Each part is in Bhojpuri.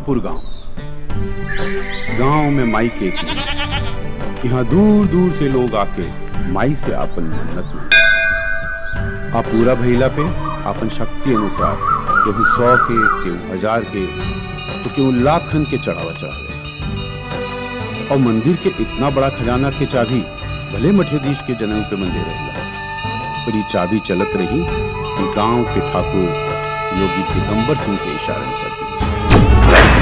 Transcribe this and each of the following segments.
ठाकुर गांव गांव में माई के एक मंदिर। यहाँ दूर दूर से लोग आके माई से अपन मन्नत मांगे आ पूरा भइला पे अपन शक्ति अनुसार केहू सौ के केहू हजार के तो केहू लाखन के चढ़ावा चढ़ावे और मंदिर के इतना बड़ा खजाना के चाबी भले मठेदीश के जन्म पे मंदिर रहेला पर ये चाबी चलत रही कि गांव के ठाकुर योगी दिगंबर सिंह के इशारे पर दी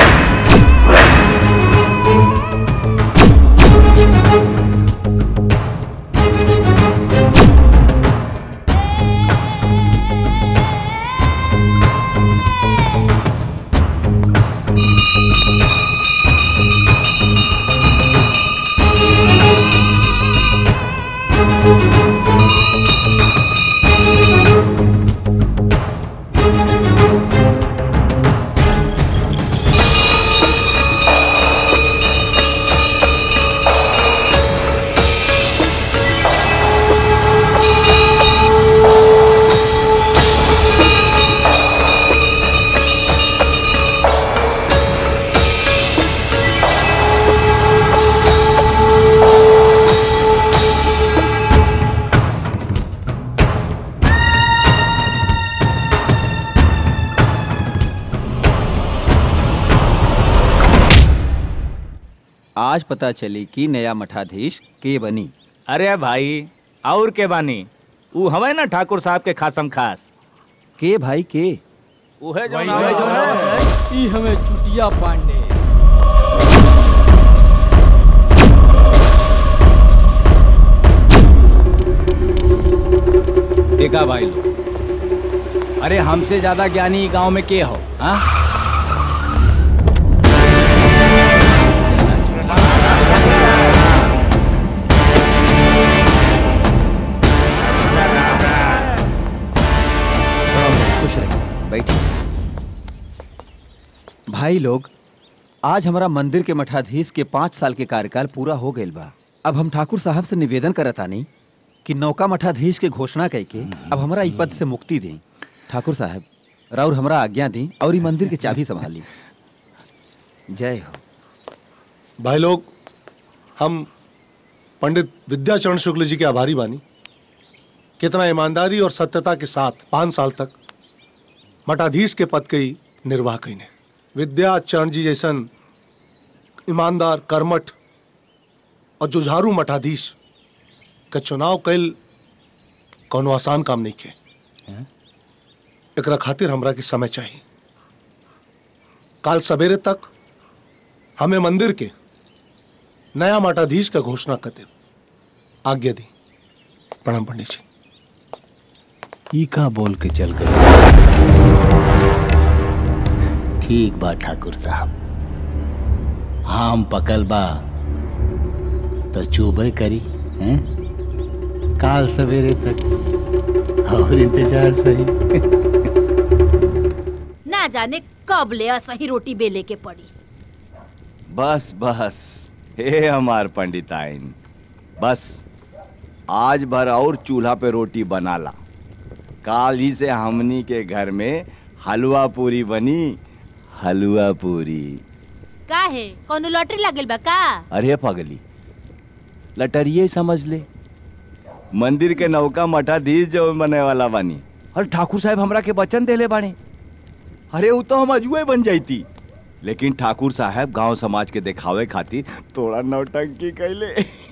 आज पता चली कि नया मठाधीश के बनी अरे भाई और के बानी ऊ हवे ना ठाकुर साहब के खासम खास के भाई के उहे जो ई हमें चुटिया पांडे देखा भाई लोग अरे हमसे ज्यादा ज्ञानी गांव में के हो हाँ खुश रहिए बैठिए भाई लोग आज हमारा मंदिर के मठाधीश के पाँच साल के कार्यकाल पूरा हो गईल बा अब हम ठाकुर साहब से निवेदन करतानी कि नौका मठाधीश के घोषणा करके अब हमारा ई पद से मुक्ति दें ठाकुर साहब राउर हमरा आज्ञा दी और ई मंदिर के चाबी संभाली जय हो भाई लोग हम पंडित विद्याचरण शुक्ल जी के आभारी बानी कितना ईमानदारी और सत्यता के साथ पाँच साल तक मठाधीश के पद के ही निर्वाह कईने विद्याचरण जी जैसन ईमानदार कर्मठ और जुझारू मठाधीश का चुनाव कैल कोनो आसान काम नहीं के एकरा खातिर हमरा के समय चाहिए काल सवेरे तक हमें मंदिर के नया मठाधीश का घोषणा कर दे आज्ञा दी प्रणाम पंडित जी ई का बोल के चल गए ठीक बा ठाकुर साहब हम पकल बा तो चुबे करी हैं काल सवेरे तक और इंतजार सही ना जाने कब ले असही रोटी बेले के पड़ी बस बस हे हमार पंडिताइन बस आज भर और चूल्हा पे रोटी बनाला काल ही से हमनी के घर में हलवा पूरी बनी हलवा पूरी का है कोनो लॉटरी लागल बा का अरे पगली लटरिए समझ ले मंदिर के नौका मठाधीश जो बने वाला बानी और ठाकुर साहब हमरा के वचन देले बानी अरे वो तो हम अजुए बन जाती लेकिन ठाकुर साहब गांव समाज के दिखावे खातिर थोड़ा नौटंकी कैले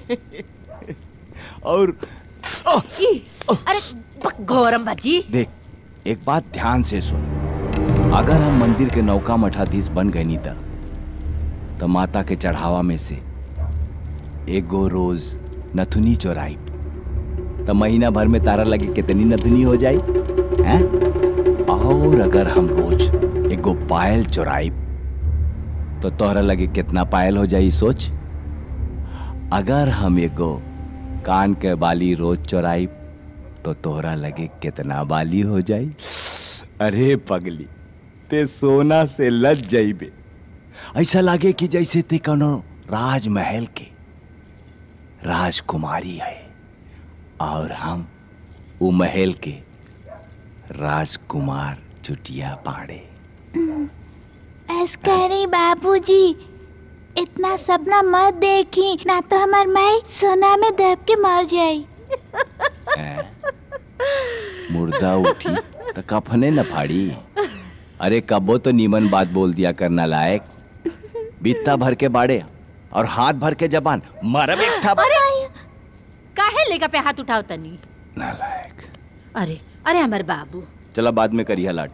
और ई, अरे बक गौरम बाजी देख एक बात ध्यान से सुन अगर हम मंदिर के नौका मठाधीश बन गए नी त तो माता के चढ़ावा में से एक गो रोज नथुनी चोराई तो महीना भर में तारा लगे कितनी नथुनी हो जाई हैं और अगर हम रोज एक गो पायल चोराई तो तोहरा लगे कितना पायल हो जाई सोच अगर हम एक गो कान के बाली रोज चोराई तो तोहरा लगे कितना बाली हो जाई अरे पगली ते सोना से लज जाइबे ऐसा लागे कि जैसे ते कोनो राजमहल के राजकुमारी है और हम वो महल के राजकुमार चुटिया पाड़े बस करी बाबूजी इतना सपना मत देखी ना तो हमार माई सोना में दब के मर जाई मुर्दा उठी तो कफने न फाड़ी अरे कबो तो नीमन बात बोल दिया करना लायक बित्ता भर के बाड़े और हाथ भर के जबान मरब एक ठप अरे काहे लेगा पे हाथ उठाओ तनी नालायक अरे अरे हमार बाबू चला बाद में करिए लाट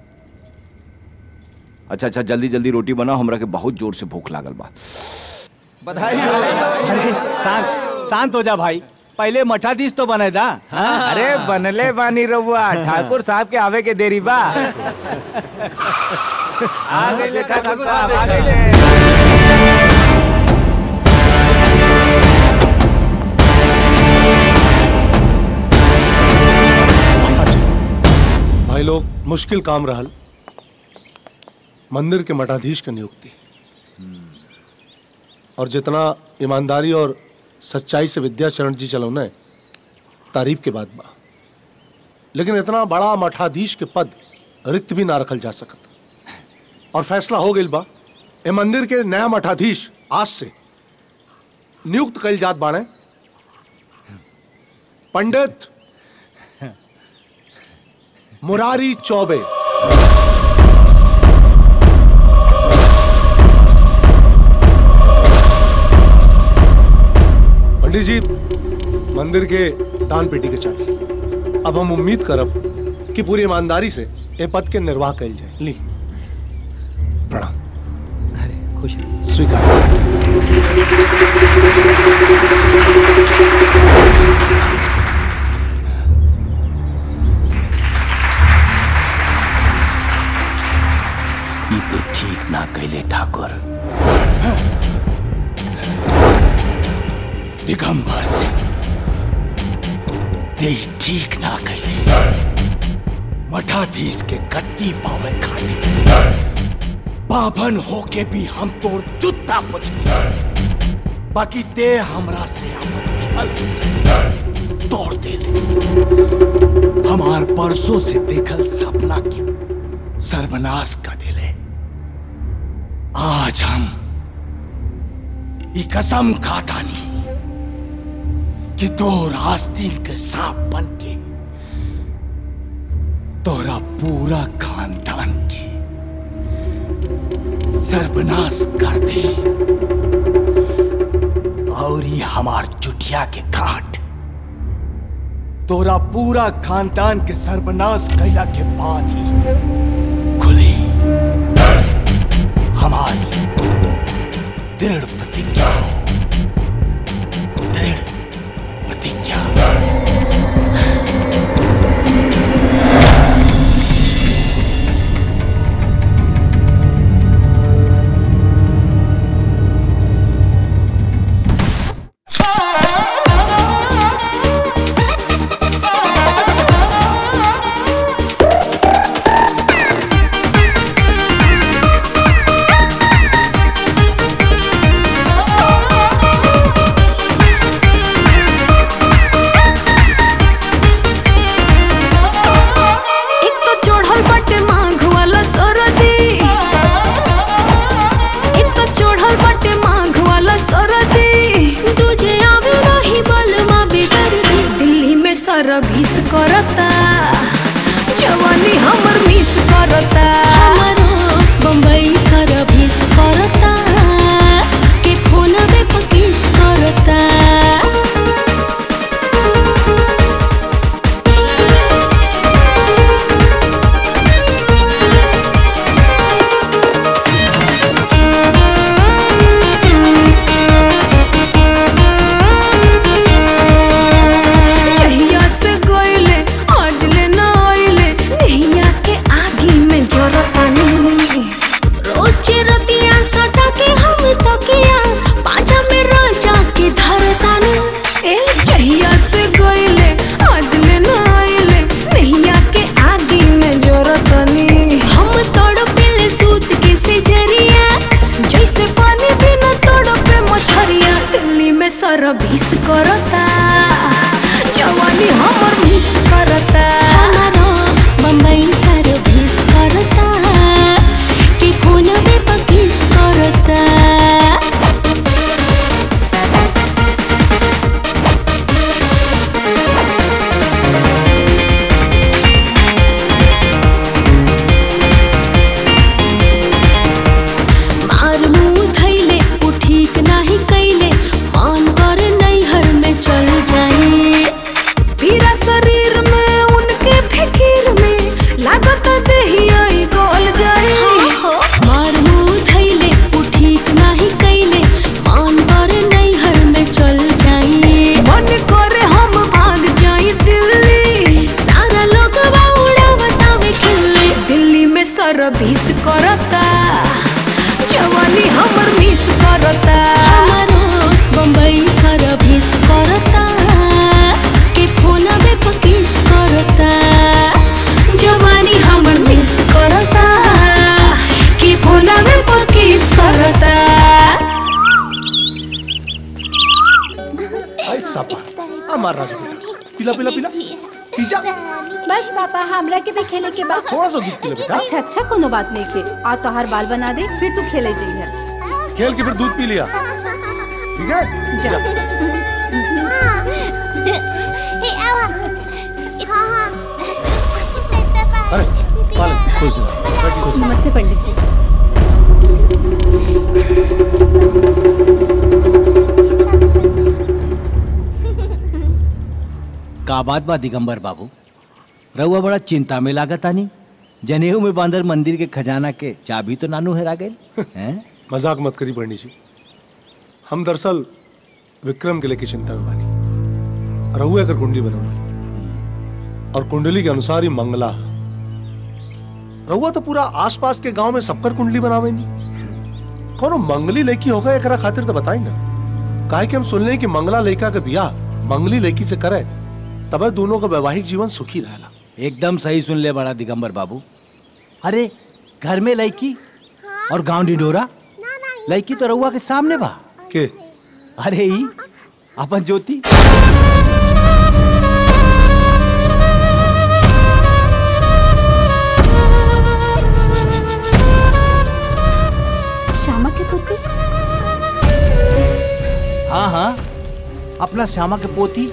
अच्छा अच्छा जल्दी जल्दी रोटी बनाओ हमरा के बहुत जोर से भूख लागल बा बधाई अरे शांत शांत हो जा भाई पहले मठाधीश तो बने दा अरे बनले बानी रहुआ ठाकुर साहब के आवे के देरी बा आ गए ठाकुर साहब आ गए भाई लोग मुश्किल काम रहल मंदिर के मठाधीश की नियुक्ति और जितना ईमानदारी और सच्चाई से विद्याचरण जी चलौने तारीफ के बाद बा लेकिन इतना बड़ा मठाधीश के पद रिक्त भी ना रखल जा सकत और फैसला हो गई बा ए मंदिर के नया मठाधीश आज से नियुक्त कल जात बाणे पंडित मुरारी चौबे पंडित जी मंदिर के दान पेटी के चाबी अब हम उम्मीद करब कि पूरी ईमानदारी से ए पद के निर्वाह कल जाए ली प्रणाम अरे खुश रहो। स्वीकार ई तो ठीक ना कैले ठाकुर दिगंबर सिंह ते ई ठीक ना कैले मठाधीश के गद्दी पावे खातिर पाभन होके भी हम तोर जूता पुछली बाकी ते हमरा से अपन दिहल तोड़ दे ले हमार परसों से देखल सपना के सर्वनाश कर देले आज हम ई कसम खातानी कि तोर आस्तीन के सांप बन के तोरा पूरा खानदान के सर्वनाश कर दे और ये हमार चुटिया के काट तोरा पूरा खानदान के सर्वनाश कैला के बाद ही खुली हमारी दृढ़ प्रतिज्ञा हो दृढ़ प्रतिज्ञा एक तो चढ़ल बाटे माघ वाला सरदी एक तो चढ़ल बाटे माघ वाला सरदी तुझे आवे रही बलमा बेदर्दी दिल्ली में सरविस करता जवानी हमर मिस करता बम्बई सरभिस करता के फोन में पकिस करता जहिया से गइले आज ले ना आइले नैया के आगी में जरतानी रोज रतिया सटा के हम तकिया पाजा में राजा के धरतानी ए जहिया से गइले आज ले ना आइले नैया के आगी में जरतानी हम तड़पिले सूत के से जरिया जैसे पानी बिना तड़पे मछरिया दिल्ली में सरविस करता जवानी हमर मिस करता हमारा बम्बई सरभिस करता के फोन में सापा हमार राजा बेटा पिला पिला पिला पी जा बस पापा हमरा के भी खेले के बाद थोड़ा सा दूध पिला बेटा अच्छा अच्छा कोनो बात नहीं के आ तोहार बाल बना दे फिर तू खेले जाइए खेल के फिर दूध पी लिया ठीक है जा अरे पालन खुश रहो खुश रहो। नमस्ते पंडित जी का बात बा दिगंबर बाबू रहुआ बड़ा चिंता में लागत आनी जनेऊ में बांधर मंदिर के खजाना के चाबी तो नानू हेरा गए हैं मजाक मत करी पंडित जी हम दरअसल विक्रम के लेके चिंता में बानी रहुए कर कुंडली बनौले और कुंडली के अनुसार ही मंगला है। रहुआ तो पूरा आसपास के गांव में सबकर कुंडली बनावे नहीं कोनो मंगली लड़की होगा एकरा खातिर तो बताई ना काहे कि हम सुन लें कि मंगला लड़का के बियाह मंगली लड़की से करे तबे दोनों का वैवाहिक जीवन सुखी रहेला एकदम सही सुन ले बड़ा दिगंबर बाबू अरे घर में लड़की और गांव डिडोरा लड़की तो रहुआ के सामने बा के अरे ही अपन ज्योति श्यामा के पुत्र हाँ हाँ अपना श्यामा के पोती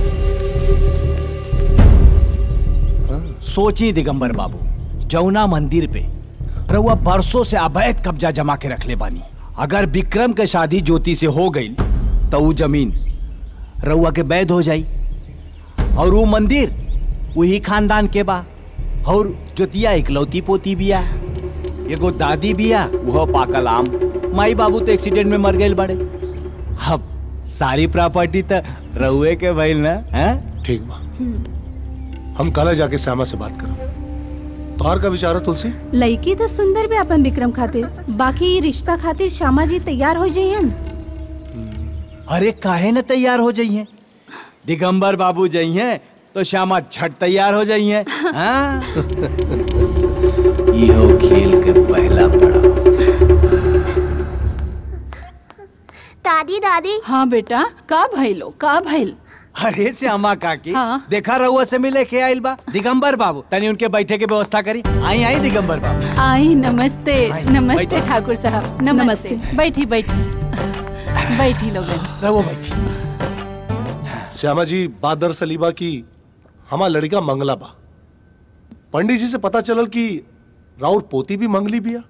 सोची दिगंबर बाबू जौना मंदिर पे रउआ बरसों से अवैध कब्जा जमा के रखले बानी अगर विक्रम के शादी ज्योति से हो गई तो वो जमीन रउआ के वैध हो जाई और वो मंदिर वही खानदान के बा और ज्योतिया इकलौती पोती बिया एगो दादी बिया वह पाकल आम माई बाबू तो एक्सीडेंट में मर गए बड़े अब सारी प्रॉपर्टी तो रउए के भइल ना हैं ठीक बा हम कल जाके श्यामा से बात करो तोहार का विचार है तुलसी लड़की तो सुंदर भी अपन विक्रम खातिर बाकी ई रिश्ता खातिर श्यामा जी तैयार हो जाइयन अरे काहे न तैयार हो जाइए दिगंबर बाबू जाइए तो श्यामा झट तैयार हो जाइए हाँ? इहो खेल के पहला पड़ाव दादी दादी हाँ बेटा का भइलो का भइल अरे श्यामा काकी हाँ। देखा रहुआ से मिले के आइल बा दिगंबर बाबू तनी उनके बैठे के व्यवस्था करी आई आई दिगंबर बाबू आई नमस्ते आई, नमस्ते बैठो। ठाकुर साहब नमस्ते बैठी बैठी बैठी लोगन रहो बैठी श्यामा जी बात दरअसल ई बा की हमार लड़का मंगला बा पंडित जी से पता चलल कि राउर पोती भी मंगली बिया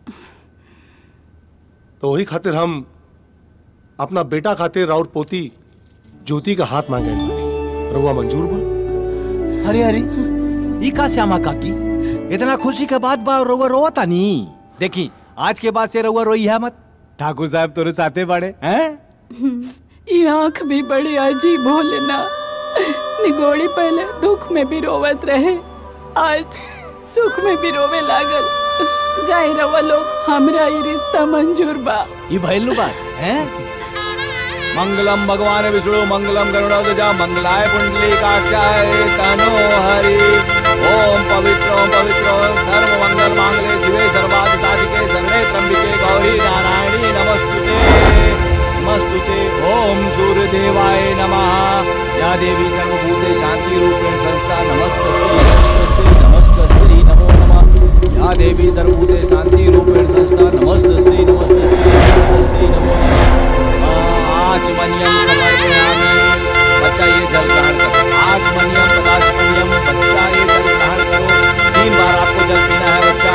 तो वही खातिर हम अपना बेटा खातिर राउर पोती ज्योति का हाथ मांगे रहुआ मंजूर बा अरे अरे ई का श्यामा काकी इतना खुशी के बाद बा रउआ रोवता नी देखी आज के बाद से रउआ रोई है मत ठाकुर साहब तोरे साथे बड़े हैं ये आंख भी बड़ी अजीब होले ना निगोड़ी पहले दुख में भी रोवत रहे आज सुख में भी रोवे लागल जाए रवा लोग हमरा ये रिश्ता मंजूर बा ये भैलू बात हैं मंगलम भगवान विष्णु मंगलम गरुड़ध्वजा मंगलाय पुंडलीकाक्षाय तनो हरि ओम पवित्र ओम पवित्र ओम सर्व मंगल मांगले शिवे सर्वादि साधिके शरणे त्र्यंबिके गौरी नारायणी नमस्तुते नमस्तुते ओम सूर्य देवाय नमः या देवी सर्वभूते शांति रूपेण संस्था नमस्तस्यै नमस्तस्यै नमस्तस्यै नमो नमः या देवी सर्वभूते शांति रूपेण संस्था नमस्तस्यै नमस्तस्यै नमस्तस्यै नमो नमः आचमनियम समर्पयामि बच्चा ये जल ग्रहण करो आचमनियम पदाचमनियम बच्चा ये जल ग्रहण करो तीन बार आपको जल पीना है बच्चा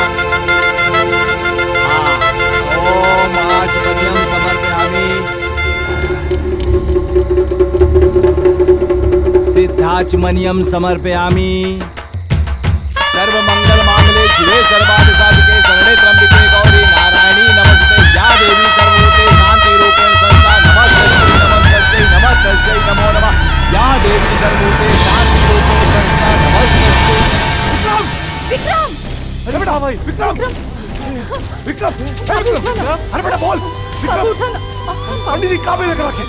हाँ ओम आचमनियम समर्पयामि सिद्धाचमनियम समर्पयामि सर्व मंगल मांगले शिवे सर्वादि साधिके शरणे त्र्यंबिके गौरी नारायणी नमस्ते या देवी सर्वभूते शांति रूपेण संस्था नमस्ते नमस्ते नमस्ते नमो नमः या देवी सर्वभूते शांति रूपेण संस्था नमस्ते विक्रम अरे बेटा भाई विक्रम विक्रम विक्रम अरे बेटा बोल विक्रम पंडित जी काबे लेकर रखे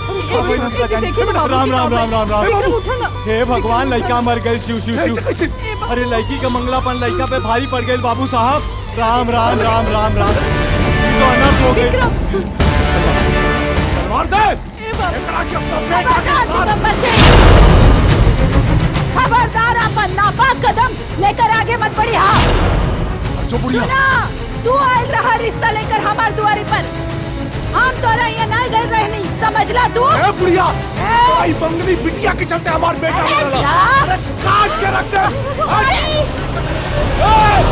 राम राम राम राम राम हे भगवान लड़का मर गए शिव शिव शिव अरे लड़की का मंगलापन लड़का पे भारी पड़ गए बाबू साहब राम राम राम राम राम ये तो अनर्थ हो गई मार दे एकरा के अपना बेटा के दिगंबर सिंह खबरदार अपन नापाक कदम लेकर आगे मत बढ़ी हाँ जो बुढ़िया सुना तू आयल रहा रिश्ता लेकर हमार दुआरी पर हम तोरा ये ना गए रहनी समझला तू ए बुढ़िया आई बंगली बिटिया के चलते हमार बेटा अरे मरला। जा। अरे काट के रख दे अरे!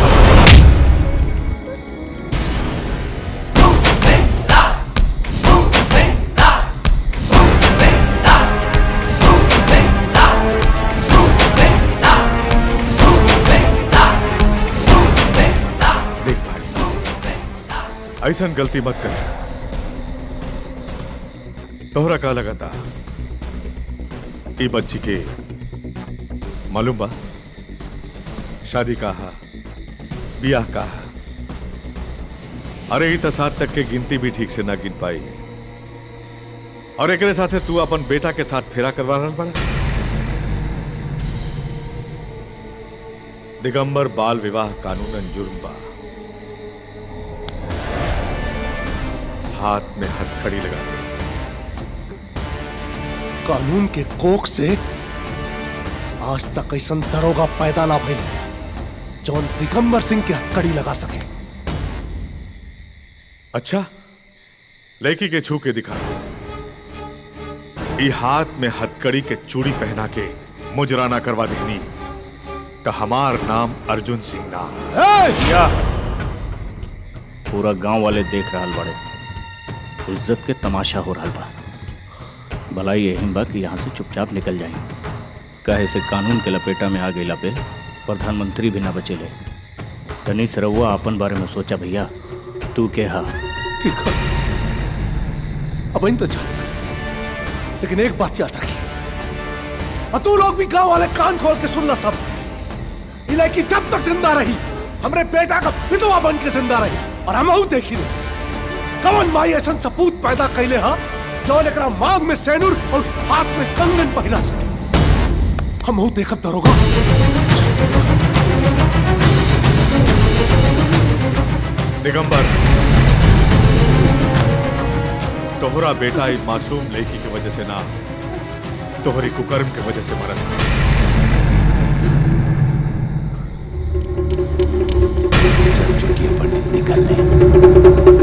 देख भाई ऐसा गलती मत कर तोहरा का लगा था ई बच्ची के मालूम बा शादी कहा बियाह कहा अरे ई तो सात तक के गिनती भी ठीक से ना गिन पाई और एकरे साथे तू अपन बेटा के साथ फेरा करवा रहल बड़ा दिगंबर बाल विवाह कानूनन जुर्म बा हाथ में हथकड़ी लगा दे कानून के कोख से आज तक ऐसा दरोगा पैदा ना भइल जौन दिगंबर सिंह के हथकड़ी लगा सके अच्छा लड़की के छू के दिखा ई हाथ में हथकड़ी के चूड़ी पहना के मुजराना करवा देनी तो हमार नाम अर्जुन सिंह ना क्या पूरा गांव वाले देख रहल बड़े इज्जत के तमाशा हो रहल बा भलाई यही बा कि यहाँ से चुपचाप निकल जाए कहे से कानून के लपेटा में आ गईला पे प्रधानमंत्री भी ना बचेले तनी से रउआ अपन बारे में सोचा भैया तू के हा ठीक है अब इन तो चल लेकिन एक बात याद रखिए और तू लोग भी गांव वाले कान खोल के सुनना सब ये लड़की जब तक जिंदा रही हमरे बेटा का विधवा बन के जिंदा रही और हम देखी रहे कवन माई ऐसा सपूत पैदा कैले हा जो एकरा मांग में सेनुर और हाथ में कंगन पहना सके हम देखब दरोगा दिगंबर तोहरा बेटा ई मासूम लड़की की वजह से ना तोहरी कुकर्म की वजह से मरत चल चुकी है पंडित निकलने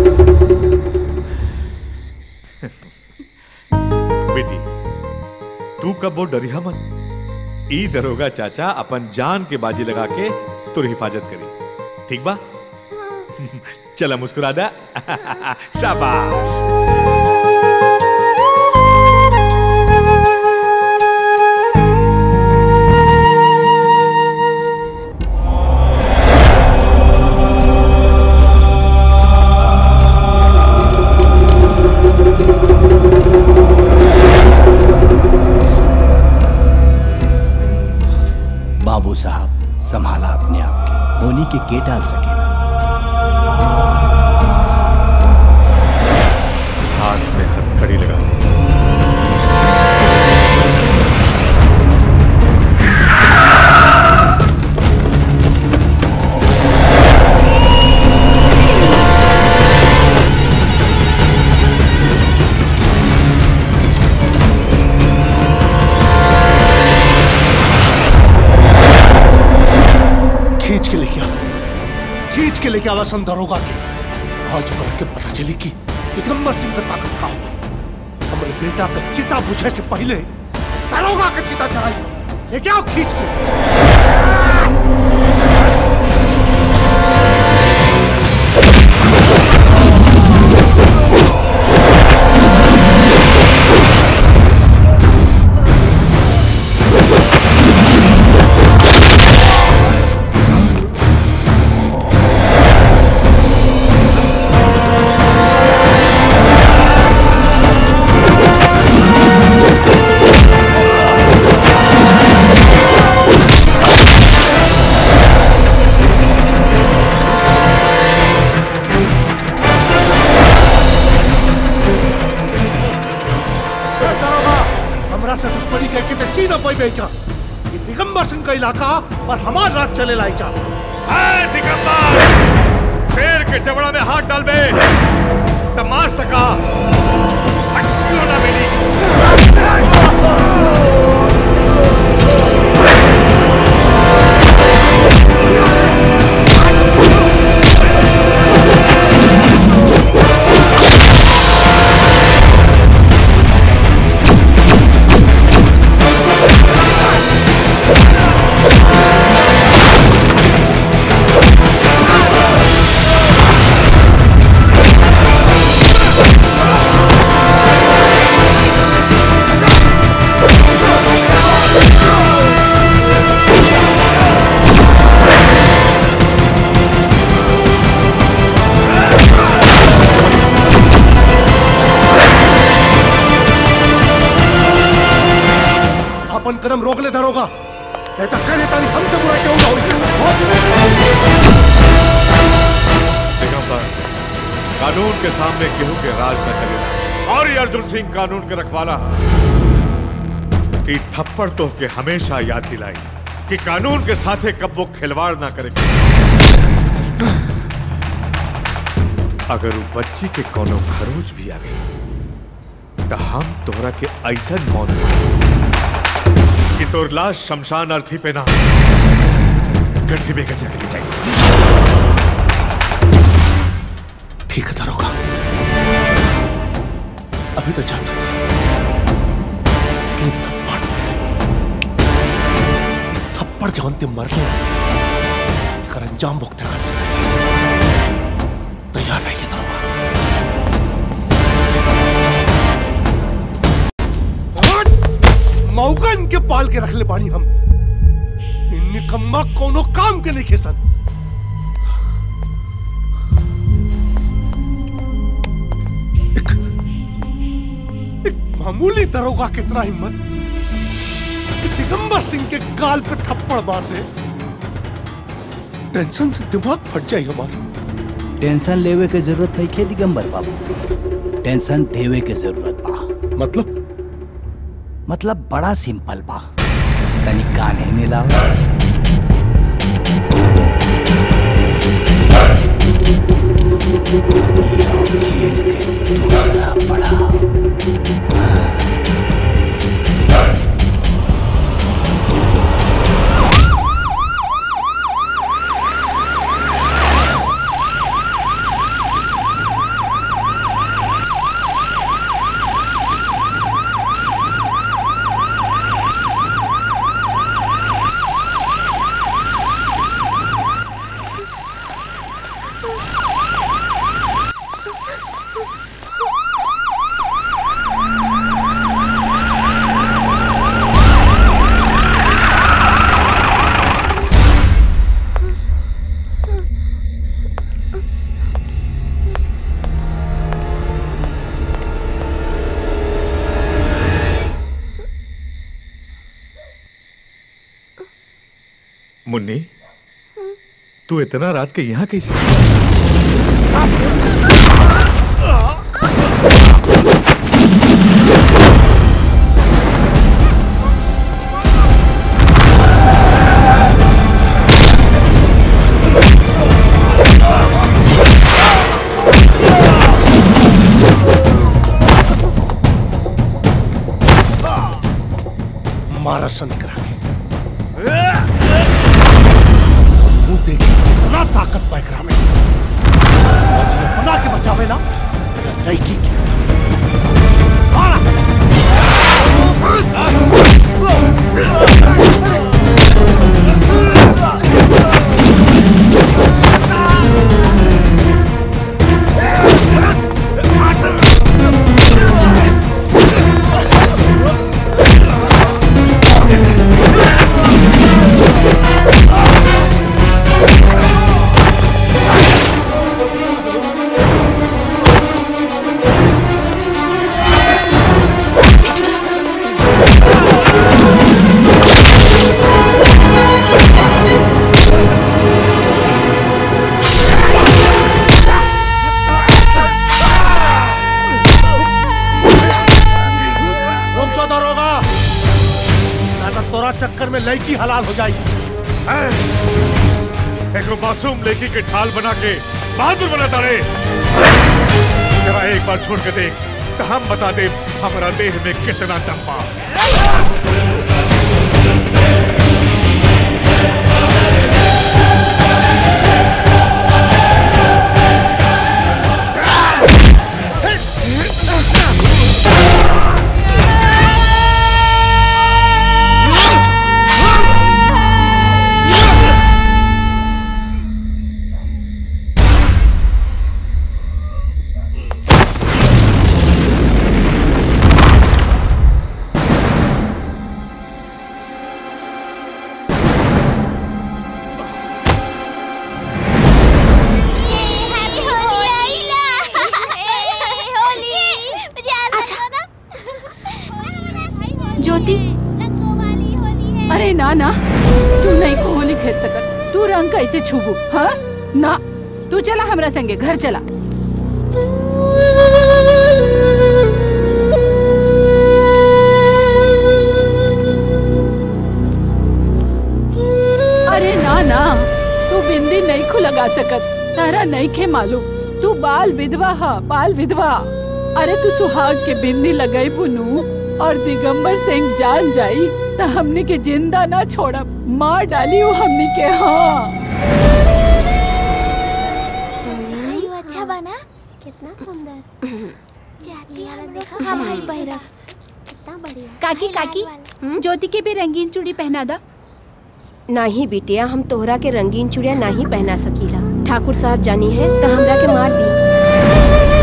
बेटी तू कब वो डरिया मत ई दरोगा चाचा अपन जान के बाजी लगा के तुर हिफाजत करी ठीक बा चला मुस्कुरा दा शाबाश बाबू साहब संभाला अपने आप के होनी के के डाल सके हाथ में हथकड़ी लगा दे खींच के लेके आ खींच के लेके आवा सन दरोगा के आज ओकरा के पता चली कि दिगंबर सिंह का ताकत का हो हमारे बेटा का चिता बुझे से पहले दरोगा का चिता चढ़ाई लेके आओ खींच के ए, दरोगा हमरा से दुश्मनी कह के ची न पाई बेचा ये दिगंबर सिंह का इलाका और हमार राज चले लाई चा दिगंबर शेर के जबड़ा में हाथ डाल बे तमाश तका हट्टियों ना मिली कदम रोक ले दरोगा नहीं तो कह देता नहीं हमसे बुरा क्यों ना दिगंबर कानून के सामने केहू के राज न चलेगा और ये अर्जुन सिंह कानून के रखवाला ई थप्पड़ तो के हमेशा याद दिलाई कि कानून के साथे कब्बो खिलवाड़ ना करे अगर वो बच्ची के कोनो खरोच भी आ गई तो हम तोहरा के ऐसा मौत देब कि तोर लाश शमशान अर्थी पे ना गड्ढे में गजा के ले जाएगी ठीक है दरोगा अभी तो जाना लेकिन थप्पड़ थप्पड़ जानते मरने कर अंजाम भुगते तैयार रहिए दरोगा मौका इनके पाल के रख ले पानी हम इन निकम्मा कोनो काम के नहीं खेसन मामूली दरोगा कितना हिम्मत कि दिगंबर सिंह के गाल पे थप्पड़ मार दे टेंशन से दिमाग फट जाए हमारा टेंशन लेवे के जरूरत नहीं के दिगंबर बाबू टेंशन देवे के जरूरत बा मतलब मतलब बड़ा सिंपल बा तनी कान हेने लाओ खेल के दूसरा पड़ा मुन्नी तू इतना रात के यहाँ कैसे मारा सन करा के मुंह देखी इतना ताकत पैकरा में बचिया बना के बचावेला या लड़की की मारा रुक जाओ दरोगा ना तो तोरा चक्कर में लड़की हलाल हो जाएगी एको मासूम लेकी के ढाल बना के बहादुर बना तारे जरा एक बार छोड़ के देख तो हम बता दे हमारा देह में कितना दम बा ज्योति अरे ना ना तू नहीं को होली खेल सकत तू रंग कैसे छुबू हाँ ना तू चला हमरा संगे घर चला अरे ना ना तू बिंदी नहीं खु लगा सकत तारा नहीं खे मालूम तू बाल विधवा हा बाल विधवा अरे तू सुहाग के बिंदी लगाई बुनू और दिगंबर सिंह जान जाई तो हमने के जिंदा ना छोड़ब मार डाली वो हमने के हाँ आयु अच्छा बना कितना सुंदर चाची हम देखो हम भाई पहिरा कितना बढ़िया काकी काकी ज्योति के भी रंगीन चूड़ी पहना दा नाही बिटिया हम तोहरा के रंगीन चूड़िया नहीं पहना सकीला ठाकुर साहब जानी है तो हमरा के मार दी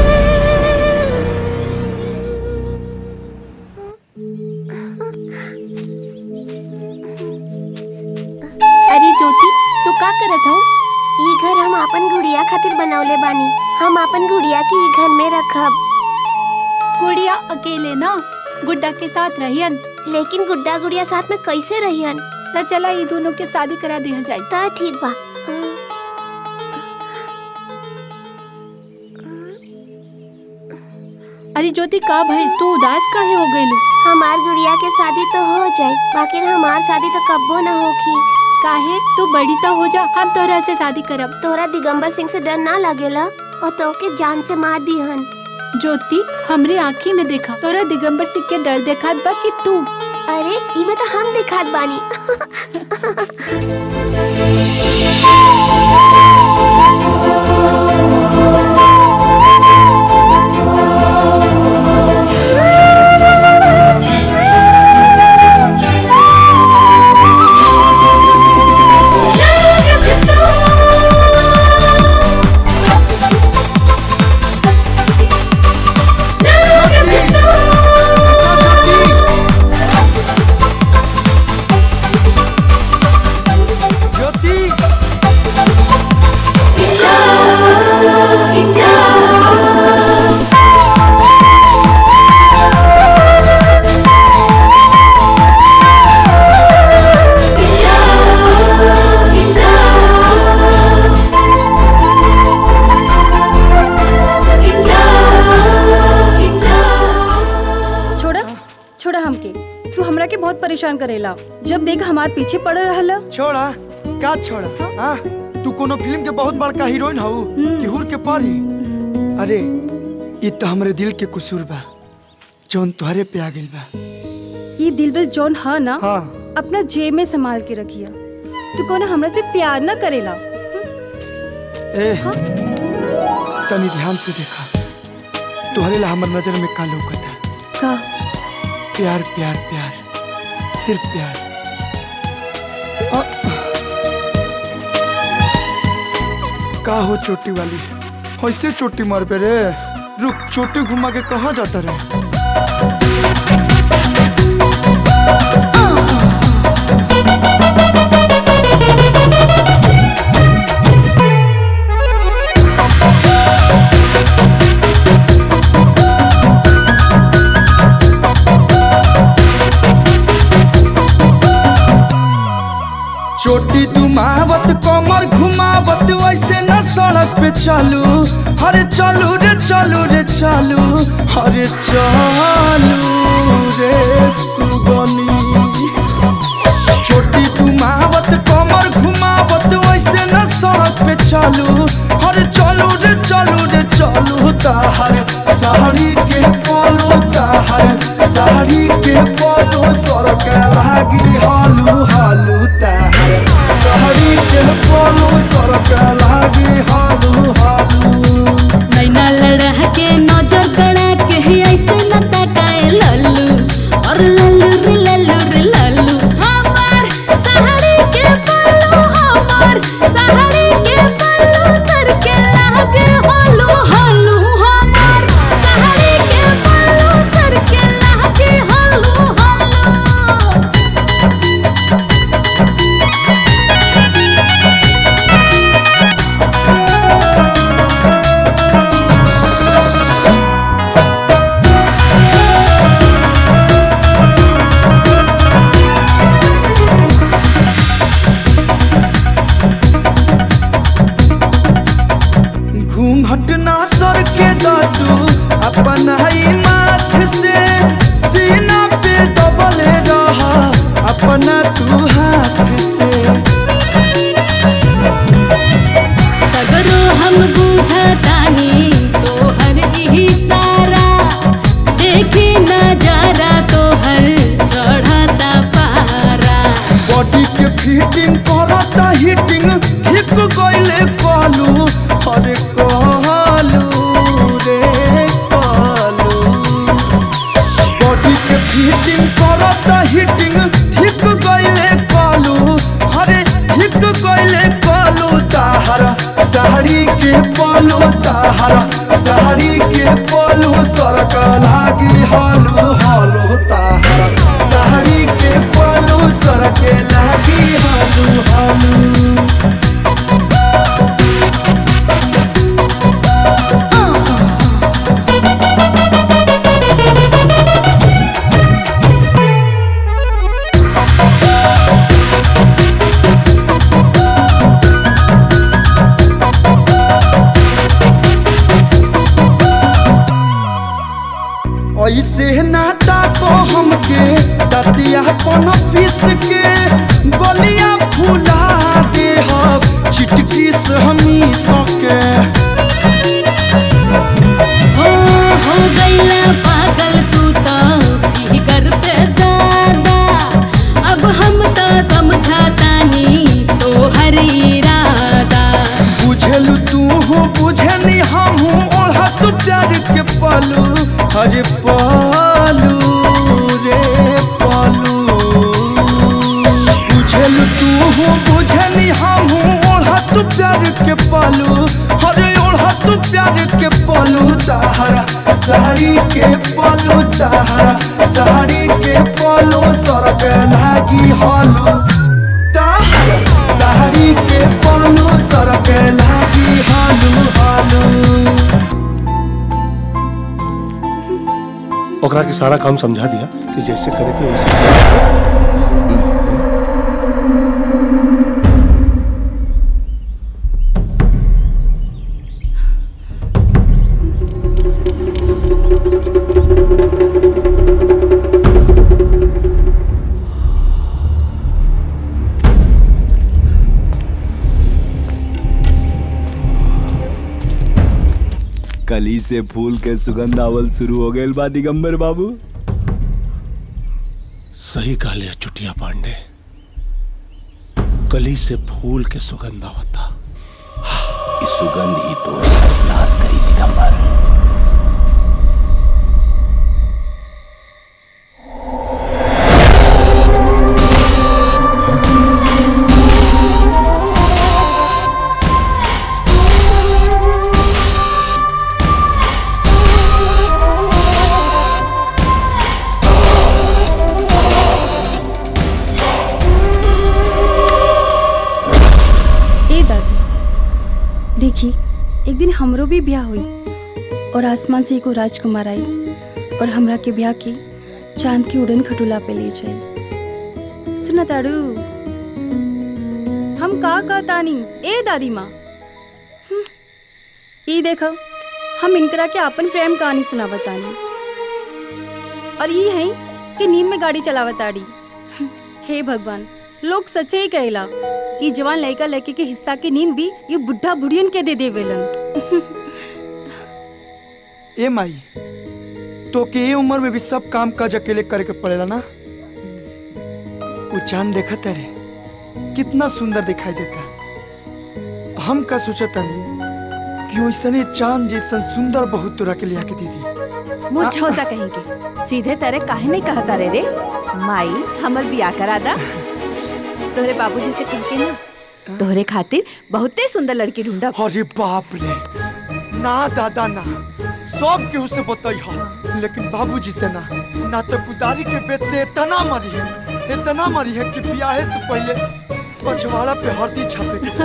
अरे ज्योति तू का करत हो ई घर हम अपन गुड़िया खातिर बनौले बानी हम अपन गुड़िया के ई घर में रखब गुड़िया अकेले ना गुड्डा के साथ रहियन लेकिन गुड्डा गुड़िया साथ में कैसे रहियन तो चला ये दोनों के शादी करा दिया जाए ता ठीक बा अरे ज्योति का भाई तू उदास काहे हो गइलू हमार गुड़िया के शादी तो हो जाई बाकी हमार शादी तो कब्बो न होखी काहे तू बड़ी तो हो जा हम तोहरा से शादी करब तोहरा दिगंबर सिंह से डर ना लगेला और तो के जान से मार दीहन ज्योति हमरे आँखी में देखा तोरा दिगंबर सिंह के डर देखा बा कि तू अरे इमे तो हम दिखात बानी छोड़ा छोड़ा हमके तू हमरा के बहुत परेशान करेला जब देख हमार पीछे पड़ रहला छोड़ा का छोड़ा हाँ तू कोनो फिल्म के बहुत बड़का हीरोइन हऊ कि हुर के परी अरे ये तो हमरे दिल के कसूर बा जौन तुहरे पे आ गइल बा ये दिल दिल जौन हा ना हाँ अपना जेब में संभाल के रखिया तू कोनो हमरा से प्यार ना करेला ए तनी ध्यान से देखा तुहरे ला हमर नजर में का लौकता का प्यार प्यार प्यार सिर्फ प्यार का हो चोटी वाली ऐसे चोटी मार पे रे रुक चोटी घुमा के कहाँ जाता रे चोटी दुमावत कमर घुमावत वैसे न सड़क पे चलू अरे चलू रे चलू रे चलू अरे चलू रे सुगनी चोटी दुमावत कमर घुमावत वैसे न सड़क पे चलू अरे चलू रे चलू रे चलू ताहर साड़ी के पोलो ताहर साड़ी के पोलो सड़क लागी हालू हालू ताहर साड़ी के पोलो सड़क लागी हालू हालू नैना लड़ा के नजर गड़ा के ऐसे न तकाए लल्लू और लल्लू रे लल्लू रे लल्लू हमार साड़ी के पल्लू हमार साड़ी के पल्लू सर के लागे हलू हलू हमार साड़ी के पल्लू सर के लागे फिटिंग करता हिटिंग ठीक गइले कहलू अरे कहलू रे कहलू बॉडी के फिटिंग करता हिटिंग ठीक गइले कहलू अरे ठीक गइले कहलू ताहर साड़ी के पलू ताहर साड़ी के पलू सरक लागी हालू हालू ताहर साड़ी के पलू सरक लागी हालू हालू ऐसे नाता को हमके दतिया पन पीस के गलिया फूला दे हम चिटकी से हमी सके हो हो गईला पागल तू तो फिकर पे दादा अब हम तो समझातानी तो हर इरादा बुझलू तू हो बुझनी हम हूँ ओढ़ा तू प्यार के पालू अरे पालू रे पालू बुझलू तू हो बुझनी हम हूँ ओढ़ा तू प्यार के पालू अरे ओढ़ा तू प्यार के पालू ताहरा साड़ी के पालू ताहरा साड़ी के पालू सरक लागी हालू ताहरा साड़ी के पालू सरक लागी हालू हालू ओकरा के सारा काम समझा दिया कि जैसे करे के वैसे करे। कली से फूल के सुगंध आवल शुरू हो गए बा दिगंबर बाबू सही कहले चुटिया पांडे कली से फूल के सुगंध आवता इस सुगंध ही तो सर्वनाश करी दिगंबर ए दादी देखी एक दिन हमरो भी ब्याह हुई और आसमान से एगो राजकुमार आई और हमरा के ब्याह की चांद की उड़न खटुला पे ले जाई सुना ताड़ू हम का का तानी ए दादी माँ हम्म, ई देखो हम इनकरा के अपन प्रेम कहानी सुनावतानी और ये है कि नींद में गाड़ी चलावताड़ी हे भगवान लोग सच्चे ही कहेला ये जवान लड़का लड़की के हिस्सा की नींद भी ये बुढ़ा बुढ़ियन के दे देवेलन ए माई तो के ये उम्र में भी सब काम काज अकेले करे के पड़ेला ना वो चांद देखा तेरे कितना सुंदर दिखाई देता हम का सोचा कि वैसने चांद जैसन सुंदर बहुत तोरा के लिया के दे दी मुँह झोसा कहेंगे सीधे तेरे काहे नहीं कहता रे रे माई हमर बिया करा दा तोहरे बाबूजी से कह के ना तोहरे खातिर बहुते सुंदर लड़की ढूंढा अरे बाप रे ना दादा ना सब केहू से बताई हा लेकिन बाबूजी से ना ना तो कुदारी के बेत से इतना मरी है इतना मरी है कि ब्याहे से पहले पछवाड़ा पे हल्दी छापे के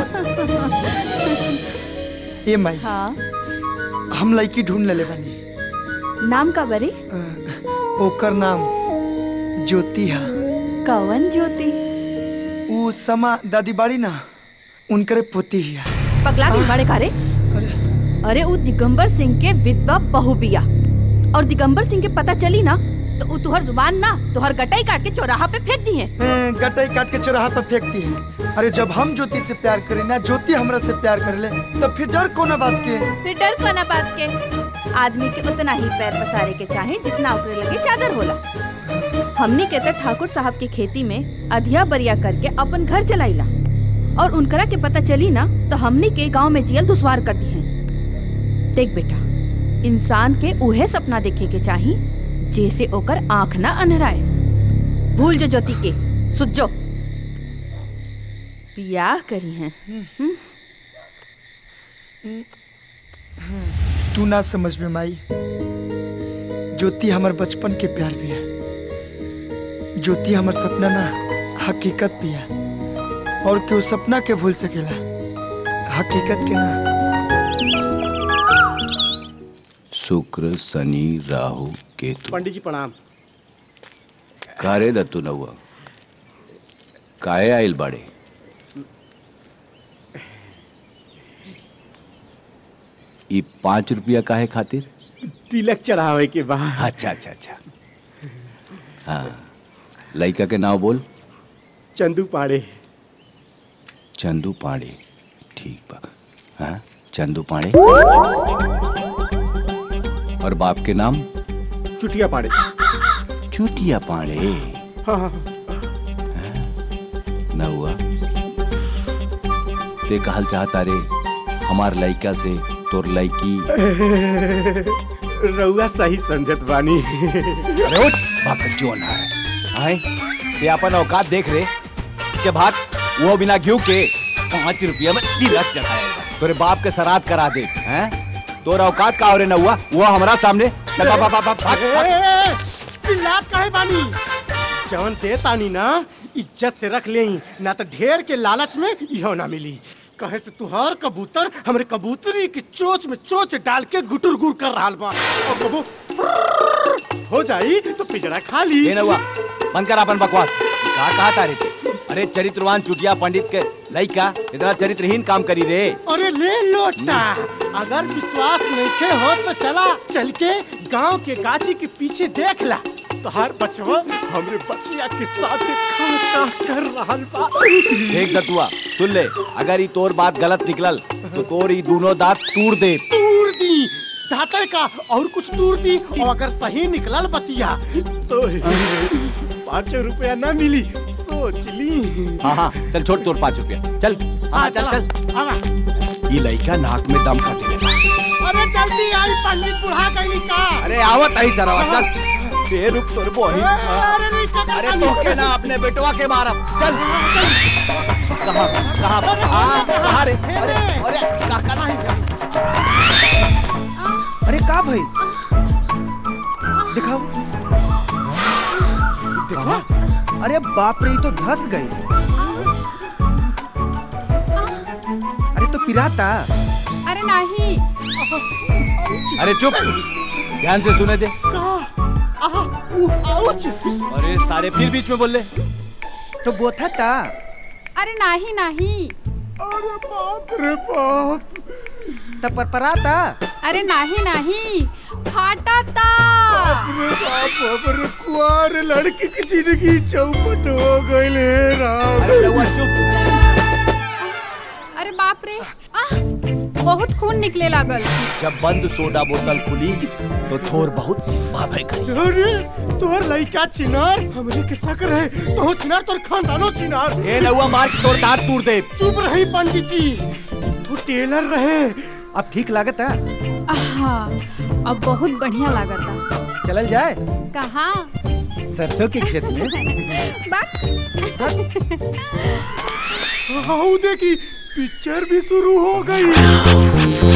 पड़ी। ए माई हाँ हम लड़की ढूंढ ले बानी नाम का बरे ओकर नाम ज्योति है कवन ज्योति ऊ समा दादी बाड़ी ना उनकरे पोती है पगला के बड़े कारे अरे उ दिगंबर सिंह के विधवा बहू बिया और दिगंबर सिंह के पता चली ना तो उ तुहर जुबान ना तुहर गटाई काट के चौराहा पे फेंक दी है ए, गटाई काट के चौराहा पर फेंकती है अरे जब हम ज्योति से प्यार करें ना ज्योति हमरा से प्यार कर ले तो फिर डर कोना बात के फिर डर कोना बात के आदमी के उतना ही पैर पसारे के चाहे जितना ऊपरे लगे चादर होला हमनी के त ठाकुर साहब की खेती में अधिया बरिया करके अपन घर चलाइला और उनकरा के पता चली ना तो हमनी के गांव में जियल दुश्वार कर दी है देख बेटा इंसान के उहे सपना देखे के चाही जैसे ओकर आंख ना अनहराए भूल जो ज्योति के सुत जो बियाह करी है तू ना समझ में माई ज्योति हमार बचपन के प्यार भी है ज्योति हमार सपना ना हकीकत भी है और क्यों सपना के भूल सकेला हकीकत के ना शुक्र शनि राहु केतु पंडित जी प्रणाम कारे दत्तू नौआ काहे आइल बाड़े ई पाँच रुपया काहे खातिर तिलक चढ़ावे के बाद अच्छा अच्छा अच्छा हाँ लड़का के नाम बोल चंदू पाड़े चंदू पाड़े ठीक बा हाँ चंदू पाड़े और बाप के नाम चुटिया पाड़े चुटिया पाड़े हाँ हाँ न हुआ ते कहल चाहता रे हमार लड़का से तोर लड़की रउआ सही समझत बानी अरे उठ भागत जो है आए ये अपन औकात देख रे के भाग वो बिना घी के पाँच रुपया में तिलक चढ़ाएगा तोरे बाप के श्राद्ध करा दे हैं तोरा औकात का हो रे न हुआ वो हमारा सामने चल बा, बा, बा, बा, भाग, भाग। चिल्लात काहे बानी जवन दे तानी ना इज्जत से रख ले ना तो ढेर के लालच में इहो ना मिली कहे से तुहार कबूतर हमरे कबूतरी की चोच में चोच डाल के गुटुर गुर कर रहा बा और कबू हो जाई तो पिजड़ा खा ली ये न हुआ बंद कर अपन बकवास कहा कहा तारे थे अरे चरित्रवान चुटिया पंडित के लड़का इतना चरित्रहीन काम करी रे अरे ले लोटा अगर विश्वास नहीं हो तो चला चल के गांव के गाछी के पीछे देख ला तो हर बचवा हमरे बचिया के साथ खा खा कर रहा बा देख दतुआ सुन ले अगर ये तोर बात गलत निकलल तो तोर ये दोनों दांत तूर दे तूर दी दातर का और कुछ तूर दी और अगर सही निकलल बतिया तो पाँच रुपया ना मिली सोच ली हाँ हाँ चल छोड़ तोर पाँच रुपया चल हाँ चल चल आवा। ये लड़का नाक में दम खाते लगा अरे जल्दी आई पंडित बुढ़ा गई का अरे आवत आई सरावा चल बे रुक तोर बोही अरे नहीं का अरे तो के ना अपने बेटवा के मारब चल कहाँ कहाँ हाँ कहाँ रे अरे अरे काका अरे का भाई दिखाओ देखो अरे बाप रे ये तो धस गई अरे तो पिराता अरे नहीं अरे चुप ध्यान से सुने दे अरे सारे फिर बीच में बोल ले तो बोथा था अरे नहीं नहीं अरे बाप रे बाप तब पर पराता अरे नहीं नहीं फाटा था अरे बाप बाप रे कुआर लड़की की जिंदगी चौपट हो गई ले राम अरे रउआ चुप अरे बाप रे आह, बहुत खून निकले लागल जब बंद सोडा बोतल खुली तो थोर बहुत भाभे गई अरे तोर लइका चिनार हमरे के शक रहे तो चिनार तोर खानदानो चिनार ए नौआ मार के तोर दांत तोड़ दे चुप रही पंडित जी तू टेलर रहे अब ठीक लागत है आहा, अब बहुत बढ़िया लागता चलल जाए कहाँ सरसों के खेत में हाउ देखी पिक्चर भी शुरू हो गई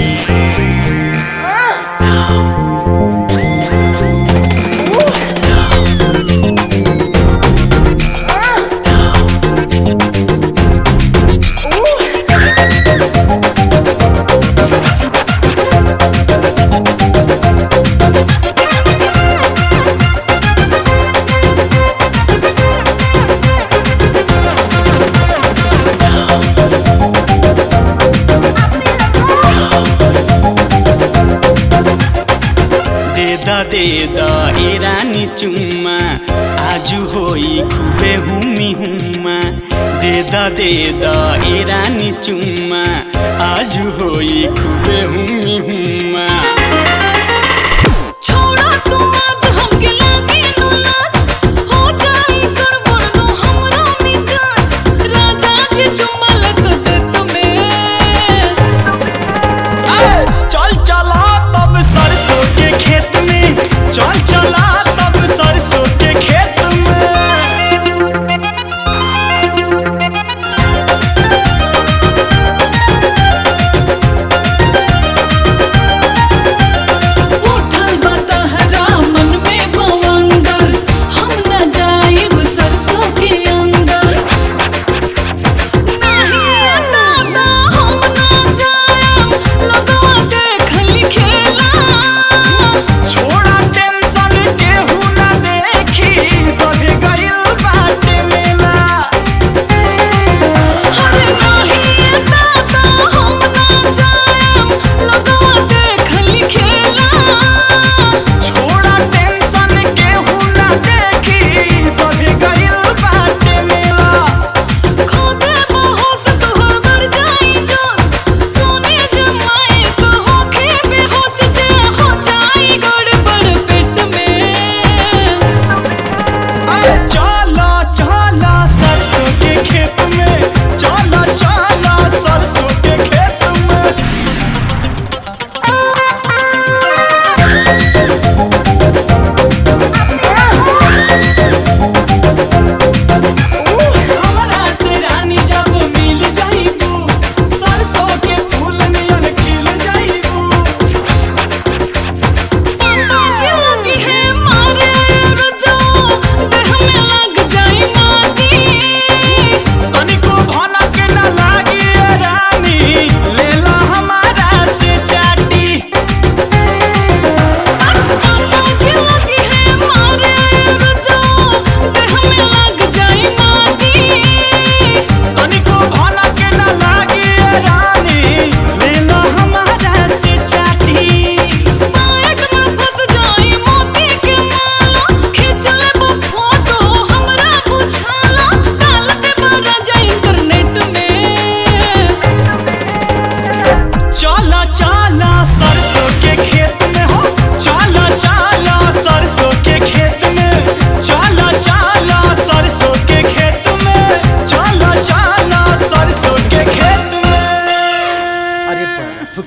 देदा देदा ए रानी चुम्मा आजु होई खुबे हुमी हुम्मा देदा देदा ए रानी चुम्मा आजु होई खुबे हुमी हुम्मा छोड़ा तू आज हमके लागे नुलात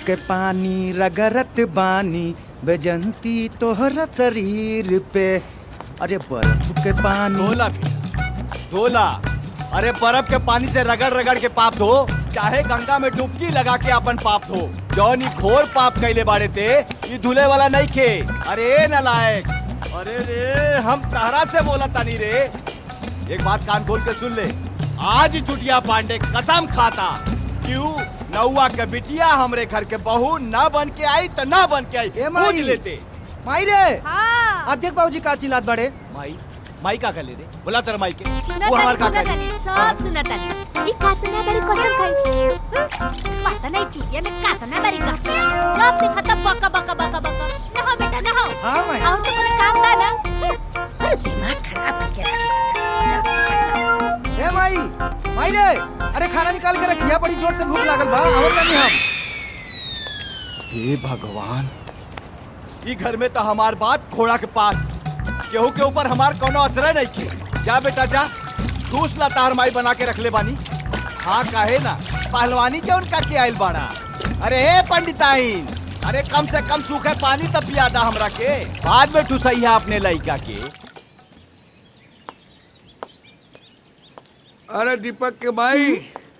के पानी रगरत बानी बेजंती तोहरा शरीर पे अरे बर्फ के पानी धोला धोला अरे बर्फ के पानी से रगड़ रगड़ के पाप धो चाहे गंगा में डुबकी लगा के अपन पाप धो जौन ई घोर पाप कैले बाड़े ते ई धुले वाला नहीं खे अरे नलायक अरे रे हम तहरा से बोला तानी रे एक बात कान खोल के सुन ले आज ही चुटिया पांडे कसम खाता क्यों नौवा के बिटिया हमरे घर के बहू न बन के आई तो न बन के आई माई। पूछ लेते माई रे हाँ। देख बाबूजी का चिल्लात बड़े माई माई का कर ले रे बोला तेरा माई के सुना वो हमार का सुना कर सब सुना तानी ई कातना बारी कसम खाई पता नहीं चुटिया में कातना बारी का जब देखा तब बका बका बका बका ना हो बेटा ना हो हां माई और तो कोनो काम बा ना अरे दिमाग खराब करके रखी ए माई माई रे अरे खाना निकाल के रखिया बड़ी जोर से भूख लागल बा आवत नहीं हम हे भगवान ई घर में तो हमार बात घोड़ा के पास केहू के ऊपर हमार कोनो असर नहीं की जा बेटा जा दूस ला तार माई बना के रख ले बानी हाँ काहे ना पहलवानी के उनका के आइल बाड़ा अरे हे पंडिताइन अरे कम से कम सूखे पानी तब पियादा हमरा के बाद में ठुसैया अपने लइका के अरे दीपक के भाई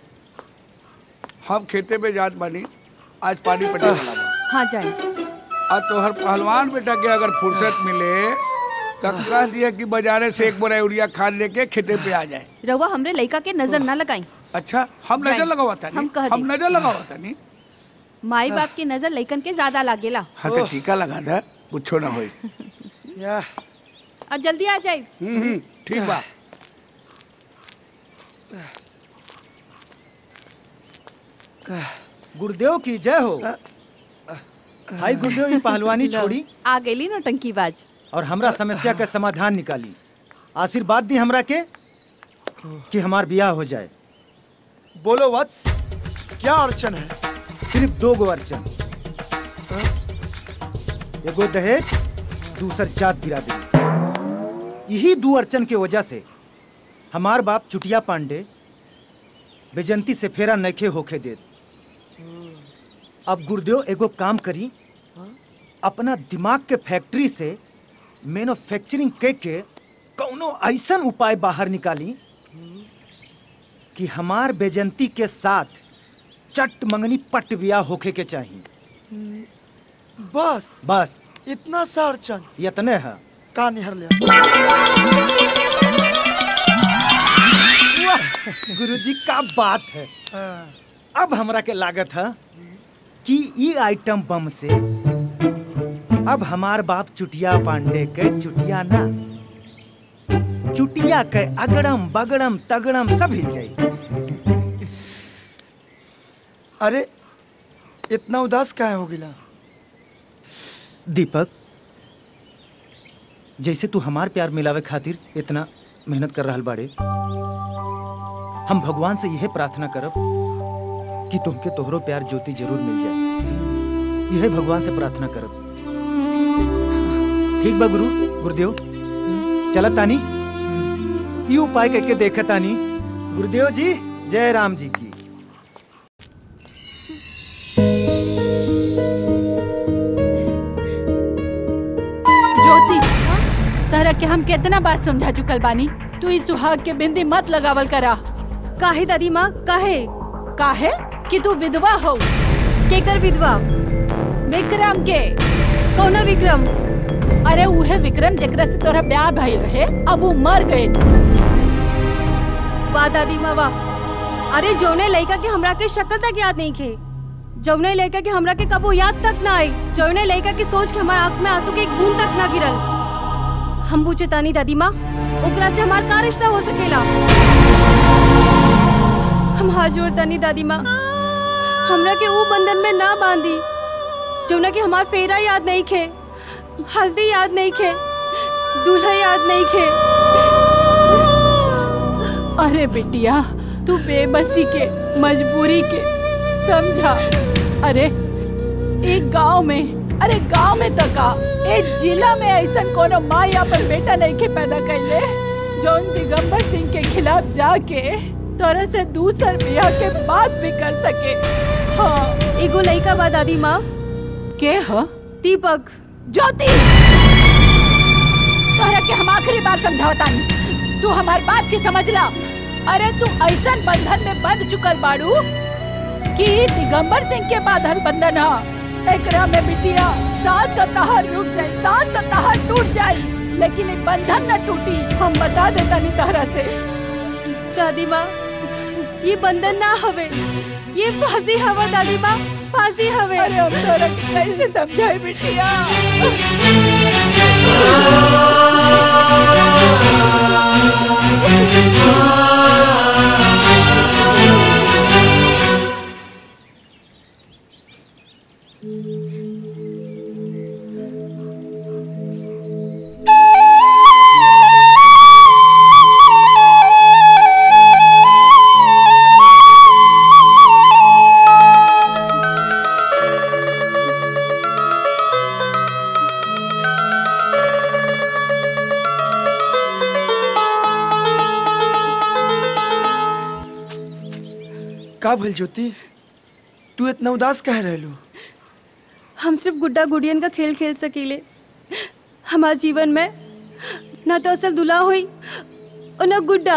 हम खेते में जात बानी आज पानी पटे वाला बा हाँ जाए आज तोहर पहलवान बेटा के अगर फुर्सत मिले तो कह दिया कि बाजारे से एक बोरा यूरिया खाद लेके खेते पे आ जाए रउआ हमरे लइका के नजर ना लगाई अच्छा हम नजर जाए। लगावा था हम कह हम दी। नजर लगावा था नहीं माई बाप की नजर लइकन के ज्यादा लागेला हाँ तो टीका लगा दे कुछो ना होई या और जल्दी आ जाए हम्म हम्म, ठीक बा गुरुदेव की जय हो भाई गुरुदेव ये पहलवानी छोड़ी आ गईली ना टंकीबाज और हमरा समस्या का समाधान निकाली आशीर्वाद दी हमरा के कि हमार ब्याह हो जाए बोलो वत्स क्या अड़चन है सिर्फ दो गो अर्चन एगो दहेज दूसर जात बिरादरी यही दो अर्चन के वजह से हमार बाप चुटिया पांडे बेजंती से फेरा नखे होके देत अब गुरुदेव एगो काम करी अपना दिमाग के फैक्ट्री से मैन्युफैक्चरिंग के के कौनो ऐसन उपाय बाहर निकाली कि हमार बेजंती के साथ चट मंगनी पट बिया होके के चाहिए बस बस इतना सा अड़चन इतने है का निहर लिया गुरुजी का बात है अब हमरा के लागत है कि ई आइटम बम से अब हमार बाप चुटिया पांडे के चुटिया ना चुटिया के अगड़म बगड़म तगड़म सब हिल जाई अरे इतना उदास काहे हो गिला दीपक जैसे तू हमार प्यार मिलावे खातिर इतना मेहनत कर रहल बाड़े हम भगवान से यह प्रार्थना करब कि तुमके तोहरो प्यार ज्योति जरूर मिल जाए यह भगवान से प्रार्थना करब ठीक बा गुरु गुरुदेव चलत तानी ई उपाय करके देखत तानी गुरुदेव जी जय राम जी की ज्योति तरह के हम कितना बार समझा चुकल बानी तू इस सुहाग के बिंदी मत लगावल करा काहे दादी माँ काहे काहे कि तू विधवा हो केकर विधवा विक्रम के कौना विक्रम अरे उहे विक्रम जेकरा से तोरा ब्याह भइल रहे अब वो मर गए वाह दादी माँ वाह अरे जौने लड़का के हमरा के शक्ल तक याद नहीं खे जौने लड़का के हमरा के कबो याद तक ना आई जौने लड़का के सोच के हमारा आंख में आंसू के एक बूंद तक ना गिरल हम पूछे तानी दादी माँ ओकरा से हमार का रिश्ता हो सकेला हम हाथ जोड़ तानी दादी माँ हमरा के ऊ बंधन में ना बांधी जौना के हमार फेरा याद नहीं खे हल्दी याद नहीं खे दूल्हा याद नहीं खे अरे बिटिया तू बेबसी के मजबूरी के समझा अरे एक गांव में अरे गांव में तका एक जिला में ऐसा कोनो माँ या पर बेटा नहीं के पैदा कैले जौन दिगंबर सिंह के खिलाफ जाके तोरा से दूसर बियाह के बात भी कर सके हाँ एगो लड़का बा दादी माँ के ह दीपक ज्योति तोहरा के हम आखिरी बार समझावतानी तू हमार बात की समझ ला अरे तू ऐसन बंधन में बंध चुकल बाड़ू कि दिगंबर सिंह के बांधल बंधन ह एकरा में बिटिया सास का तहर टूट जाई सास का तहर टूट जाई लेकिन ये बंधन न टूटी हम बता देता नहीं तहरा से दादी माँ ये बंधन ना हवे ये फांसी हवा दादी माँ फांसी हवे अरे हम तोरा के कैसे समझाए बिटिया का भइल ज्योति तू इतना उदास कह रहलू हम सिर्फ गुड्डा गुड़ियन का खेल खेल सकीले हमारे जीवन में ना तो असल दुल्हा हुई और ना गुड्डा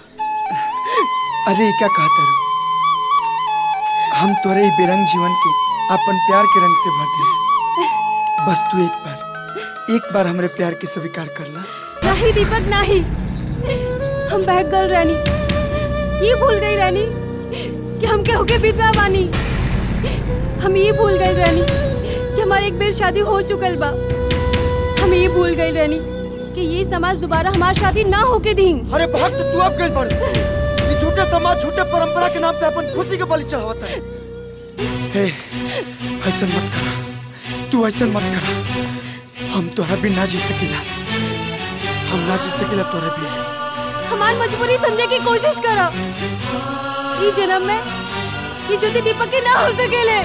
अरे क्या कहता रू हम तोरे ही बेरंग जीवन के अपन प्यार के रंग से भर दे बस तू एक बार एक बार हमरे प्यार के स्वीकार कर ला नहीं दीपक नहीं हम बहक गल रानी ये भूल गई रानी कि हम केहू के विधवा बानी हम ये भूल गई रानी कि हमारे एक बेर शादी हो चुकल बा हम ये भूल गई रानी कि ये समाज दोबारा हमारी शादी ना होके दी अरे भक्त तू अब गइल बड़ ये झूठे समाज झूठे परंपरा के नाम पे अपन खुशी के बलि चढ़ावता है हे ऐसा मत करा तू ऐसा मत करा हम तोरा भी ना जी सकीला हम ना जी सकीला तोरा भी हमारी मजबूरी समझे की कोशिश करो ये जन्म में ये ज्योति दीपक के ना हो सकेले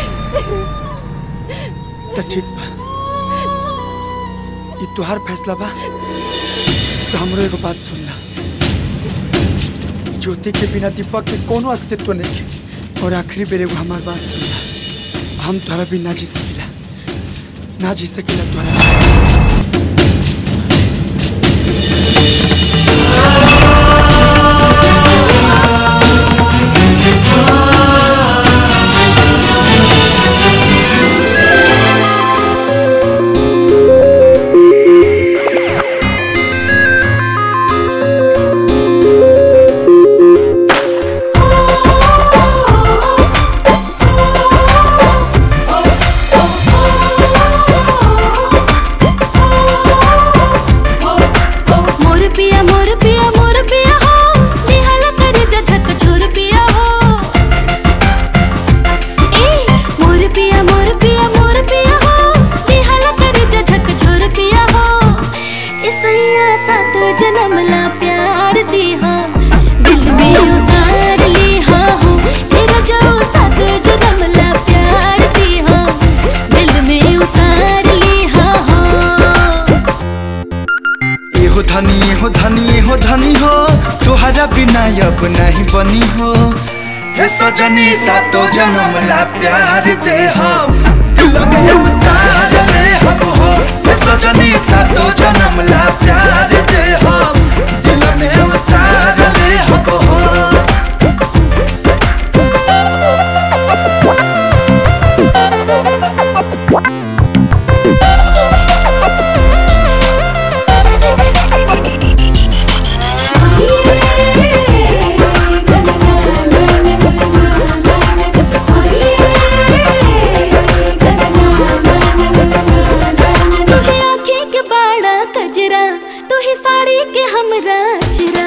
तो ठीक बा ये तुहार फैसला बा तो हमरो एगो बात सुन ला ज्योति के बिना दीपक के कोनो अस्तित्व नहीं है और आखिरी बेर एगो हमार बात सुन ला हम तोहरा भी ना जी सकीला ना जी सकीला तोहरा मोर पिया मोर पिया मोर पिया हो निहल कर जधक छोर पिया हो ए मोर पिया मोर पिया मोर पिया हो निहल कर जधक छोर पिया हो इसैया सात जन्म ला प्यार दी हो दिल में उतार ली हो तेरा जो सात जन्म ला प्यार दी हो दिल में उतार ली हो एहो धनी एहो धनी एहो धनी हो तुहरा बिना अब नहीं बनी हो हे सजनी सातो जन्म ला प्यार दे हम दिल में उतार ले हम हो हे सजनी सातो जन्म ला प्यार दे हम दिल में उतार ले हम हो तुहे आँखें के बाड़ा कजरा तुहे साड़ी के हमरा चरा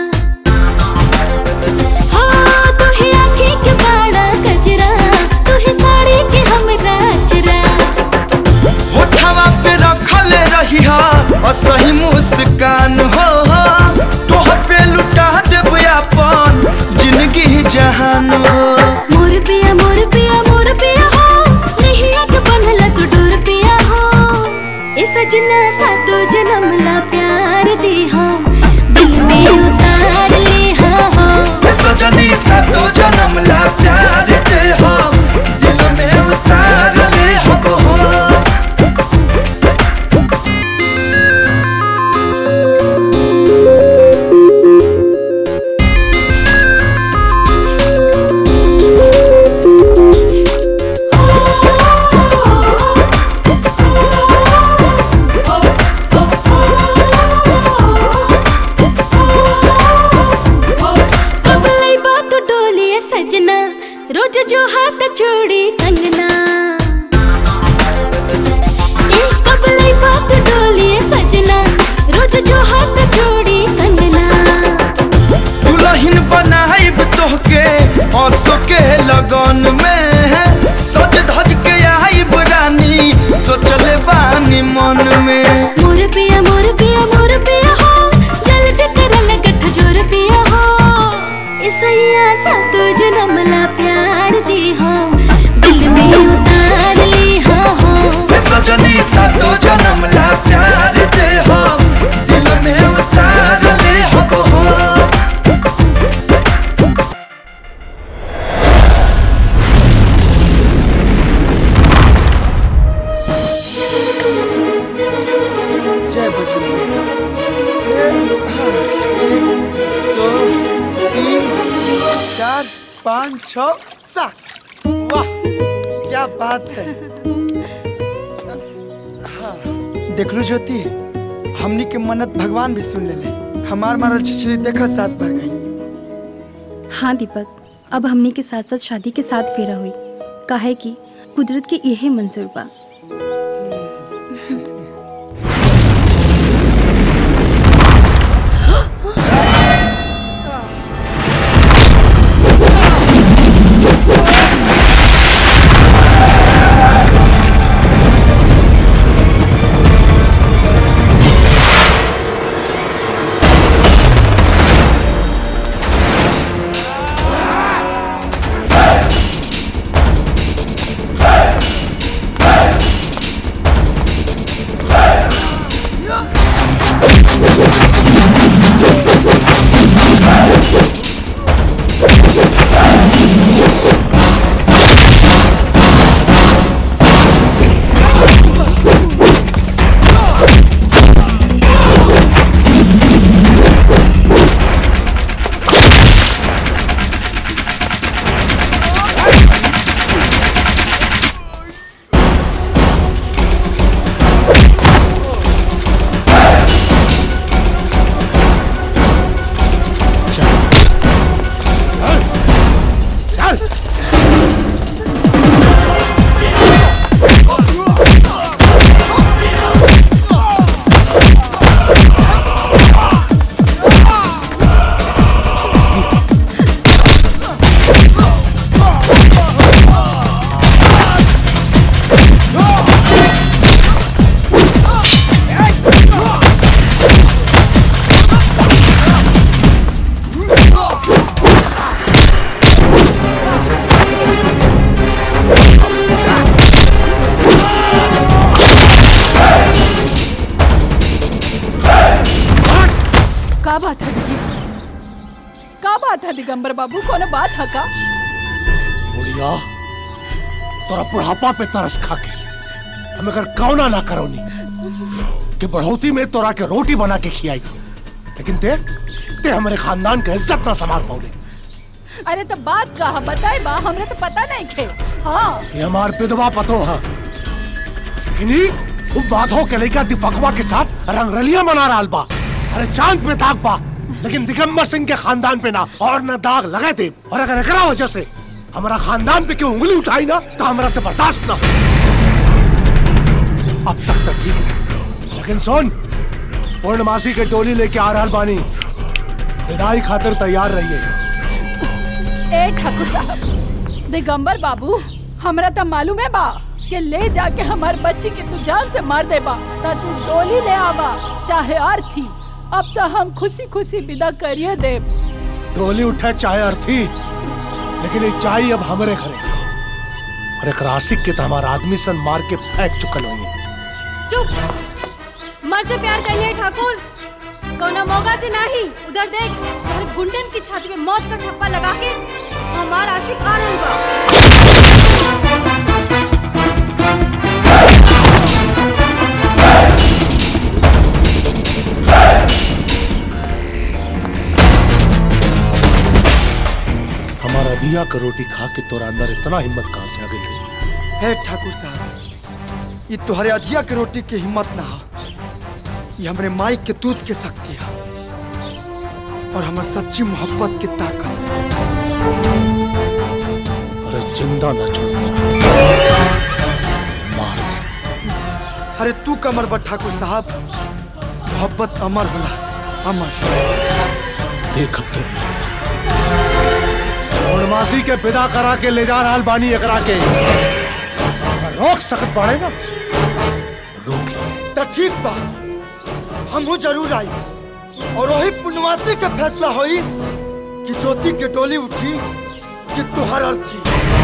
हाँ तुहे आँखें के बाड़ा कजरा तुहे साड़ी के हमरा चरा होठवा पे रखल रही हा असही मुस्कान हो तोह पे लुटा देब अपन जिंदगी जहान हो मोर पिया मोर पिया मोर पिया हो नहीं आग बनला तू डोर पिया हो ए सजना सातो जन्म ला प्यार दी हो दिल में उतार ली हो हे सजनी सातो जन्म ला प्यार दे हम दिल लगन में सज धज के आई बुरानी सोचले बानी मन में मोर पिया मोर पिया मोर पिया हो जल्दी कर लगठ जोर पिया हो इसैया सा तो जन्म ला प्यार दी हो दिल में उतार ली हो हो सजनी सा तो जन्म ला प्यार दे हो दिल में उतार ले हो हो जय बजरंग एक दो तीन चार पाँच छ सात वाह क्या बात है हाँ, देख लो ज्योति हमनी के मन्नत भगवान भी सुन ले हमार मारल छिछली देखा साथ भर गई हाँ दीपक अब हमने के साथ साथ शादी के साथ फेरा हुई काहे कि कुदरत के यही मंजूर बा का बात है दीदी का बात है दिगंबर बाबू कोनो बात है का बुढ़िया तोरा बुढ़ापा पे तरस खा के हम अगर कौना ना करो नी कि बढ़ोती में तोरा के रोटी बना के खियाई लेकिन ते ते हमारे खानदान के इज्जत ना संभाल पाओगे अरे तो बात का है बताए बा हमरे तो पता नहीं खे हाँ ये हमार विधवा पतो है लेकिन ई वो बाधो के लेकर दीपकवा के साथ रंगरलियां मना रहा बा अरे चांद पे दाग बा लेकिन दिगंबर सिंह के खानदान पे ना और ना दाग लगा दे और अगर एकरा वजह से हमारा खानदान पे क्यों उंगली उठाई ना तो हमरा से बर्दाश्त ना अब तक तो ठीक है लेकिन सुन पूर्णमासी के टोली लेके आ रहा बानी विदाई खातिर तैयार रहिए ए ठाकुर साहब दिगंबर बाबू हमरा तो मालूम है बा कि ले जाके हमार बच्ची के तू जान से मार दे बा ता तू डोली ले आवा चाहे अर्थी अब तो हम खुशी खुशी विदा करिए दे डोली उठे चाहे अर्थी लेकिन ये चाय अब हमरे घरे और एक रासिक के तो हमारा आदमी सन मार के फेंक चुकल हुई चुप मर से प्यार करिए ठाकुर कौना मौका से नहीं उधर देख हमारे गुंडन की छाती में मौत का ठप्पा लगा के हमार आशिक आ रहल बा हमारा दिया का रोटी खा के तोरा अंदर इतना हिम्मत कहाँ से आ गई हे ठाकुर साहब ये तुम्हारे अधिया के रोटी की हिम्मत ना हो ये हमरे माई के दूध के शक्ति है और हमार सच्ची मोहब्बत की ताकत अरे जिंदा ना छोड़ता मार अरे तू कमर बा ठाकुर साहब मोहब्बत अमर होला अमर देख अब तो पूर्णवासी के विदा करा के ले जा रहल बानी एकरा के अगर रोक सकत बाड़े ना तो ठीक बा हमहू जरूर आई और वही पुण्यवासी के फैसला होई कि ज्योति के डोली उठी कि तुहर अर्थी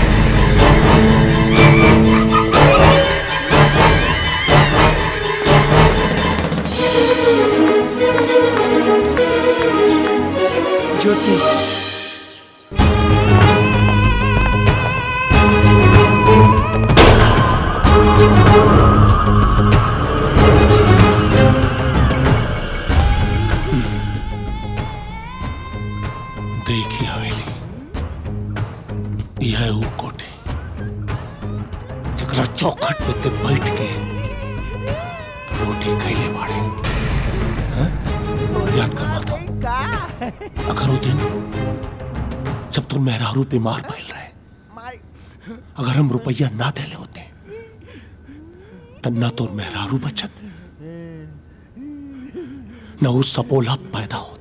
ज्योति देखी हवेली यह वो कोठी जकरा चौखट पे ते बैठ के रोटी खैले बाड़े हाँ? याद कर माता अगर वो दिन जब तुम मेहरारू बीमार भइल रहे अगर हम रुपया ना देले होते तब ना तो मेहरारू बचत न वो सपोला पैदा होत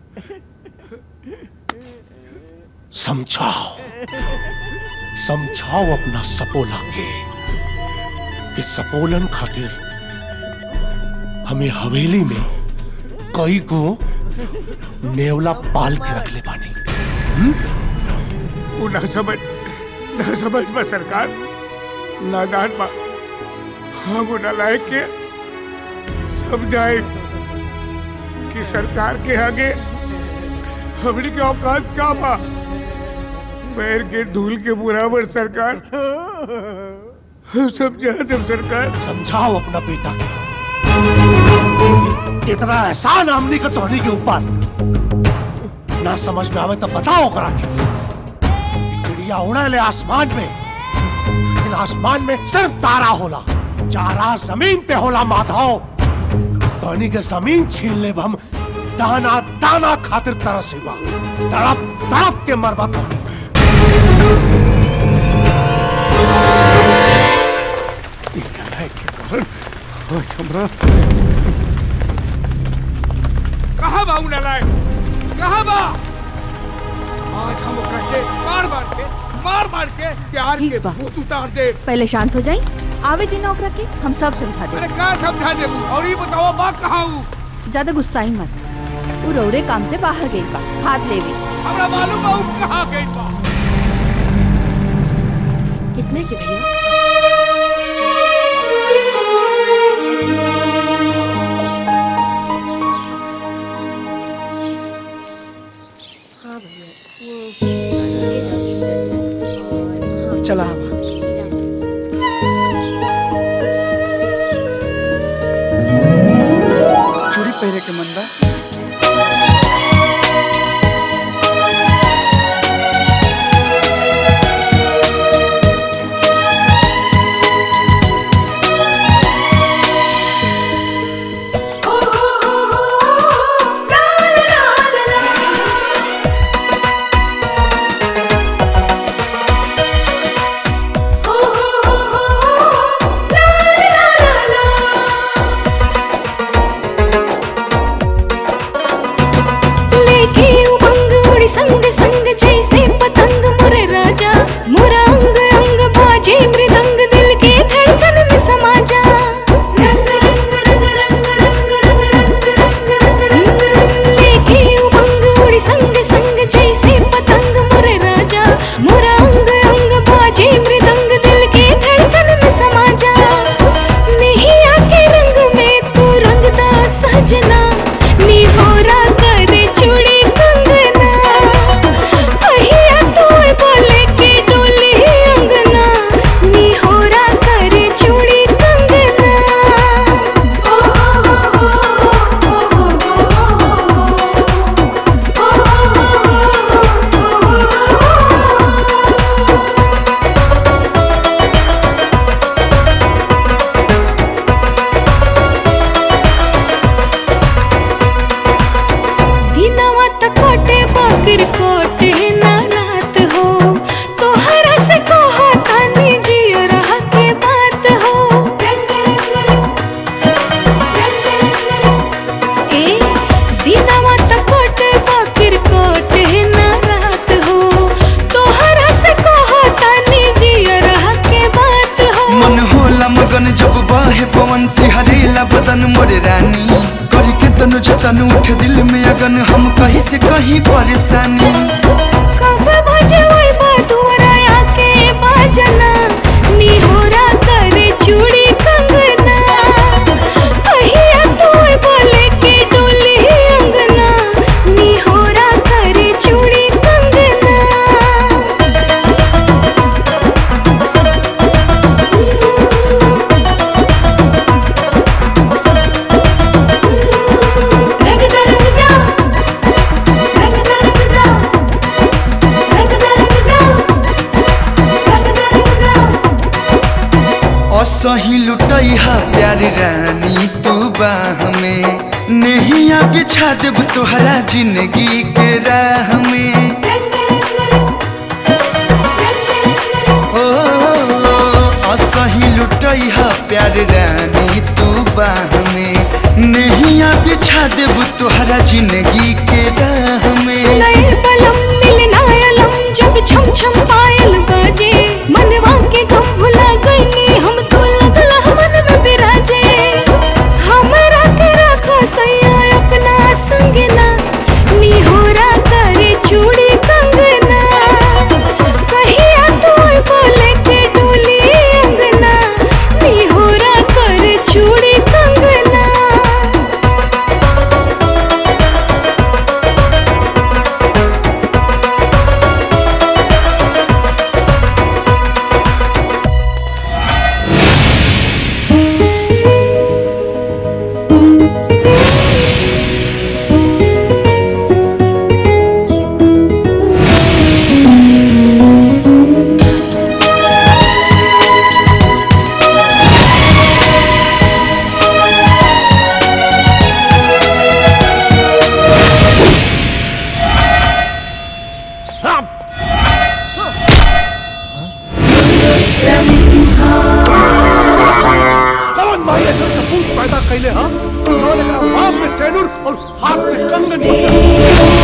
समझाओ समझाओ अपना सपोला के कि सपोलन खातिर हमें हवेली में कई को नेवला पाल के रख ले पानी वो ना समझ ना समझ बा सरकार नादान बा हम वो नालायक के समझाए कि सरकार के आगे हमने के औकात का बा पैर के धूल के बराबर सरकार हम समझा दे सरकार समझाओ अपना बेटा के इतना एहसान हमनी का तोहनी के ऊपर ना समझ में आवे तो बताओ करा के कि चिड़िया उड़े ले आसमान में लेकिन आसमान में सिर्फ तारा होला चारा जमीन पे होला माधव तोहनी के जमीन छीन ले हम दाना दाना खातिर तरसीबा तड़प तड़प के मरबा तोहनी कहाँ बा उ नालायक कहाँ बा आज हम ओकरा के मार मार के मार मार के प्यार के भूत उतार दे पहले शांत हो जाई आवे दिन ओकरा के हम सब समझा दे अरे का समझा दे और ये बताओ बा कहाँ हूँ ज्यादा गुस्साई मत वो रौरे काम से बाहर गई बा खाद लेवे हमरा मालूम बा उ कहाँ गई बा कितने के भैया चला हवा चूड़ी पहने के मन बा लेके उमंग उड़ी संग संग जैसे पतंग मुरे राजा मुरा अंग अंग बाजे मृदंग दिल के धड़कन में समा जा लेके उमंग उड़ी संग संग जैसे पतंग मुरे राजा मुरा अंग अंग बाजे मृदंग दिल के धड़कन में समा जा नहीं आके रंग में तू रंगदा सजना निहोरा करे चूड़ी कंगना अहिया तोय बोले के डोली अंगना निहोरा करे चूड़ी कंगना दिनवा त कोटे बकर कोटे ना रात हो तोहरा से कहो तानी जियो रह के बात हो ए दिनवा त कोटे बकर कोटे ना रात हो तोहरा मोरे रानी करी के तनु जतन उठ दिल में अगन हम कहीं से कहीं परेशानी कब भजवई बा तुमरा आके बाजना निहोरा करे चूड़ी कंगना कहिया तोय बोले के डोली अंगना निहोरा करे चूड़ी कंगना असही लुटई हा प्यार रानी तू बाह में नहिया बिछा देब तोहरा जिंदगी के राह में ओ असही लुटई हा प्यार रानी तू बाह में नहिया बिछा देब तोहरा जिंदगी के राह में सुनाए बलम मिलना अलम जब छम छम पायल बाजे मनवा के गम भुला गईनी हम तो लगला मन में बिराजे हमरा के रखो सैया अपना संगना निहोरा करे चूड़ी कंगना कहिया तो बोले के डोली अंगना निहोरा करे चूड़ी कंगना कौन माई ऐसा सपूत पैदा कैले हा कौन एकरा बाप में सेनुर और हाथ में कंगन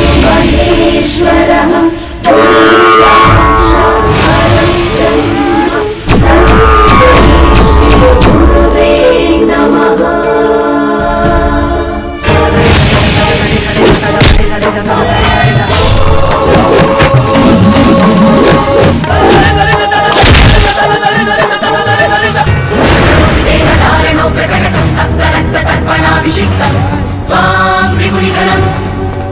र्पणाभिषिक्तं त्वां विमुनिगणम्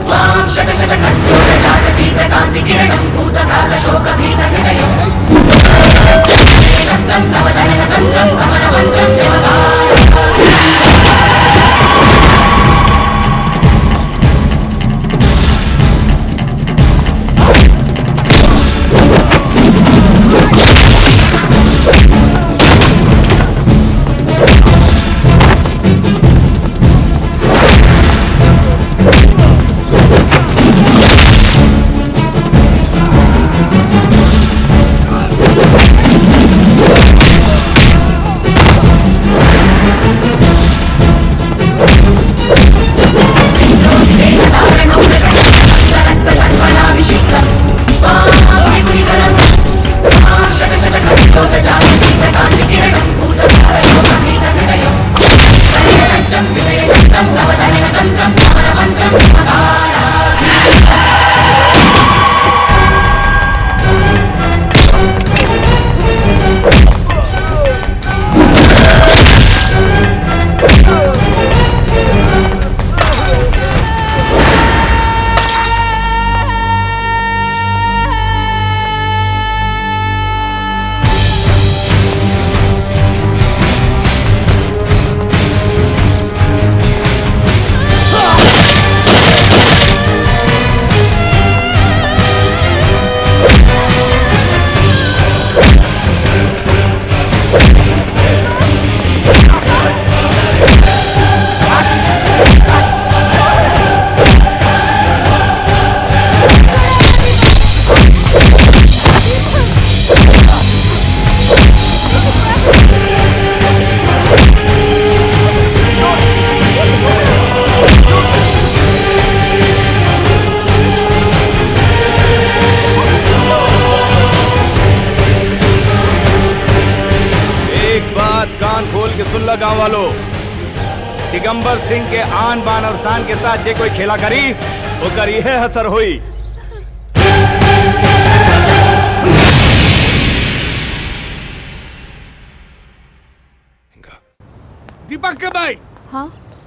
दिगंबर सिंह के आन बान और शान के साथ जे कोई खेला करी ओकर इहे असर हुई दीपक के भाई हाँ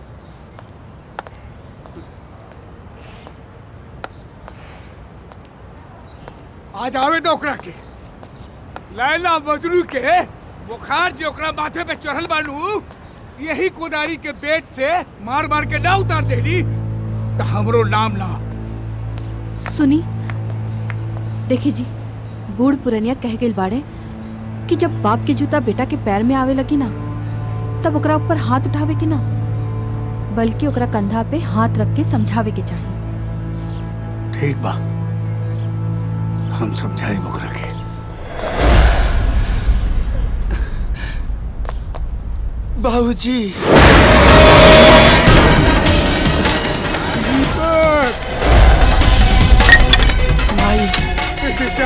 आज आवे तो ओकरा के लैला मजनू के बुखार जो ओकरा माथे पे चढ़ल बालू यही कोदारी के पेट से मार मार के ना उतार देली तो हमरो नाम ना सुनी देखी जी बूढ़ पुरनिया कह गई बाड़े कि जब बाप के जूता बेटा के पैर में आवे लगी ना तब ओकरा ऊपर हाथ उठावे के ना बल्कि ओकरा कंधा पे हाथ रख के समझावे के चाहिए ठीक बा हम समझाई ओकरा के बाबूजी माई बेटा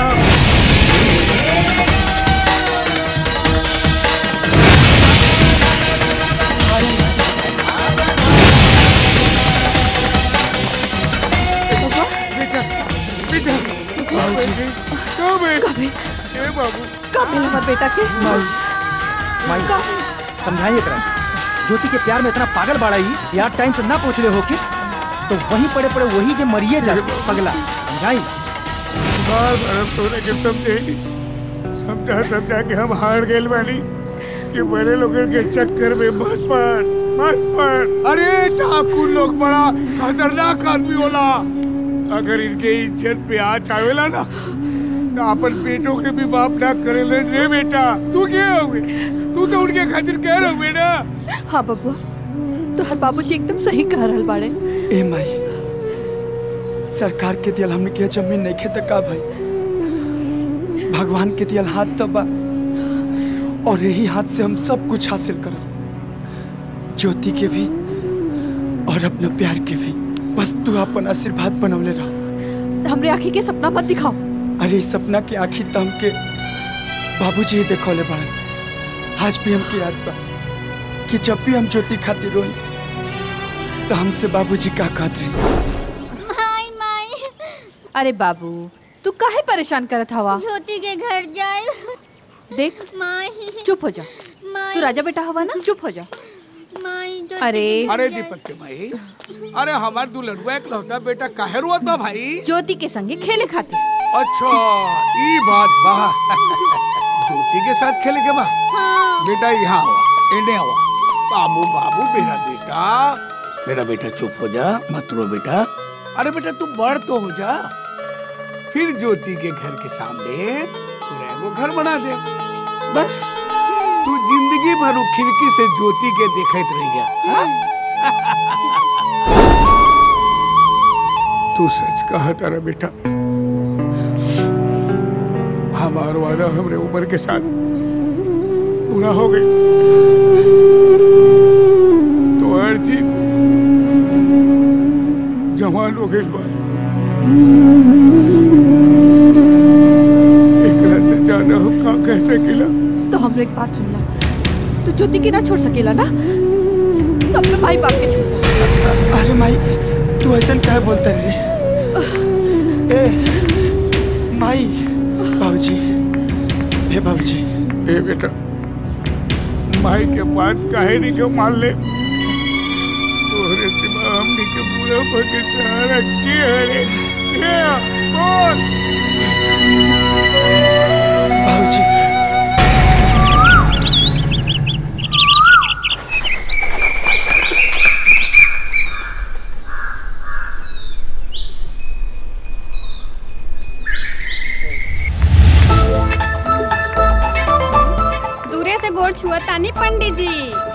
बेटा बेटा बाबूजी कब है ए बाबू कब है हमारे बेटा के माई माई समझाइए करा ज्योति के प्यार में इतना पागल बाड़ा ही यार टाइम से ना पहुंच रहे हो कि तो वहीं पड़े पड़े वही जे मरिए जा पगला समझाई बार बार हम तोरे के समझे समझा समझा के हम हार गए बानी कि बड़े लोगन के चक्कर में मत पड़ मत पड़ अरे ठाकुर लोग बड़ा खतरनाक आदमी होला अगर इनके इज्जत पे आज आवेला ना तो अपन बेटों के भी बाप ना करेले रे बेटा तू क्या हुए तू तो उनके खातिर कह रहे हुए ना हाँ बबुआ तो हर बाबूजी एकदम सही कह रहल बाड़े ए माई सरकार के दियल हमने किया जमीन नहीं खे का भाई भगवान के दियल हाथ तबा और यही हाथ से हम सब कुछ हासिल करब ज्योति के भी और अपना प्यार के भी बस तू अपन आशीर्वाद बनवले रहो हमरे आँखी के सपना मत दिखाओ अरे इस सपना के आखिर तो हमके बाबूजी ही देखौले बड़े आज भी हमके याद बा कि जब भी हम ज्योति खातिर रोई तो हमसे बाबूजी का कहत रही माई माई अरे बाबू तू काहे परेशान करत हवा ज्योति के घर जाए देख माई चुप हो जा माई तू राजा बेटा हवा ना चुप हो जा माई ज्योति अरे के घर अरे जाए। दीपक के भाई अरे हमार दुल्हनुआ एक लौता बेटा काहे रोत बा भाई ज्योति के संगे खेले खातिर अच्छा ई बात बा ज्योति के साथ खेले के बा बेटा यहाँ हुआ इन्हें हुआ बाबू बाबू मेरा बेटा मेरा बेटा चुप हो जा मत रो बेटा अरे बेटा तू बड़ तो हो जा फिर ज्योति के घर के सामने पूरा एगो घर बना दे बस तू जिंदगी भर उ खिड़की से ज्योति के देखत रह गया तू सच कहा तारा बेटा हमार वादा हमरे उम्र के साथ पूरा हो गई तो हर चीज जवान हो गई बात एकरा से ज्यादा हम का कह सकेला तो हमरे एक बात सुन ला तू ज्योति के ना छोड़ सकेला ना तो अपने भाई बाप के छोड़ अरे माई तू ऐसा क्या बोलता रे ए माई बाबूजी हे बाबूजी ए बेटा माई के बात काहे नहीं के मान ले तोहरे सिवा हमनी के पूरा के सहारा के हरे के बोल बाबूजी दूरे से गोड़ छुआ तानी पंडित जी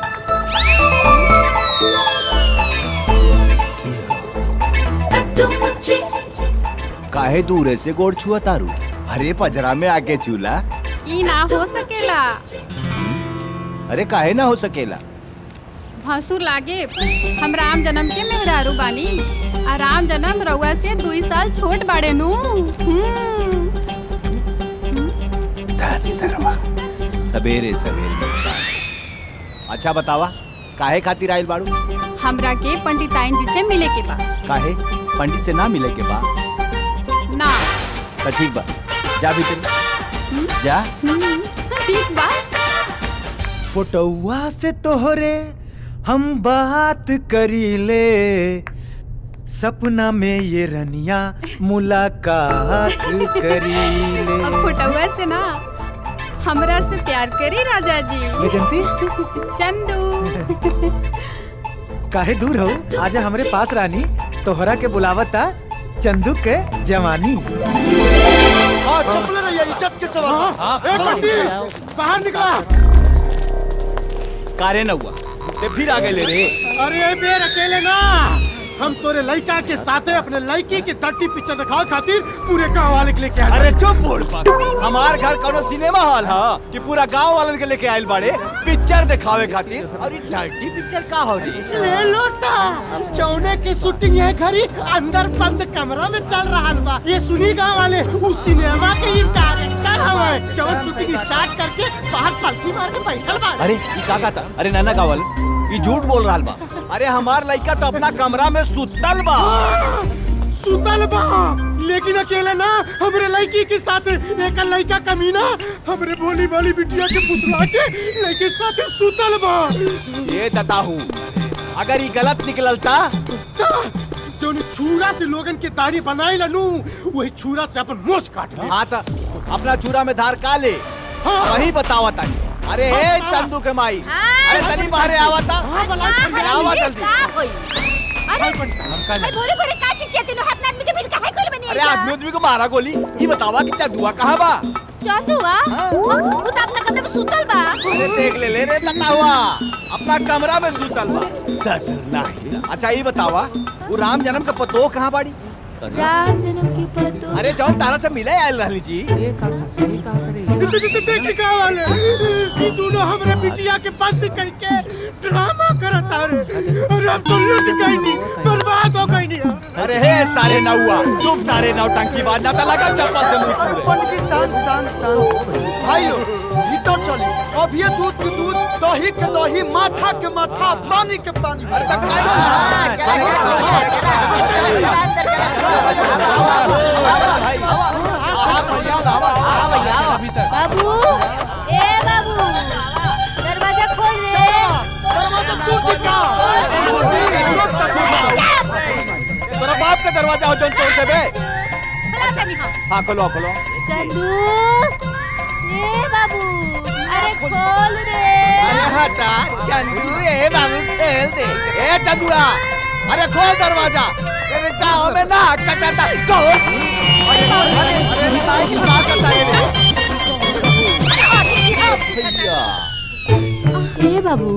काहे दूर से गोड़ छुआ तारू अरे पजरा में आके चूला ई ना हो सकेला अरे काहे ना हो सकेला भसुर लागे हम राम जन्म के मेहरारू बानी आ राम जन्म रउआ से दुई साल छोट बाड़े नु हम्म। सवेरे सवेरे नुकसान अच्छा बतावा काहे खातिर आइल बाड़ू हमरा के पंडिताइन जी से मिले के बा काहे पंडित से ना मिले के बाद ना तो ठीक बा जा भीतर जा हम्म, ठीक बा फोटोवा से तोहरे हम बात करी ले सपना में ये रनिया मुलाकात करी ले अब फुटौआ से ना हमरा से प्यार करी राजा जी वैजंती? चंदू काहे दूर हो आजा हमरे पास रानी तोहरा के बुलावता चंदू के जवानी हाँ चपले रहिए इज्जत के सवाल ए पंडित बाहर निकला कारे न हुआ ते फिर आ गए ले रे अरे ए बेर अकेले ना हम तोरे लड़का के साथे अपने लड़की की धरती पिक्चर दिखाओ खातिर पूरे गांव वाले के लेके आए अरे चुप बोल पा हमार घर कोनो सिनेमा हॉल है कि पूरा गांव वालन के लेके आइल बाड़े पिक्चर दिखावे खातिर और ये डर्टी पिक्चर का हो रही ले लोटा चौने की शूटिंग है घरी अंदर बंद कमरा में चल रहा बा ये सुनी गांव वाले उस सिनेमा के ही डायरेक्टर हवे जब शूटिंग स्टार्ट करके बाहर पलटी मार के बैठल बा अरे ये का था अरे नाना कावल ये झूठ बोल रहा बा अरे हमार लड़का तो अपना कमरा में सुतल बा सुतल बा लेकिन अकेले ना हमरे लड़की के साथ एक लड़का कमीना हमरे भोली भाली बिटिया के फुसला के लड़के साथ सुतल बा ये दता हूँ अगर ये गलत निकलता जो छुरा से लोगन के दाढ़ी बनाई लनू वही छुरा से अपन मोछ काट ले हाँ तो अपना चूरा में धार का ले वही बतावा तानी अरे हे चंदू के माई अरे तनी बाहरे आवता आवा जल्दी बोरे बोरे का चीज चाहते नो हाथ आदमी के भीड़ काहे कोल बनी अरे आदमी आदमी को मारा गोली ये बतावा कि चंदुआ कहाँ बा चंदुआ वो तो अपना कमरे में सुतल बा अरे देख ले ले रे तता हुआ अपना कमरा में सुतल बा ससुर नहीं अच्छा ये बतावा वो राम जन्म का पतो कहाँ बाड़ी राम जन्म की पतो अरे जौन तारा से मिले आयल रहली जी देखी का वाले ये दोनों हमरे बिटिया के बंद करके ड्रामा करता रे अरे अब तो लुट गई नहीं बर्बाद हो गई नहीं अरे हे सारे नौआ तुम सारे नौटंकी बाज जाता लगा चप्पल से मुंह छू पंडित जी शांत शांत शांत भाई लोग भीतर चली अब ये दूध के दूध दही के दही माठा के माठा पानी के पानी बाबू ए बाबू दरवाजा खोल रे दरवाजा टूट का तेरा बाप का दरवाजा हो जौन तोड़ देबे हाँ खोलो खोलो चंदू ए बाबू अरे खोल रे अरे हटा चंदू ए बाबू खेल दे ए चंदूरा अरे खोल दरवाजा तेरे गाँव में ना कटाता खोल अरे अरे अरे भाई की बात करता है रे भैया ए बाबू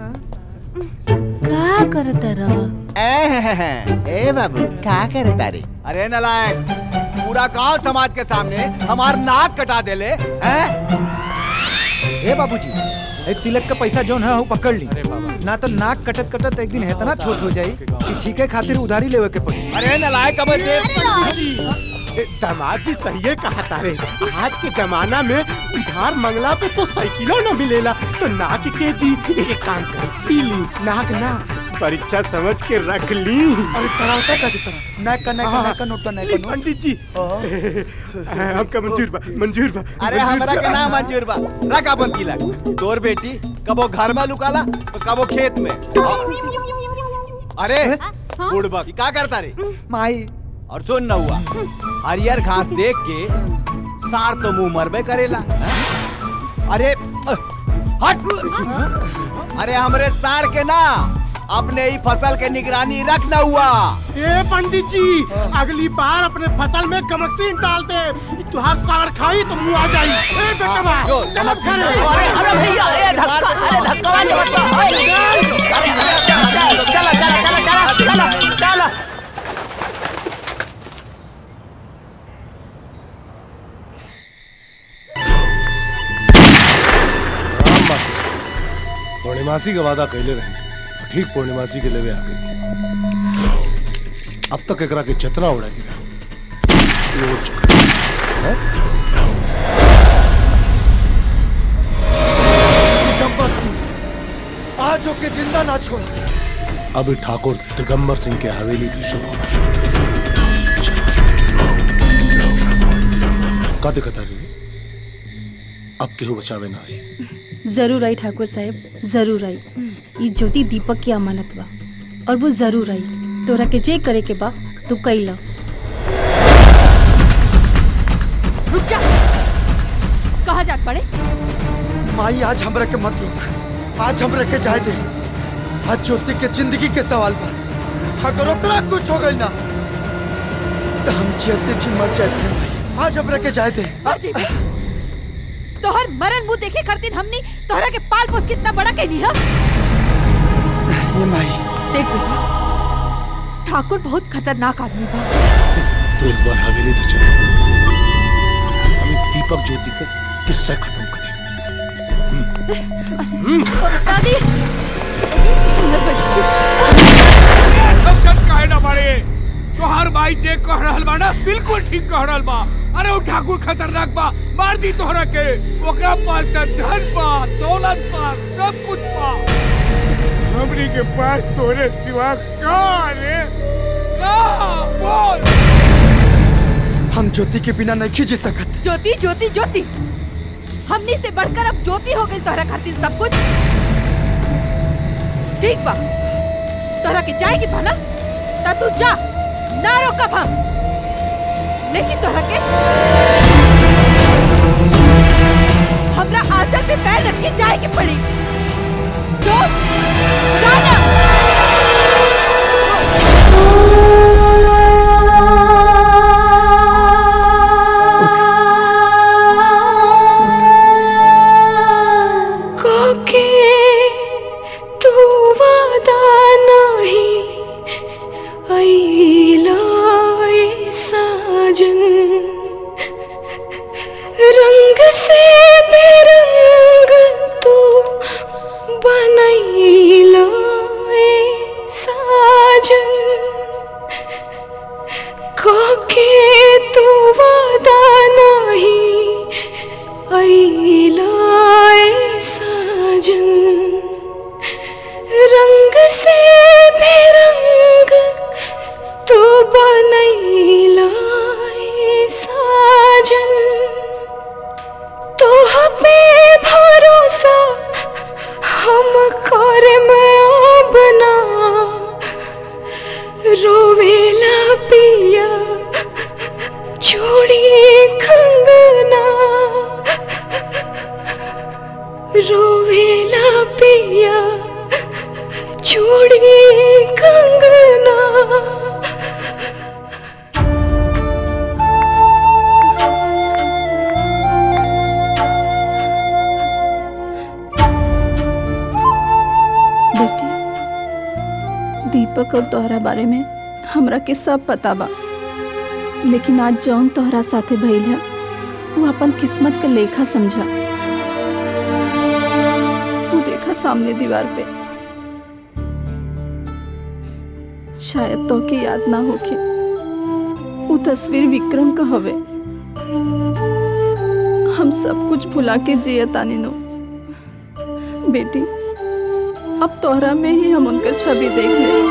का करता रह ए ए बाबू का करता रे अरे नलायक पूरा गांव समाज के सामने हमार नाक कटा देले हैं ए बाबूजी एक तिलक का पैसा जोन है वो पकड़ ली ना तो नाक कटत कटत एक दिन है इतना छोट हो जाई कि छीके खातिर उधारी लेवे के पड़ी अरे नलायक अब दे ए, दामाद जी सही कहा तारे आज के जमाना में उधार मंगला पे तो साइकिलो न मिलेला तो नाक के दी एक काम कर पी ली नाक ना परीक्षा समझ के रख ली अरे सरावता का की तरह नाक का नाक का नाक का नोट का नाक ली का नोट पंडित जी हमका मंजूर बा मंजूर बा अरे हमरा के नाम मंजूर बा रख अपन तिलक तोर बेटी कबो घर में लुकाला तो कबो खेत में अरे बुढ़बा की का करता रे माई और सुन न हुआ हरियर घास देख के सार तो मुंह मरबे करेला हैं? अरे अ, हट अरे हमरे सार के ना अपने ही फसल के निगरानी रख न हुआ ए पंडित जी अगली बार अपने फसल में कमक्सीन डाल दे तुहार साड़ खाई तो मुंह आ जाई ए बेटा बा जो, चल कमक्सीन घरे डालो। अरे, अरे भैया, ए, धक्का, अरे, धक्का वाली बात बा। चला, चला, चला, चला, चला, चला। पूर्णिमासी का वादा कैले रहे ठीक पूर्णिमासी के लेवे आ गई अब तक एकरा के चतना उड़ा गिरा ये उड़ चुका है? डब्बा सिंह आज ओके जिंदा ना छोड़ा अब ठाकुर दिगंबर सिंह के हवेली की शुरुआत का दिक्कत आ रही अब केहू बचावे ना आई जरूर आई ठाकुर साहब जरूर आई ये ज्योति दीपक की अमानत बा और वो जरूर आई तोरा के जे करे के बा तू कैला रुक जा कहाँ जात पड़े माई आज हमरा के मत रोक आज हमरा के जाए दे आज ज्योति के जिंदगी के सवाल बा अगर ओकरा कुछ हो गई ना तो हम जियते जी मर जाए आज हमरा के जाए दे अजीब है। तोहर मरन मुंह देखे खातिर हमनी तोहरा के पाल पोस कितना बड़ा कहनी है ये माई देख बेटा ठाकुर बहुत खतरनाक आदमी बा तो एक बार हवेली तो चलो हम दीपक ज्योति का किस्सा खत्म करें दादी सब जब काहे ना बाड़े तोहार भाई जे कह रहल बा ना बिल्कुल ठीक कह रहल बा अरे वो ठाकुर खतरनाक बा मार दी तोहरा के ओकरा पास त धन बा दौलत बा सब कुछ बा हमनी के पास तोरे सिवा का रे का बोल हम ज्योति के बिना नहीं जी सकत ज्योति ज्योति ज्योति हमनी से बढ़कर अब ज्योति हो गई तोहरा खातिर सब कुछ ठीक बा तोहरा के जाएगी भला ता तू जा ना रोकब हम लेकिन तोहरा के हमरा आचल पे पैर रख के जाए के पड़ी जो जाना कोके तू वादा नाही ऐला ए साजन रंग से बेरंग तू बनैला ए साजन कोके तू वादा नाही ऐला ए साजन रंग से बेरंग तू बनैला ए साजन तोह पे भरोसा हम कर में बना रोवेला पिया चूड़ी कंगना रोवेला पिया चूड़ी कंगना बेटी दीपक और तोहरा बारे में हमरा के सब पता बा लेकिन आज जौन तोहरा साथे भइल है वो अपन किस्मत का लेखा समझा वो देखा सामने दीवार पे शायद तो के याद ना होके वो तस्वीर विक्रम का हवे हम सब कुछ भुला के जिया तानी नो बेटी अब तोहरा में ही हम उनका छवि देख ले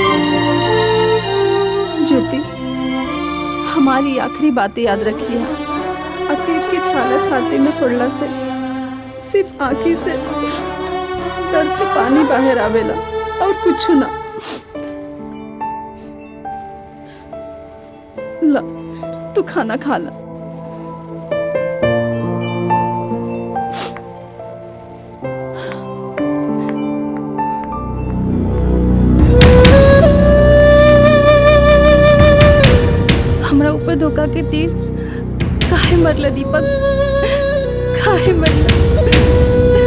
ज्योति हमारी आखिरी बातें याद रखिए अतीत की छाला छाती में फुड़ला से सिर्फ आंखी से दर्द के पानी बाहर आवेला और कुछ ना ला तू खाना खा ला हमरा ऊपर धोखा के तीर काहे मरला दीपक काहे मरला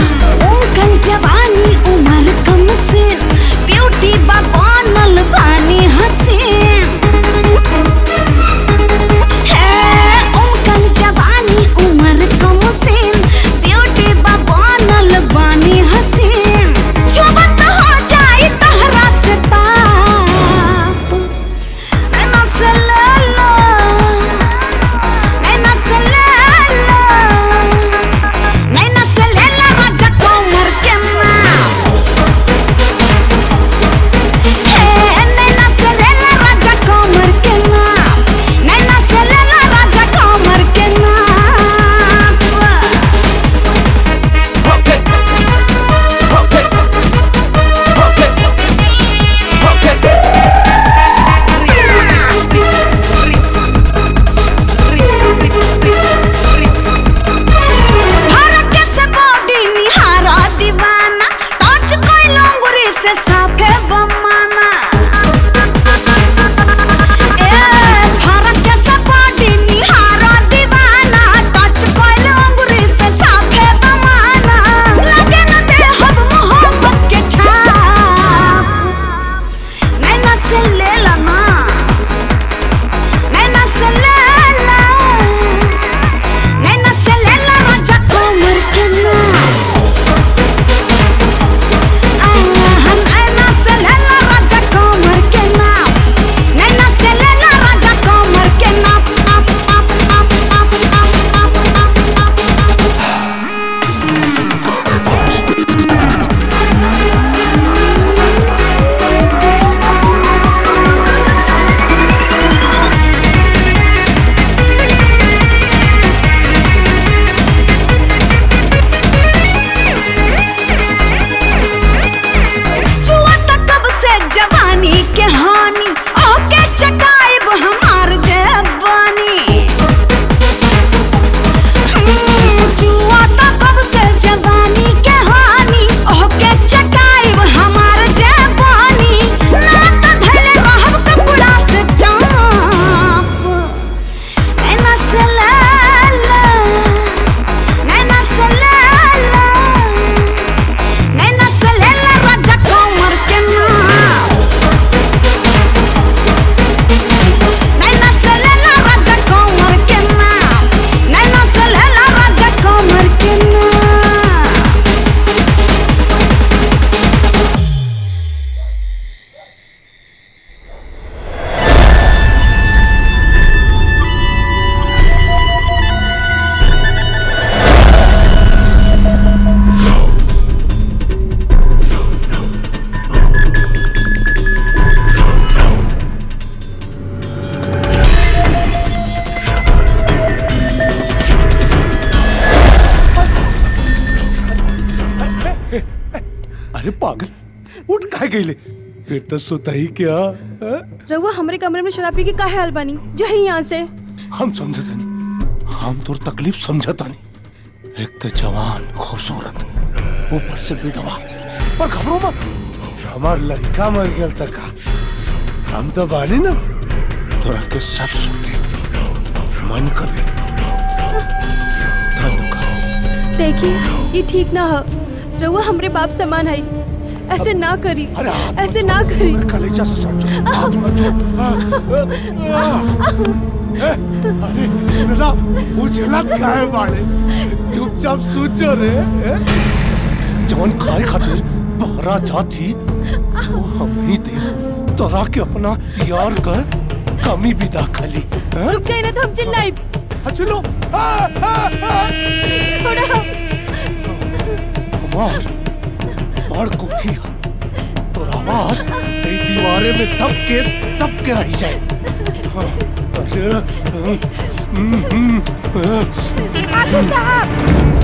कल जवानी उम्र कम से ब्यूटी बा बनल बानी अरे पागल उठ काहे गईले फिर तो सुता ही क्या हाँ? रहुआ हमरे कमरे में शराब पी के काहे हाल बानी जाही यहाँ से हम समझता नहीं हम तोर तकलीफ समझता नहीं एक तो जवान खूबसूरत ऊपर से बेदवा पर घबरो मत हमार लड़का मर गया तक हम तो बानी ना तोरा के सब सुखे मन कभी देखिए ये ठीक ना हो रहुआ हमरे बाप समान है ऐसे ना करी ऐसे ना करी कलेजा से समझो हाथ मत छो अरे इतना उछलत काहे बाड़े चुपचाप सोचो रे ए? जवन खाए खातिर बहरा जाती वो हम ही दे तोरा के अपना यार का कमी भी ना खाली हैं? रुक जाए ना तो हम चिल्लाई चलो हमार बड़ कोठी तो आवाज कई दीवारे में दब के दब के रह जाए हाँ, अरे हम्म, हम्म, ठाकुर साहब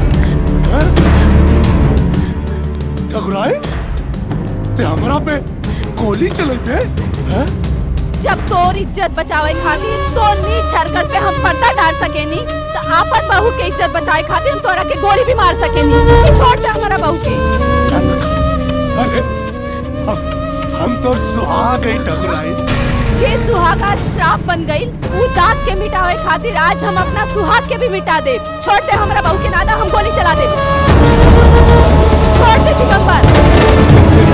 ठकुराइन ते हमरा पे गोली चले थे हैं? जब तोर इज्जत बचावे खातिर तोर नी छरकट पे हम पर्दा डाल सकेनी तो आपन बहू के इज्जत बचाए खातिर हम तोरा के गोली भी मार सकेनी छोड़ दे हमारा बहू के अरे हम हम तो सुहाग गई ठकुराइन जे सुहाग आज श्राप बन गई वो दांत के मिटावे खातिर आज हम अपना सुहाग के भी मिटा दे छोड़ दे हमारा बहू के नादा हम गोली चला दे छोड़ दे दिगंबर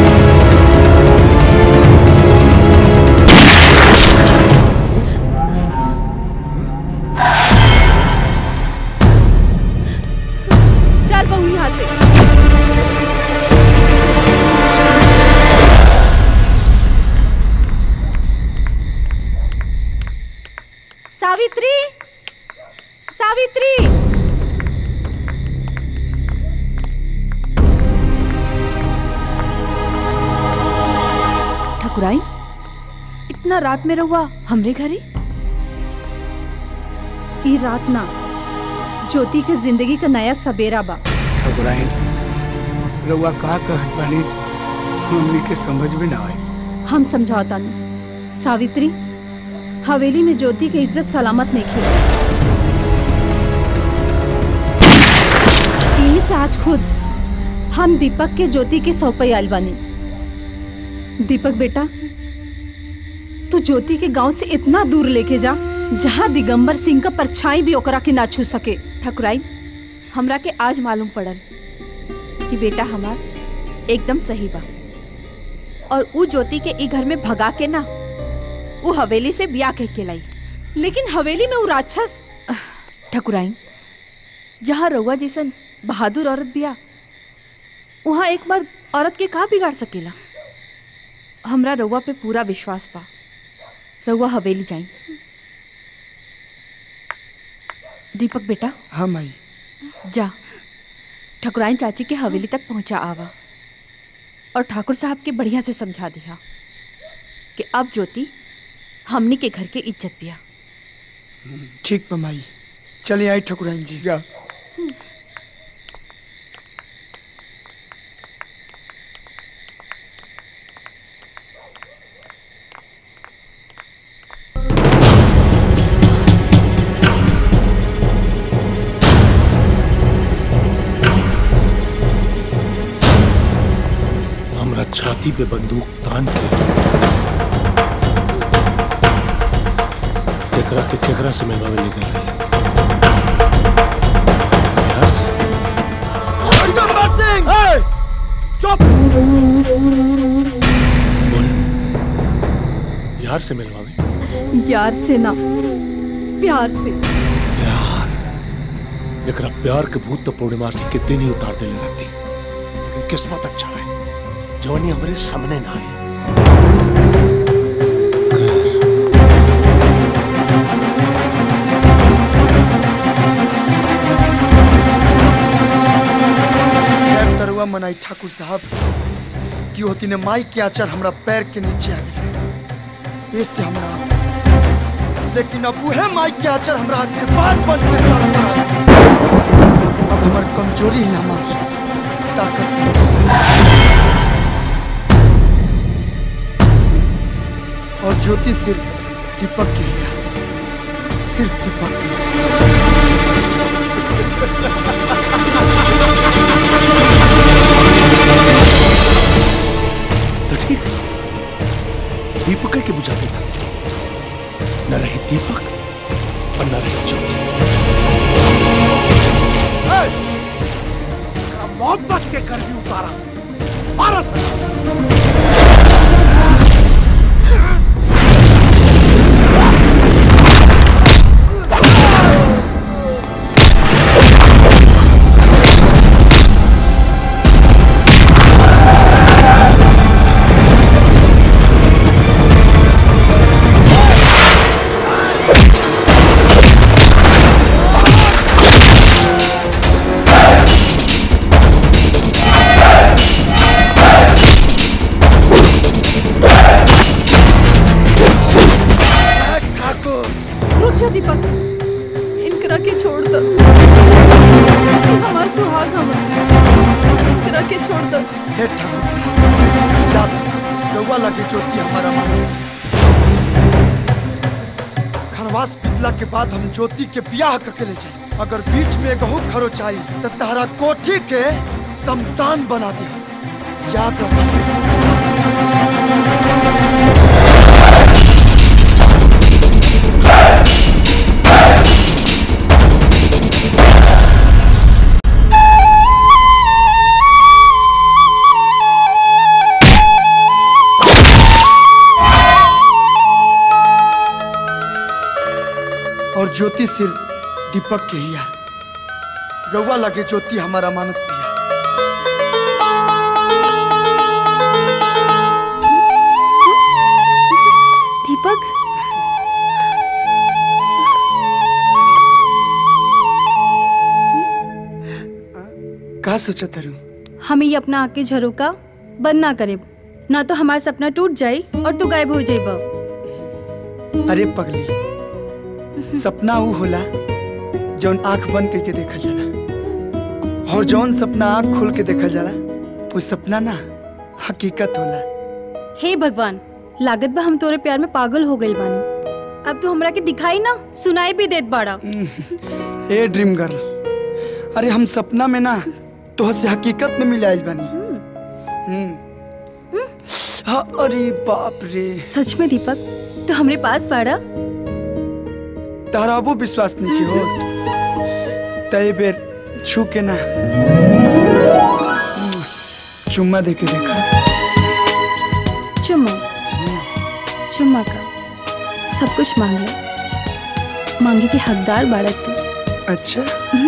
चल बहू यहाँ से सावित्री सावित्री ठकुराइन इतना रात में रहुआ हमरे घरे ई रात ना ज्योति के जिंदगी का नया सवेरा बा ठकुराइन रउआ का कहत बानी हमनी के समझ में ना आई हम समझौता नहीं सावित्री हवेली में ज्योति की इज्जत सलामत नहीं खेल इन्हीं से आज खुद हम दीपक के ज्योति के सौंपई आयल बानी दीपक बेटा तू ज्योति के गांव से इतना दूर लेके जा जहाँ दिगंबर सिंह का परछाई भी ओकरा के ना छू सके ठकुराई हमरा के आज मालूम पड़ल कि बेटा हमार एकदम सही बा और ऊ ज्योति के ई घर में भगा के ना ऊ हवेली से ब्याह कह के लाई लेकिन हवेली में ऊ राक्षस ठकुराई जहाँ रउआ जैसन बहादुर औरत बिया वहाँ एक बार औरत के का बिगाड़ सकेला हमरा रउआ पे पूरा विश्वास बा रउआ हवेली जाई दीपक बेटा हाँ माई जा ठकुराइन चाची के हवेली तक पहुंचा आवा और ठाकुर साहब के बढ़िया से समझा दिया कि अब ज्योति हमनी के घर के इज्जत पिया ठीक बा माई चलिए आई ठकुराइन जी जा हमरा छाती पे बंदूक तान के केकरा के केकरा से मिलवावे ले गए रहे दिगंबर सिंह चुप बोल यार से मिलवावे यार से ना प्यार से प्यार एकरा प्यार के भूत तो पूर्णिमासी के दिन ही उतार देले रहती लेकिन किस्मत अच्छा रहे जवानी हमारे सामने ना आए खैर तरुआ मनाई ठाकुर साहब कि होती ने माई के आचर हमरा पैर के नीचे आ गए इससे हमरा लेकिन अब वह माई के आचर हमरा आशीर्वाद बन के साथ पर आ गए। अब हमार कमजोरी ही हमार ताकत बन गई। और ज्योति सिर्फ दीपक की है सिर्फ दीपक की तो ठीक है दीपक के बुझा देगा न रहे दीपक और न रहे ज्योति मोहब्बत के कर भी उतारा मारो ठाकुर रुक जा दीपक इनकरा के छोड़ दो हमारा सुहाग हमारा इनकरा के छोड़ दो हे ठाकुर साहब याद रखना रउआ लगे ज्योति हमारा मानो खनवास पिटला के बाद हम ज्योति के ब्याह करके ले जाए अगर बीच में गहू खरो चाहिए तो तारा कोठी के शमशान बना दे याद रखिए और ज्योति सिर्फ दीपक के ही है रउआ लगे ज्योति हमारा मानत पिया दीपक का सोचा तरु हमें ये अपना आके झरोका बंद ना करे ना तो हमारा सपना टूट जाए और तू गायब हो जाए अरे पगली सपना ऊ होला जौन आंख बंद करके देखल जाला और जौन सपना आंख खोल के देखल जाला वो सपना ना हकीकत होला हे भगवान लागत बा हम तोरे प्यार में पागल हो गई बानी अब तू हमरा के दिखाई ना सुनाई भी देत बाड़ा ए ड्रीम गर्ल अरे हम सपना में ना तो से हकीकत में मिलाइल बानी हम्म। हाँ, अरे बाप रे सच में दीपक तू हमरे पास बाड़ा तारा वो विश्वास नहीं की हो तय बेर छू के ना चुम्मा दे के देखा चुम्मा चुम्मा का सब कुछ मांग ले मांगे के हकदार बाड़ा तू अच्छा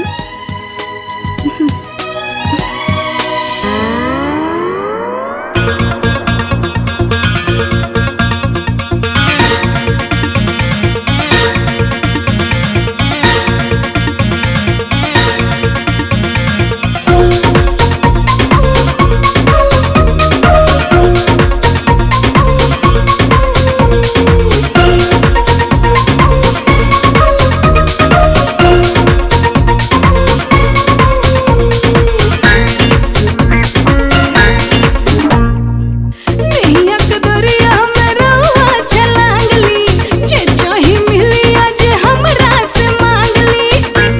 नैया के दरिया में रउआ छलांगली जे चाही मिली आज हमरा से मांगली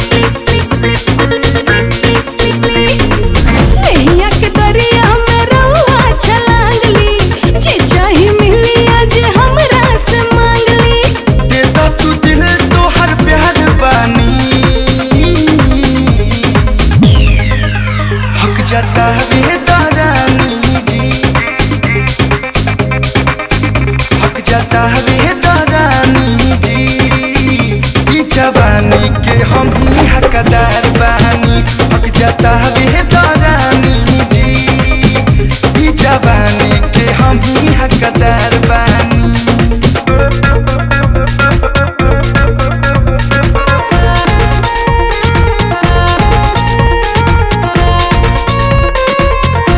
नैया के दरिया में रउआ छलांगली जे चाही मिली आज हमरा से मांगली देता तू दिल तो हर प्यार बानी हक जाता है दारानी जी हक जाता है दारानी जी ई जवानी के हम ही हकदार बानी हक जाता है दारानी जी ई जवानी के हम ही हकदार बानी हाँ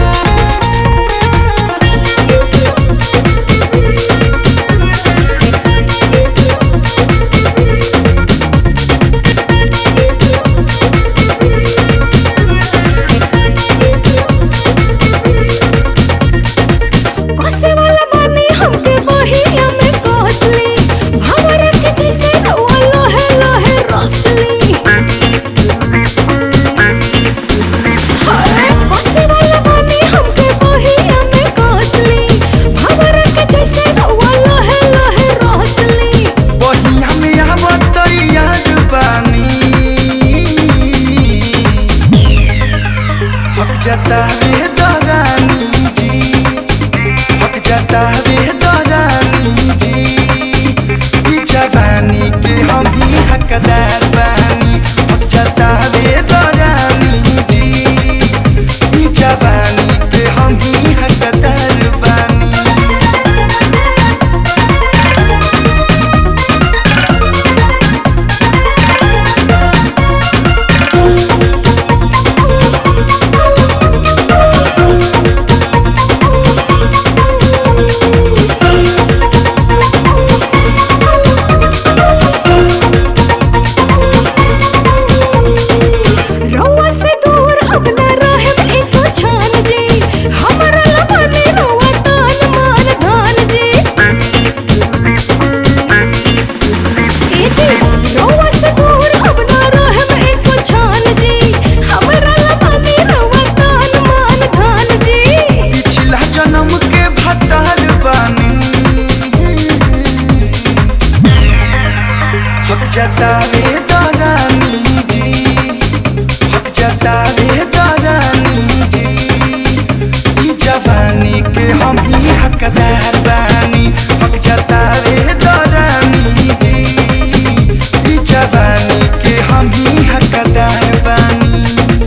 जाता वे दौरानी जी हक जाता वे दौरानी जी ई जवानी के हम ही हकदार बानी हक जाता वे दौरानी जी ई जवानी के हम ही हकदार बानी रउआ से दूर अब न रहब एको छान जी हमरा लबने रउआ तान मान धान जी ए जी रउआ से दूर अब न रहब एको छान जी हमरा लबने रउआ तान मान धान जी पिछला जन्म के भतार बानी हक जाता रे दारानी जी हक जाता रे दारानी जी ई जवानी के हम ही हकदार बानी हक जाता रे दारानी जी ई जवानी के हम ही हकदार बानी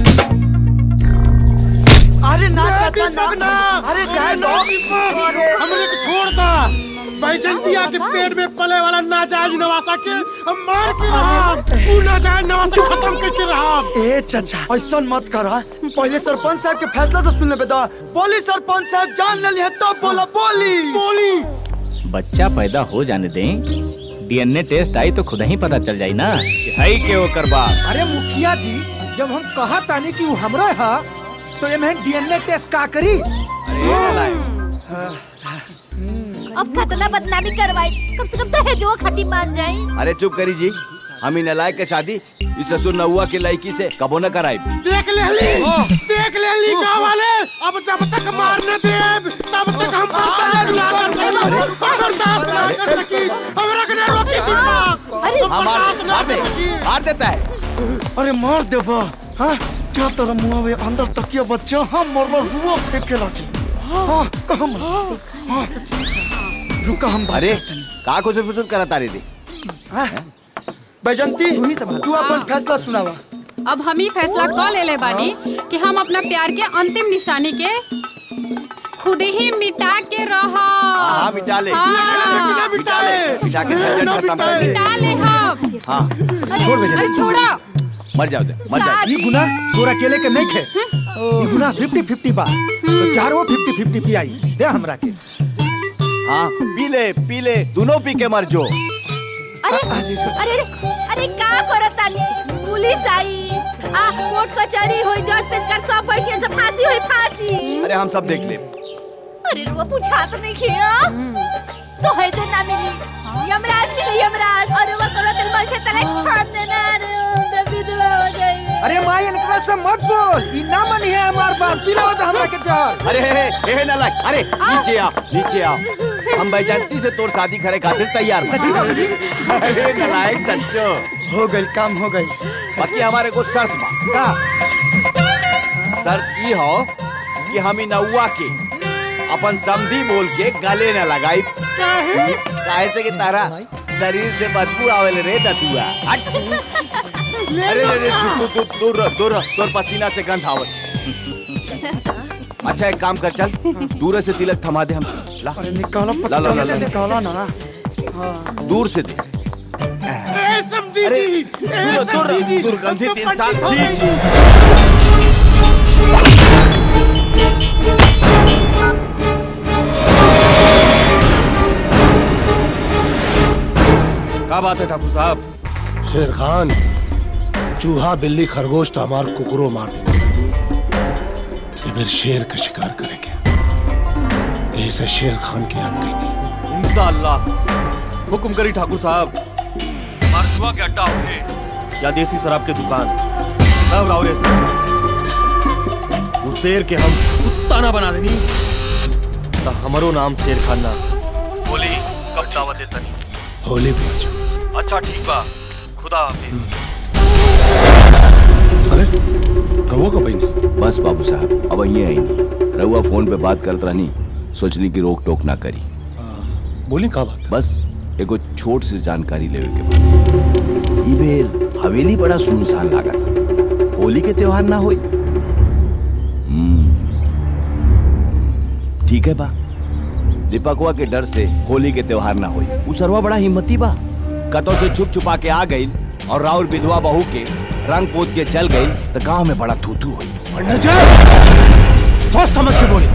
अरे ना चाचा ना अरे जाए लो अरे हमरे को छोड़ दा बैजंतिया के पेट में पले वाला नाजायज नवासा के हम मार के रहा तू नाजायज नवासा खत्म करके रहा ए चाचा ऐसा मत करा पहले सरपंच साहब के फैसला तो सुन ले दा बोली सरपंच साहब जान ले लिया तब बोला बोली बोली बच्चा पैदा हो जाने दें डीएनए टेस्ट आई तो खुद ही पता चल जाई ना कि है के ओकर बाप अरे मुखिया जी जब हम कहा तानी कि वो हमरा है तो ये मैं डीएनए टेस्ट का करी अब खतना बदनामी करवाई कम से कम दहेजो खाती मान जाए अरे चुप करी जी हम ही नलायक के शादी इस ससुर नौआ के लड़की से कबो न कराई देख ले ली देख ले ली गाँव वाले अब जब तक मारने दे तब तक हम बर्दाश्त ना कर सकी बर्दाश्त ना कर सकी हम रखने रोकी दिमाग अरे हाँ मार मार दे मार देता है अरे मार दे बा हाँ जा तेरा मुंह में अंदर तकिया बच्चा हाँ मरना रुआ फेंक के लाके हाँ कहाँ मर हाँ रुका हम बात अरे का कुछ फुसुर करा तारी दी बैजंती तू अपन फैसला सुनावा अब हम ही फैसला क ले ले बानी कि हम अपना प्यार के अंतिम निशानी के खुद ही मिटा के रह हाँ मिटा ले हाँ। मिटा ले मिटा के झंझट खत्म कर दे मिटा ले हम हाँ छोड़ बेजा अरे छोड़ा मर जाओ दे मर जाओ ये गुना तोरा अकेले के नहीं खे ये गुना फिफ्टी फिफ्टी बा तो चारों फिफ्टी फिफ्टी पियाई दे हमरा के हाँ पी ले पी ले दोनों पी के मर जो अरे अरे अरे का करत ताली पुलिस आई आ कोर्ट कचहरी होई जज पेश कर सब बैठे से फांसी होई फांसी अरे हम सब देख ले अरे रुआ पूछा तो नहीं किया तो है जो ना मिली यमराज मिली यमराज और वो करो दिल में से तले छान देना अरे उनका विधवा हो जाएगी अरे माई इनकरा से मत बोल ई ना मनी है हमार बात पिलाओ तो हमरा के जहर अरे हे हे हे नालायक अरे नीचे आ नीचे आ हम बैजंती से तोर शादी करे खातिर तैयार बा। अरे नालायक सच्चो हो गई काम हो गई बाकी हमारे को शर्त बा शर्त ई हो कि हम इ नौआ के अपन समधी बोल के गले न लगाई काहे से कि तारा शरीर से बदबू आवेल रे दतुआ हट अरे रे रे तू तू तू दूर रह, दूर रह, तोर पसीना से गंध आवत अच्छा एक काम कर चल दूर से तिलक थमा दे हम ला अरे निकालो ला ला ला पत्ता से ला निकालो ना हाँ दूर से दे ए समधी अरे जी ए दूर दूर समधी जी दुर्गंधित हमको इंसान पंडित जी जी। जी क्या बात है ठाकुर साहब शेर खान चूहा बिल्ली खरगोश तो हमार कुकुरो मार देने से ये फिर शेर का शिकार करेंगे ऐसे शेर खान की याद कहीं इंशाअल्लाह हुक्म करी ठाकुर साहब मरजुआ के अड्डा होगे या देसी शराब के दुकान सब रावरे से वो शेर के हम कुत्ता ना बना देनी तो हमारो नाम शेर खान ना बोली कब दावत देता नहीं होली पे आ जाओ अच्छा ठीक बा खुदा हाफिज अरे रहुआ का बहनी बस बाबू साहब अब अहिए आई नहीं रहुआ फोन पे बात करत रहनी सोचनी की रोक टोक ना करी बोली का बात बस एगो छोट से जानकारी लेवे के बा ई बेर हवेली बड़ा सुनसान लागत होली के त्योहार ना होई हम्म, ठीक है बा दीपकवा के डर से होली के त्योहार ना होई उ सरवा बड़ा हिम्मती बा कतौ से छुप छुपा के आ गई और राउर विधवा बहू के रंग पोत के चल गई तो गांव में बड़ा थूथू हुई पंडित जी सोच समझ के बोली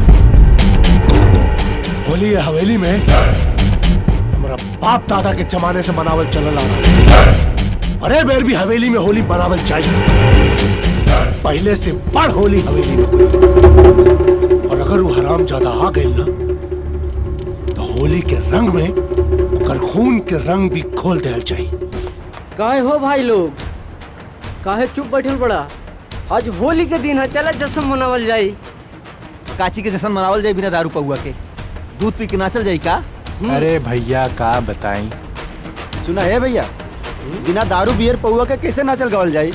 होली ये हवेली में हमारा बाप दादा के जमाने से मनावल चलल आ रहा है अरे बेर भी हवेली में होली मनावल चाहिए और पहले से बड़ होली हवेली में हुई और अगर वो हराम ज्यादा आ गई ना तो होली के रंग में ओकर खून के रंग भी खोल देना चाहिए काहे हो भाई लोग काहे चुप बैठल बड़ा आज होली के दिन है चला जश्न मनावल जाई काची के जश्न मनावल जाए बिना दारू पहुआ के दूध पी के नाचल जाई का अरे भैया का बताई सुना है भैया बिना दारू बियर पहुआ के कैसे नाचल गवल जाई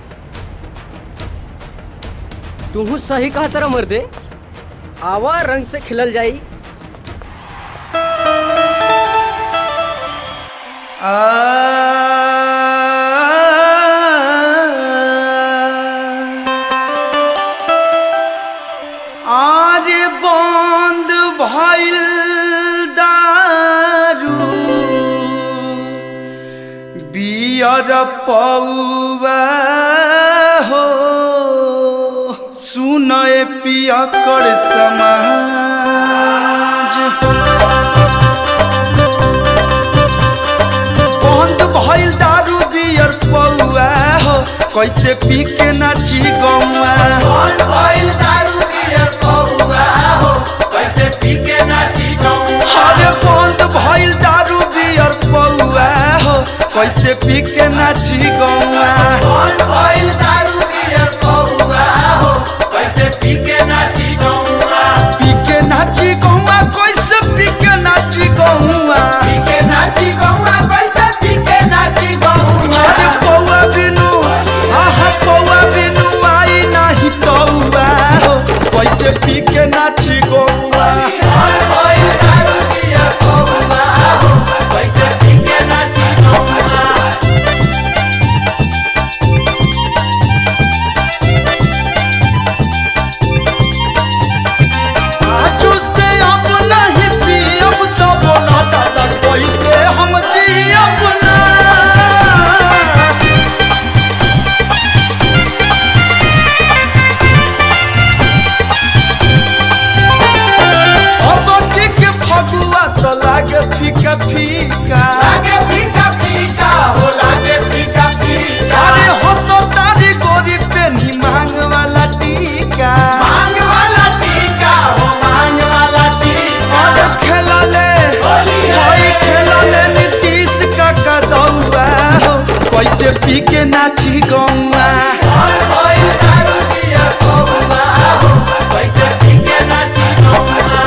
तू सही कहा तरह मर्दे आवा रंग से खिलल जाई आरे बंद भइल दारू बियर पौवा हो सुनए पियकर समाज बंद भइल दारू बियर पौवा हो कैसे पी के नाची गौआ बंद भइल दारू बियर पौवा हो कैसे पी के नाची गौआ अरे बंद भइल दारू बियर पौवा हो कैसे पी के नाची गौआ बंद भइल दारू बियर पौवा हो कैसे पी के नाची गौआ पी के नाची गौआ कैसे पी के नाची गौआ पी के नाची गौआ कैसे पी के नाची गौआ अरे पौवा बिनु आहा पौवा बिनु आई नाही तौवा हो कैसे पी के नाची गौआ कैसे पी के नाची गौआ आजू से अब नहीं पियब तो बोला दादा कैसे हम जियब ना अब की के फगुआ तो लागे फीका फीका लागे फीका फीका हो लागे फीका फीका अरे हंसो तारी गोरी पे नी मांग वाला टीका मांग वाला टीका हो मांग वाला टीका अरे खेला ले भाई खेला ले नीतीश का कदौआ हो कैसे पी के नाची गौआ कैसे पी के नाची गौआ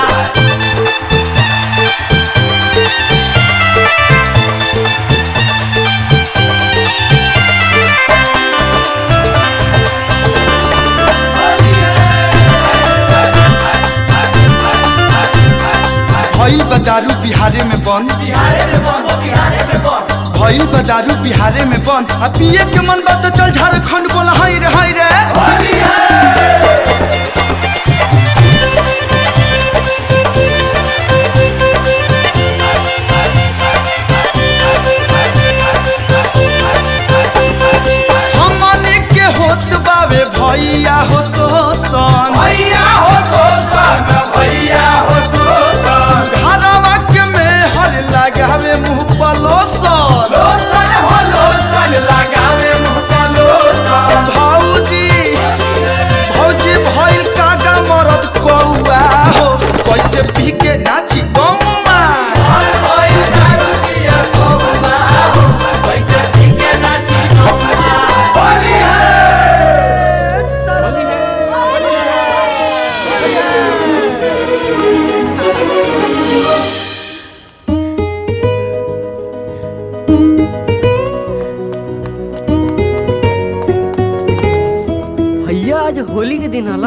भइल बा दारू बिहारे में बंद बिहारे में बंद बिहारे में बंद भइल बा दारू बिहारे में बंद आ पिए के मन बा तो चल झारखंड बोला हाय रे हाय रे हमनी के होत बावे भैया हो शोषण भैया हो शोषण भैया हो शोषण घरवा के में हर लगावे मुंह पर लोशन लोशन हो लोशन लगावे मुंह पर लोशन भौजी भौजी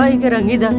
लावा के रंगी दा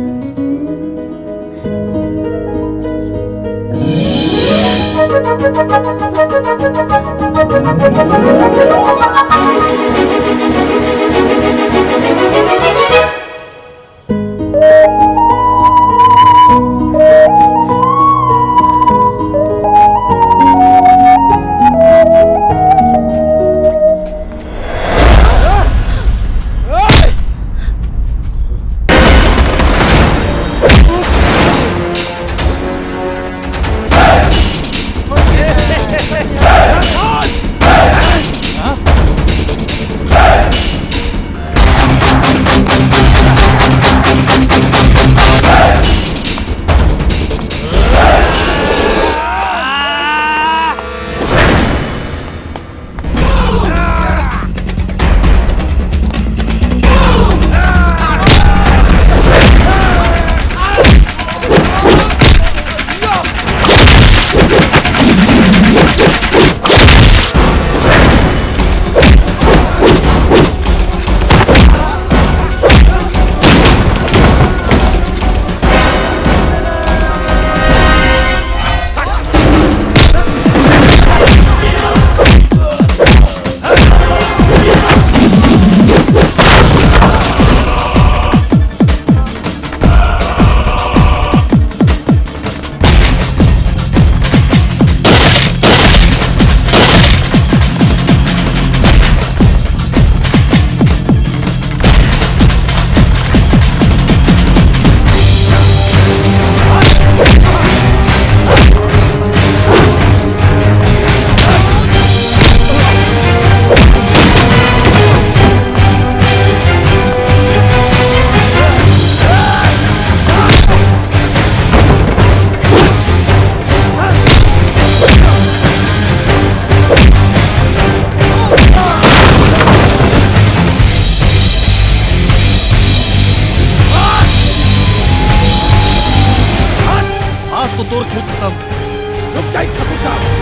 आज तो तोर खेल खत्म रुक जाइए ठाकुर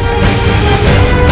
साहब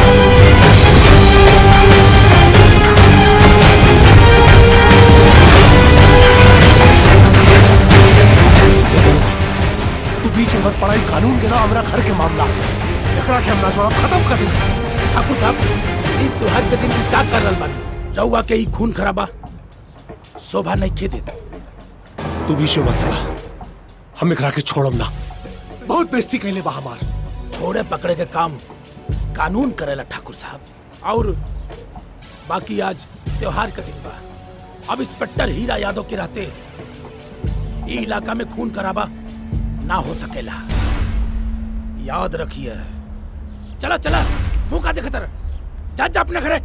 तू बीच में मत पड़ाई कानून के ना हमरा घर के मामला एकरा के हम ना छोड़ा खत्म कर दे ठाकुर साहब इस त्योहार के दिन का कर रहल बानी रउआ के ही खून खराबा शोभा नहीं खे देत तू बीच में मत पड़ा हम एकरा के छोड़म ना बहुत बेइज्जती कैले बा हमार छोड़े पकड़े के काम कानून करेला ठाकुर साहब और बाकी आज त्योहार का दिन बा अब इंस्पेक्टर हीरा यादव के रहते ई इलाका में खून खराबा ना हो सकेला याद रखिए चला चला मुंह का देखतर जा जा अपने घरे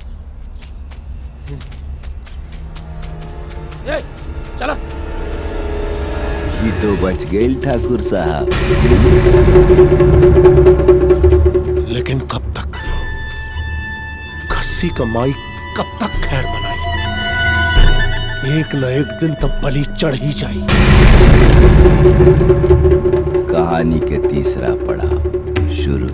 ए चला ये तो बच गई ठाकुर साहब लेकिन कब तक खस्सी का माई कब तक खैर बनाई एक न एक दिन तब बलि चढ़ ही जाई कहानी के तीसरा पड़ाव शुरू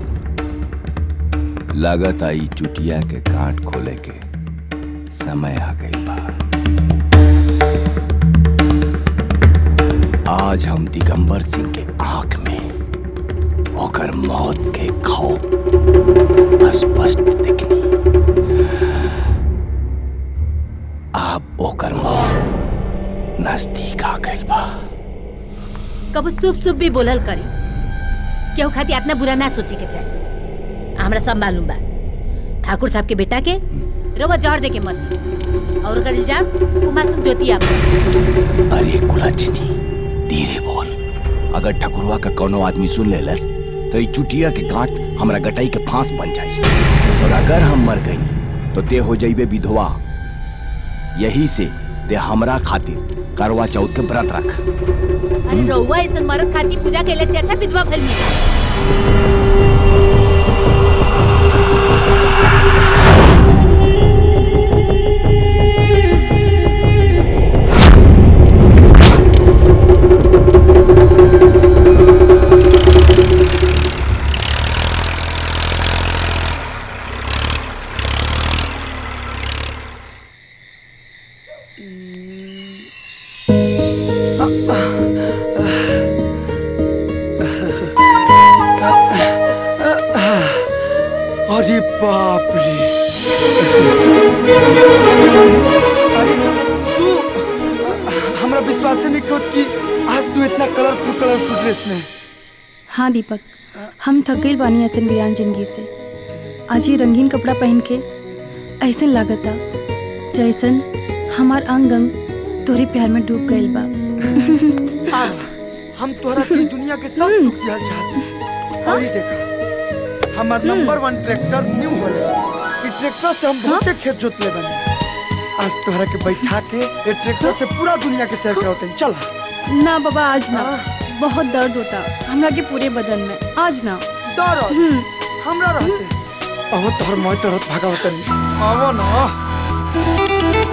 लागत आई चुटिया के कांट खोले के समय आ गई बा आज हम दिगंबर सिंह के आंख में ओकर मौत के खौफ स्पष्ट दिखनी अब ओकर मौत नजदीक आ गई बा कब शुभ शुभ भी बोलल करी केहू खातिर इतना बुरा ना सोचे के चाहिए हमरा सब मालूम बा ठाकुर साहब के बेटा के रोवा जहर दे के मत और ओकर इल्जाम उ मासूम ज्योति आप अरे कुलच्छनी धीरे बोल अगर ठकुरवा का कोनो आदमी सुन लेलस तो ई चुटिया के गांठ हमरा गटाई के फांस बन जाई और अगर हम मर गई तो ते हो जाइबे विधवा यही से ते हमरा खातिर करवा चौथ के व्रत रख अरे रउआ ऐसन मरद खातिर पूजा कैले से अच्छा विधवा भइल में अरे बाप रे अरे तू हमरा विश्वास नहीं होत कि आज तू इतना कलरफुल कलरफुल ड्रेस में हाँ दीपक हम थक गई बानी ऐसे वीरान जिंदगी से आज ये रंगीन कपड़ा पहन के ऐसे लागता जैसन हमार अंग अंग तोरे प्यार में डूब गइल बा आ, हम तोहरा के दुनिया के सब सुख दिहल चाहते और ये देखा हमार नंबर वन ट्रैक्टर न्यू होले ई ट्रैक्टर से हम बहुते खेत जोतले बने आज तोहरा के बैठा के ये ट्रैक्टर से पूरा दुनिया के सैर कराते हैं चल ना बाबा आज ना बहुत दर्द होता हमरा के पूरे बदन में आज ना दर्द हमरा रहते अब तोहर मोय तरत भागावतन आवो ना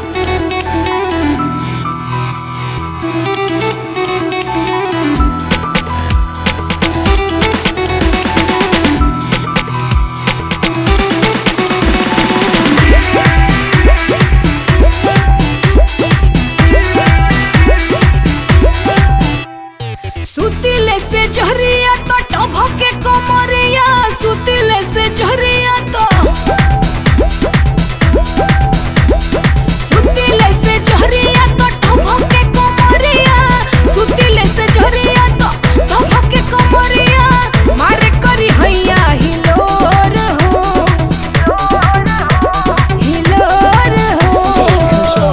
सुतिले से जहरिया तो टभके कमरिया सुतिले से जहरिया तो सुतिले से जहरिया तो टभके कमरिया सुतिले से जहरिया तो टभके कमरिया मारे करी हैया हिलोर हो हिलोर हो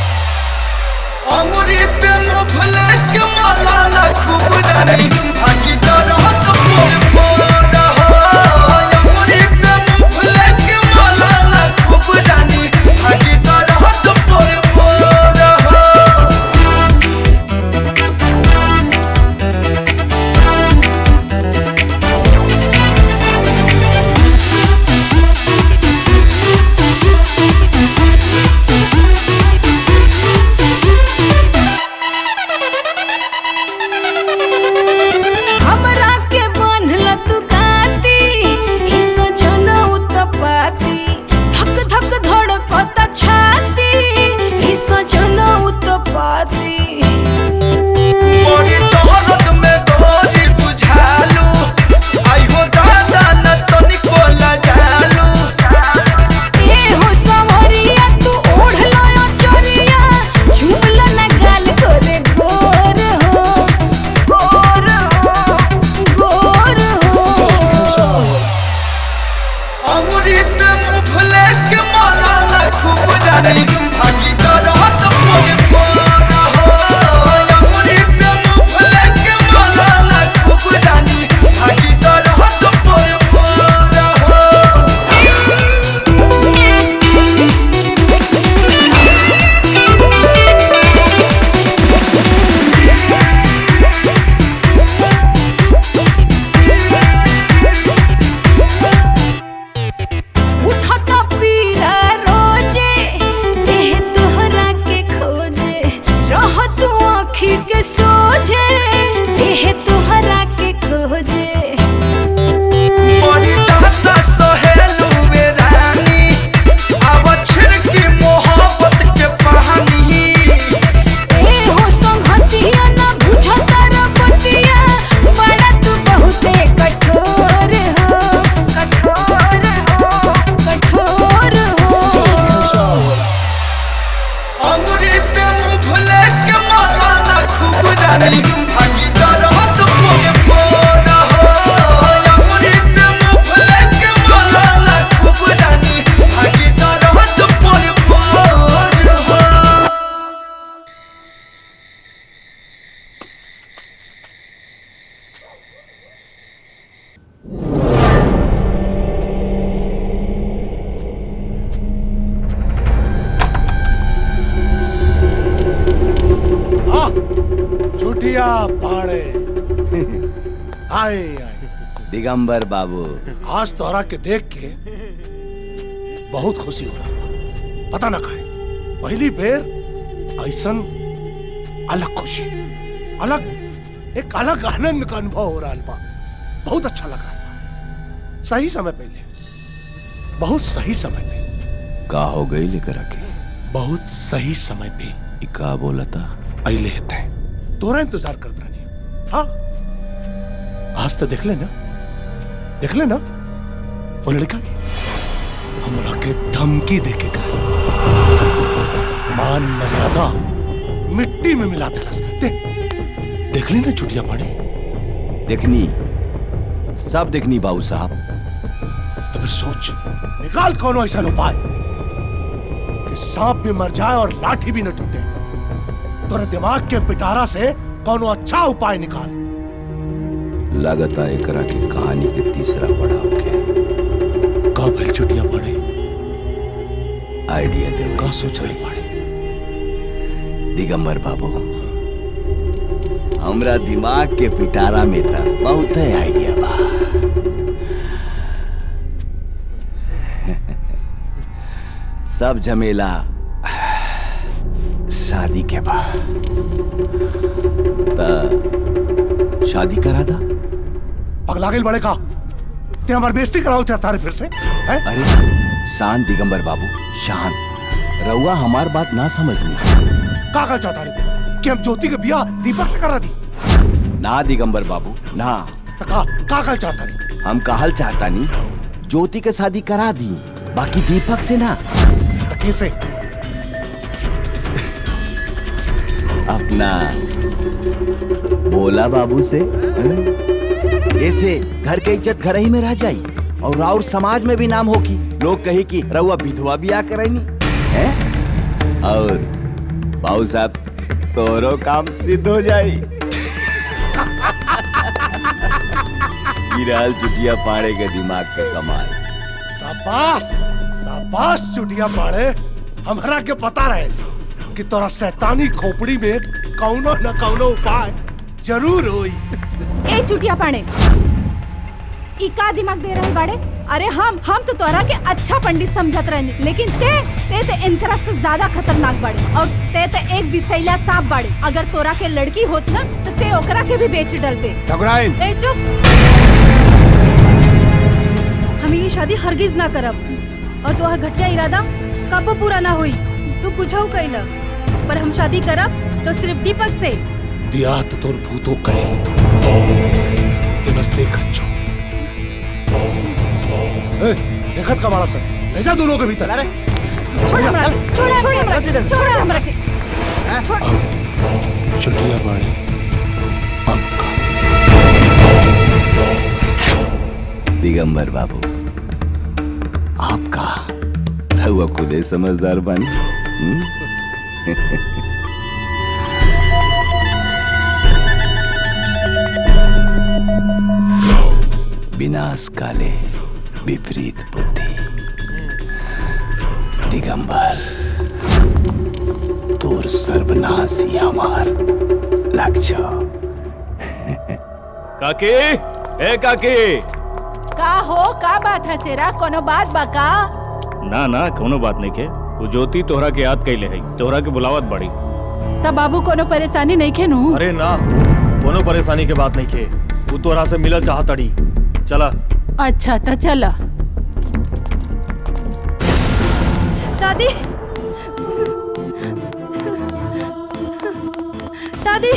अमरी पे मुफले के माला ना खूब रानी भागी दरहत मोर मोर हो अमरी पे मुफले के माला ना खूब रानी भागी दरहत मोर मोर हो हमरा के बांधल तू काती ई सजनौ तपाती धक धक धड़कत छाती ई सजनौ तपाती मोरी तोहरत में गोरी बुझालू आई हो दादा न तनिको लजालू ए हो सवरिया तू ओढ़ला चोरिया झूमला न गाल करे गोर हो गोर हो गोर हो अमरी पे मुफले के माला ना खूब रानी भागी दरहत मोर मोर हो अमरी पे मुफले के माला ना खूब रानी भागी दरहत मोर मोर हो उठता पीरा रोजे देह तोहरा के खोजे रह तू आँखी के सोझे देह तोहरा के खोजे बड़ी दासा सहेलू वे रानी अब छिड़की मोहब्बत के पानी ए हो संगतिया ना बुझता रपतिया बड़ा तू बहुते कठोर हो कठोर हो कठोर हो अंगुरी पे मुफले के माला ना खूब रानी भागी दरहत मोर मोर हो अंगुरी पे मुफले के माला ना खूब रानी भागी दरहत मोर मोर हो आ, चुटिया पाड़े आए आए दिगंबर बाबू आज तोहरा के देख के बहुत खुशी हो रहा बा। पता ना काहे पहली बेर ऐसन अलग खुशी अलग एक अलग आनंद का अनुभव हो रहा बा बहुत अच्छा लग रहा बा सही समय पहले बहुत सही समय पे का हो गई लेकर आके बहुत सही समय पे ई का बोला था अले है तोरा इंतजार करत रहनी हाँ आज तो देख ले ना देख ले ना वो लड़का की हमरा के धमकी दे के कहा मान मर्यादा मिट्टी में मिला देलस दे देख ली ना चुटिया पानी देखनी सब देखनी बाबू साहब तो फिर सोच निकाल कौन ऐसा उपाय कि सांप भी मर जाए और लाठी भी न टूटे तोरे दिमाग के पिटारा से कौन अच्छा उपाय निकाल लागता एकरा की कहानी के तीसरा पड़ाव के का भल चुटिया पड़े आइडिया दे का सोचली पड़े दिगंबर बाबू हमरा दिमाग के पिटारा में था बहुत आइडिया बा सब झमेला शादी के बाद त शादी करा था पगला गई बड़े का ते हमारी बेइज्जती कराओ चाहता रे फिर से हैं? अरे शांत दिगंबर बाबू शांत रउआ हमार बात ना समझनी का का चाहता रे तू? कि हम ज्योति के बियाह दीपक से करा दी ना दिगंबर बाबू ना तो का का का चाहता रे हम कहल चाहता नहीं ज्योति के शादी करा दी बाकी दीपक से ना तो कैसे अपना बोला बाबू से हैं? ऐसे घर के इज्जत घर ही में रह जाई और और समाज में भी नाम होगी लोग कही कि रउआ विधवा भी आ करनी है और बाबू साहब तोरो काम सिद्ध हो जाई गिराल चुटिया पाड़े के दिमाग का कमाल शाबाश शाबाश चुटिया पाड़े हमरा के पता रहे कि तोरा शैतानी खोपड़ी में कौनो न कौनो उपाय जरूर होई ए चुटिया पाड़े ई का दिमाग दे रहे बाड़े अरे हम हम तो तोरा के अच्छा पंडित समझत रहनी लेकिन ते ते ते इनकरा से ज्यादा खतरनाक बाड़े और ते ते एक विषैला सांप बाड़े अगर तोरा के लड़की होत ना तो ते ओकरा के भी बेच डलते ठकुराइन ए चुप हम ये शादी हरगिज ना करब और तोहर घटिया इरादा कबो पूरा ना हुई तू कुछऊ कैला पर हम शादी करब तो सिर्फ दीपक से बियाह तो तोर भूतो करे ते बस देखत छो ए, देखत का मारा सर ले जा दोनों के भीतर अरे छोड़ हमरा के, छोड़ छोड़ हमरा के, छोड़ हमरा के छोड़ चुटिया पाड़े दिगंबर बाबू आपका रहुआ खुदे समझदार बन विनाश काले विपरीत बुद्धि दिगंबर तोर सर्वनाशी हमार लक्ष्य काकी ए काकी का हो का बात है सेरा कोनो बात बा का ना ना कोनो बात नहीं के वो ज्योति तोहरा के याद कैले है तोहरा के बुलावत बड़ी तब बाबू कोनो परेशानी नहीं खे नू अरे ना कोनो परेशानी के बात नहीं के वो तोहरा से मिलल चाहतड़ी चला अच्छा तो चला दादी दादी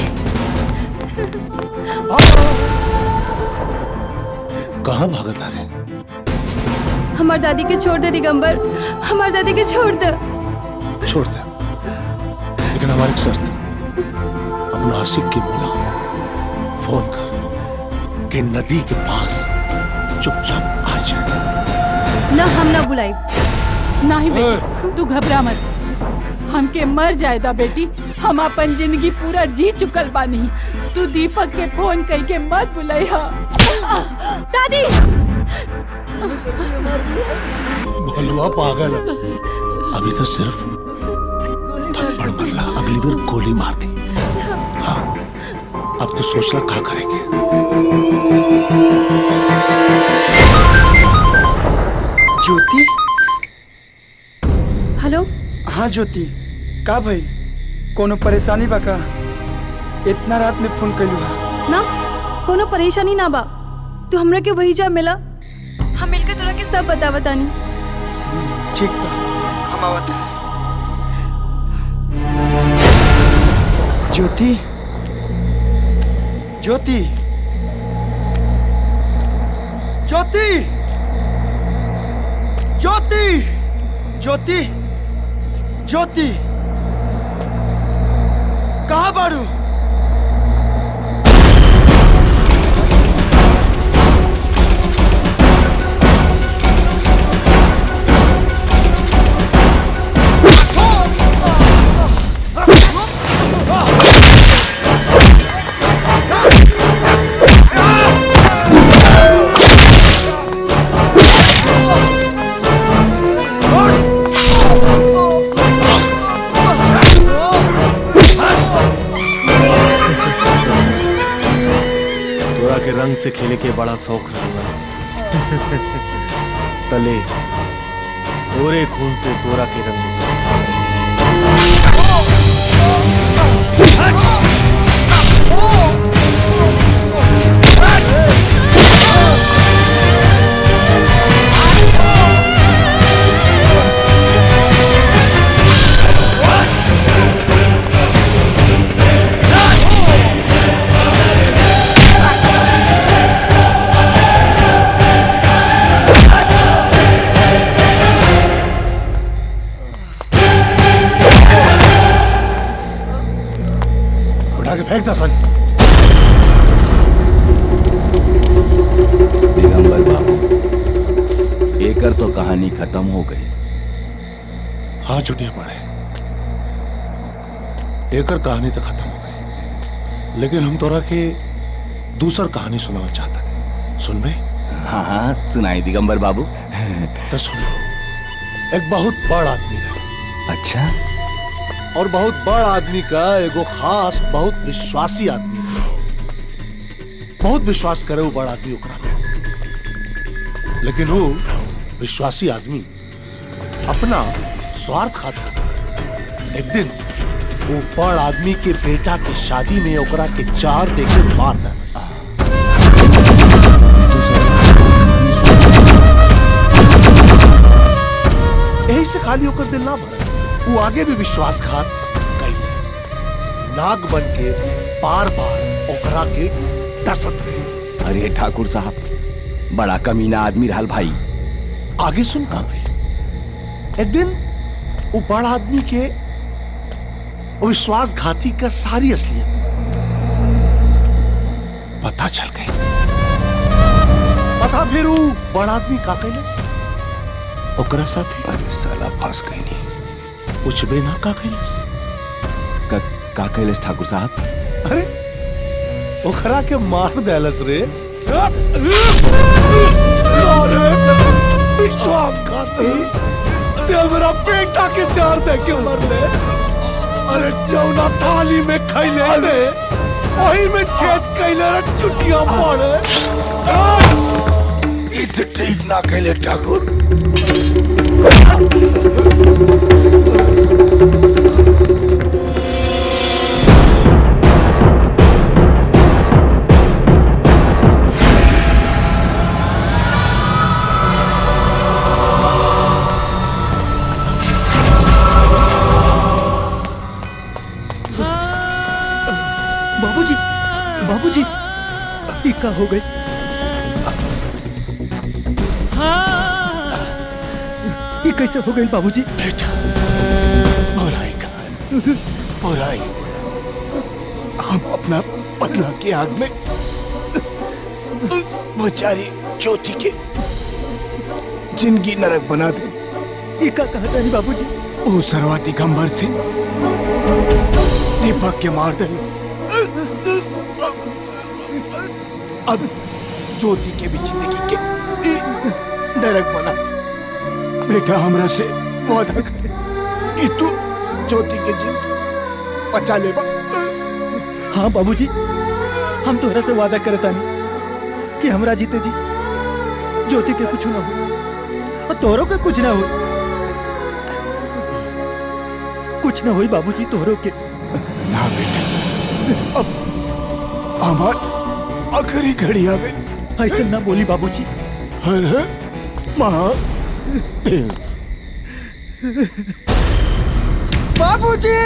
कहाँ भागत आ रहे हमार दादी के छोड़ दे दिगंबर हमार दादी के छोड़ दे छोड़ दे लेकिन हमारी एक शर्त अपना आशिक की बुला फोन कर कि नदी के पास चुपचाप आ जाए ना हम ना बुलाई नहीं बेटी तू घबरा मत हमके मर जाएदा बेटी हम अपन जिंदगी पूरा जी चुकल बानी तू दीपक के फोन कई के मत बुलाई हा दादी भोलवा पागल है। अभी तो सिर्फ थप्पड़ मरला अगली बार गोली मार दी हाँ अब तो सोचना क्या करेंगे ज्योति हेलो हाँ ज्योति का भाई कोनो परेशानी बा का इतना रात में फोन कैलू हा ना कोनो परेशानी ना बा तू हमरा के वही जा मिला हम मिलकर तोरा के सब बता बतानी ठीक बा हम आवत हनी। ज्योति ज्योति ज्योति ज्योति ज्योति ज्योति कहा बाड़ू तोरा के रंग से खेले के बड़ा शौक रहला तले तोरे खून से तोरा के रंग उठा के फेंक दसन दिगंबर बाबू एकर तो कहानी खत्म हो गई हाँ छुट्टियां पड़े एकर कहानी तो खत्म हो गई लेकिन हम तोरा के दूसर कहानी सुनाना चाहता है सुन बे हाँ हाँ सुनाई दिगंबर बाबू तो सुनो एक बहुत बड़ आदमी है अच्छा और बहुत बड़ आदमी का एगो खास बहुत विश्वासी आदमी है बहुत विश्वास करे वो बड़ आदमी ओकरा पे लेकिन वो विश्वासी आदमी अपना स्वार्थ खातिर एक दिन वो बड़ आदमी के बेटा के शादी में ओकरा के चार देके मार देना यही से खाली होकर दिल ना भरा वो आगे भी विश्वासघात कैले नाग बन के बार बार ओकरा के डसत रहे अरे ठाकुर साहब बड़ा कमीना आदमी रहल भाई आगे सुन का भाई एक दिन वो बड़ा आदमी के वो विश्वासघाती का सारी असलियत पता चल गई पता फिर वो बड़ा आदमी का कैलस ओकरा साथे अरे साला फंस गई नहीं कुछ भी ना का कैलस का, का कैलस ठाकुर साहब अरे ओकरा के मार देलस रे विश्वासघाती ते मेरा बेटा के चार दे के मर ले अरे जौना थाली में खैले रे वही में छेद कैले रे चुटिया पड़े इत ठीक ना कैले ठाकुर बाबूजी बाबूजी ये का हो गई ये कैसे हो गई बाबूजी बुराई खान बुराई हम अपना बदला की आग में बेचारी ज्योति के जिंदगी नरक बना दे ये का कहता है बाबूजी ओ सरवा दिगंबर सिंह दीपक के मार दे अब ज्योति के भी जिंदगी के नरक बना बेटा हमरा से वादा करे कि तू ज्योति के जिंदगी बचा लेबा हाँ बाबूजी हम तोहरा से वादा करता नहीं कि हमरा जीते जी ज्योति के कुछ ना हो और तोहरों के कुछ ना हो कुछ ना हुई बाबूजी तोहरों के ना बेटा अब हमार आखिरी घड़ी आ गई ऐसे ना बोली बाबूजी हर हर महादेव बाबूजी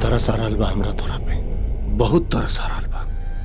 तरस आ रहल बा हमरा तोरा पे बहुत तरस आ रहल बा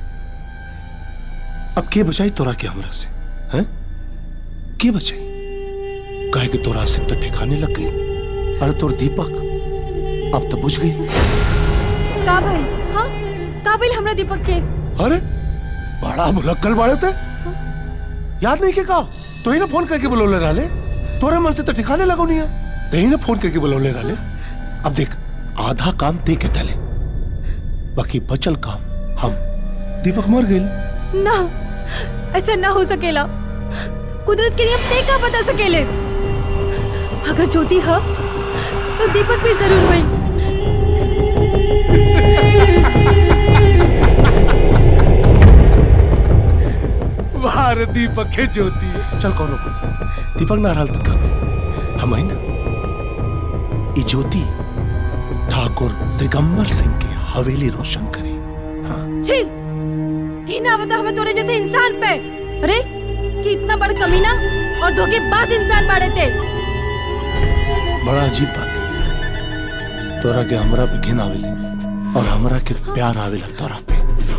अब के बचाई तोरा के हमरा से हैं के बचाई काहे कि तोरा से तो ठिकाने लग गई अरे तोर दीपक अब तो बुझ गई का भाई हाँ का भाई हमरा दीपक के अरे बड़ा भुलक्कल बाड़े थे याद नहीं के का तो ही ना फोन करके बुलौले रहले तोरे मन से तो ठिकाने लगो नहीं है तो ही ना फोन करके बुलौले रहले अब देख आधा काम ते के तले बाकी बचल काम हम दीपक मर गए ना ऐसा ना हो सकेला कुदरत के नियम ते का बदल सकेले अगर ज्योति है तो दीपक भी जरूर हुई वाह दीपक के ज्योति चल कौनो दीपक ना रहल तक हम आई ना ई ज्योति ठाकुर दिगंबर सिंह के हवेली रोशन करी छी की ना बता हमें तोरे जैसे इंसान पे अरे कि इतना बड़ कमीना और धोखेबाज इंसान बाड़े थे बड़ा अजीब बात है तोरा के हमरा पे घिन आवेले और हमरा के प्यार आवेला तोरा पे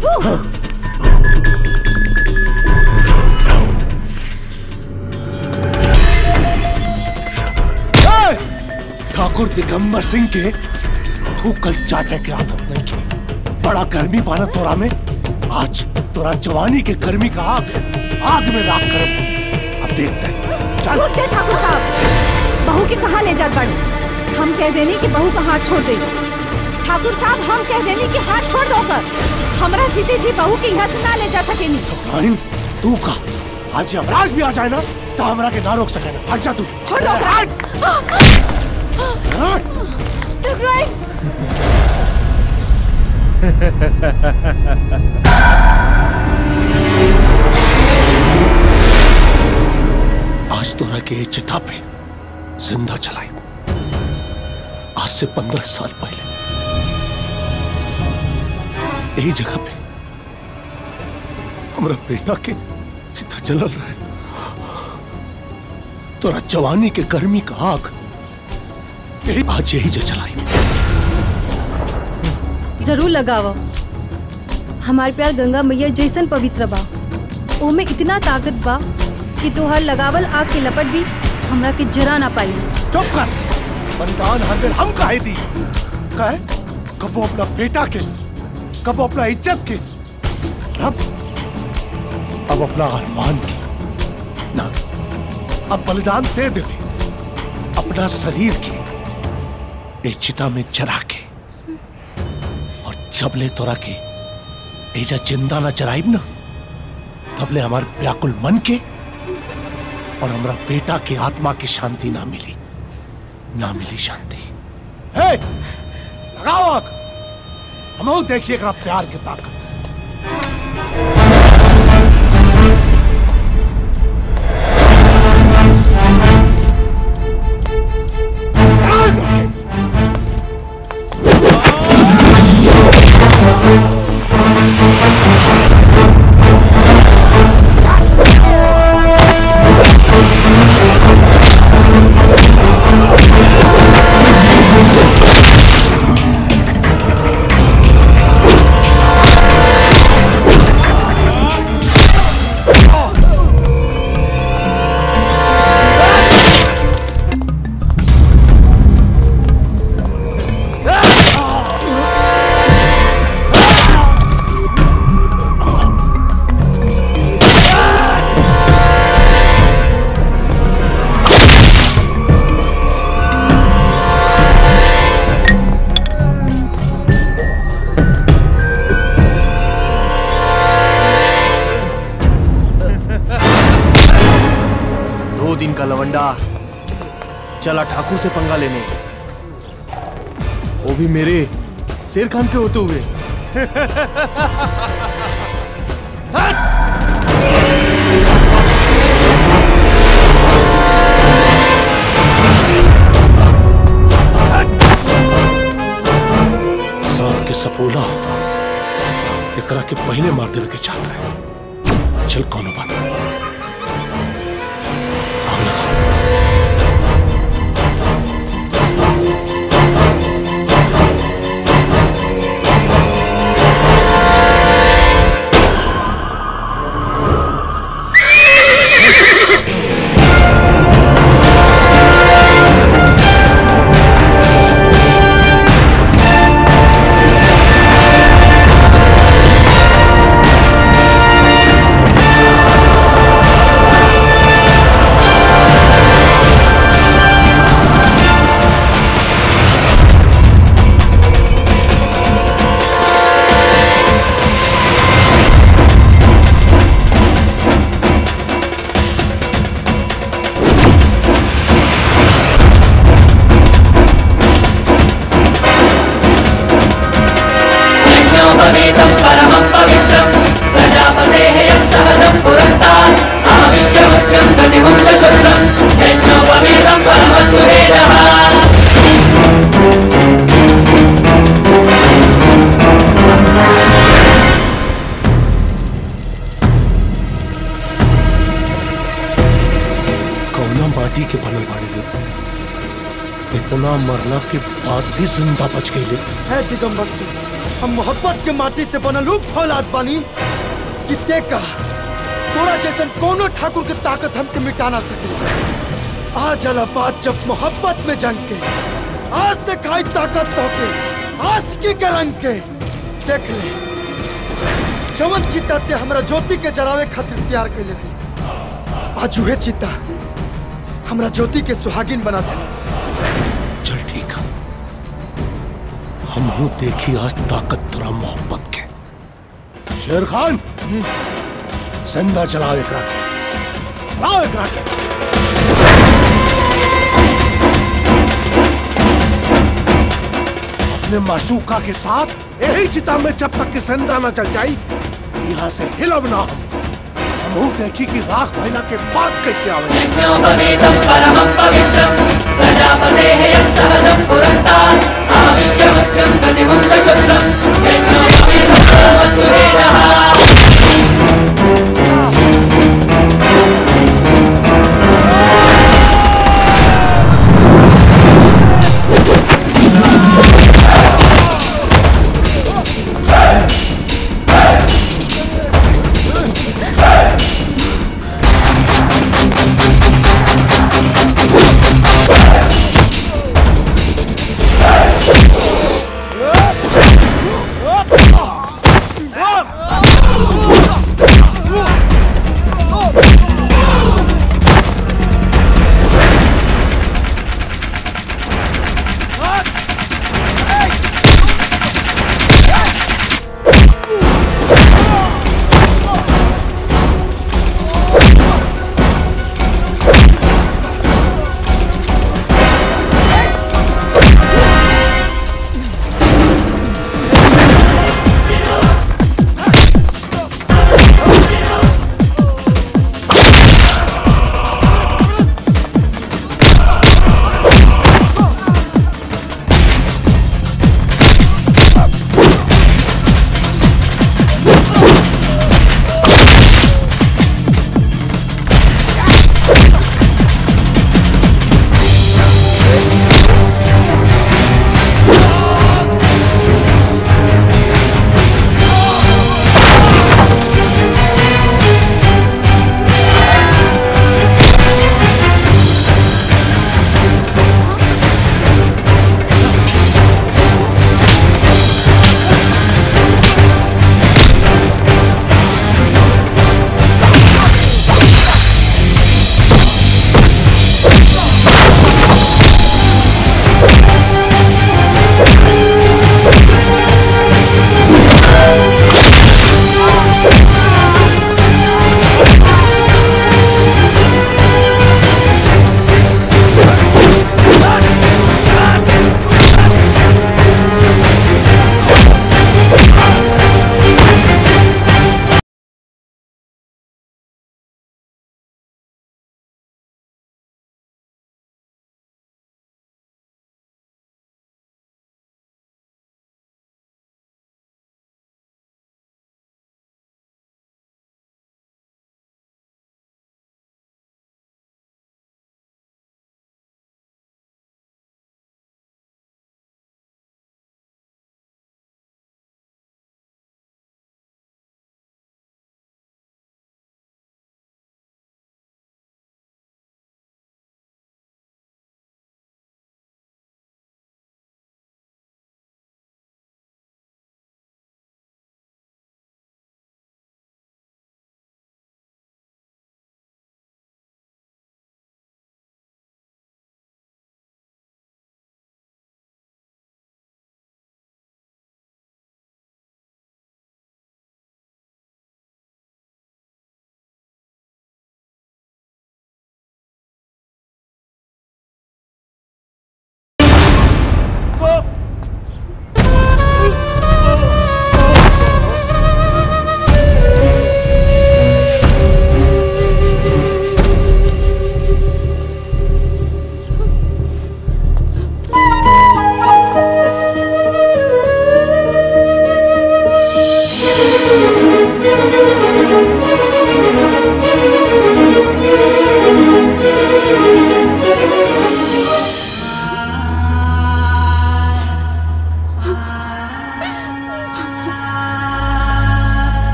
ए! ठाकुर दिगंबर सिंह के थूकल चाटे के आदत नहीं की बड़ा गर्मी पाना तोरा में आज तोरा जवानी के गर्मी का आग आग में राख कर अब देखते हैं चल रुक जा ठाकुर साहब बहू के कहाँ ले जात बाड़ी हम कह देनी कि बहू का हाथ छोड़ दे ठाकुर साहब हम कह देनी कि हाथ छोड़ दो कर हमरा जीते जी बहू के यहाँ से ना ले जा सकेनी राइन तू का आज यमराज भी आ जाए ना तो हमरा के ना रोक सके ना भाग जा तू छोड़ दो आज तोरा के ये चिता पे जिंदा चलाई आज से पंद्रह साल पहले यही जगह पे हमारा बेटा के चिता जलल रहे तोरा जवानी के गर्मी का आग यही आज यही जो चलाई जरूर लगावा हमार प्यार गंगा मैया जैसन पवित्र बा ओमे इतना ताकत बा कि तोहर लगावल आग के लपट भी हमरा के जरा ना पाई चुप कर बलिदान हर दिन हम काहे दी काहे कबो अपना बेटा के कबो अपना इज्जत के अब अब अपना अरमान की ना अब बलिदान दे दे अपना शरीर के ए चिता में जरा के और जब ले तोरा के एजा जिंदा ना जराइब ना तब ले हमारे व्याकुल मन के और हमारा बेटा के आत्मा की शांति ना मिली ना मिली शांति हे लगाओ आग हम देखिएगा प्यार की ताकत दो दिन का लवंडा चला ठाकुर से पंगा लेने वो भी मेरे शेर खान के होते हुए सांप के सपोला एकरा के पहले मार देवे के चाहता है चल कौनो बात नहीं ज्योति के बनल बाड़े रे इतना मरला के बाद भी जिंदा बच गई ले है दिगंबर सिंह हम मोहब्बत के माटी से बनल उ फौलाद बानी कि देखा तोरा जैसन कोनो ठाकुर के ताकत हमके मिटा ना सके आज अला बात जब मोहब्बत में जंग के आज दिखाई ताकत तो के आशिकी के रंग के देख ले चमन चिता ते हमरा ज्योति के जरावे खातिर तैयार कैले रही आज उहे चिता हमरा ज्योति के सुहागिन बना देलस चल ठीक है हम हूं देखी आज ताकत तोरा मोहब्बत के शेर खान जिंदा चलाओ एकरा के चलाओ एकरा के अपने माशूका के साथ यही चिता में जब तक कि जिंदा न चल जाई यहाँ से हिलब ना हम हम हूं देखी कि राख महीना के बाद कैसे आवे Oh!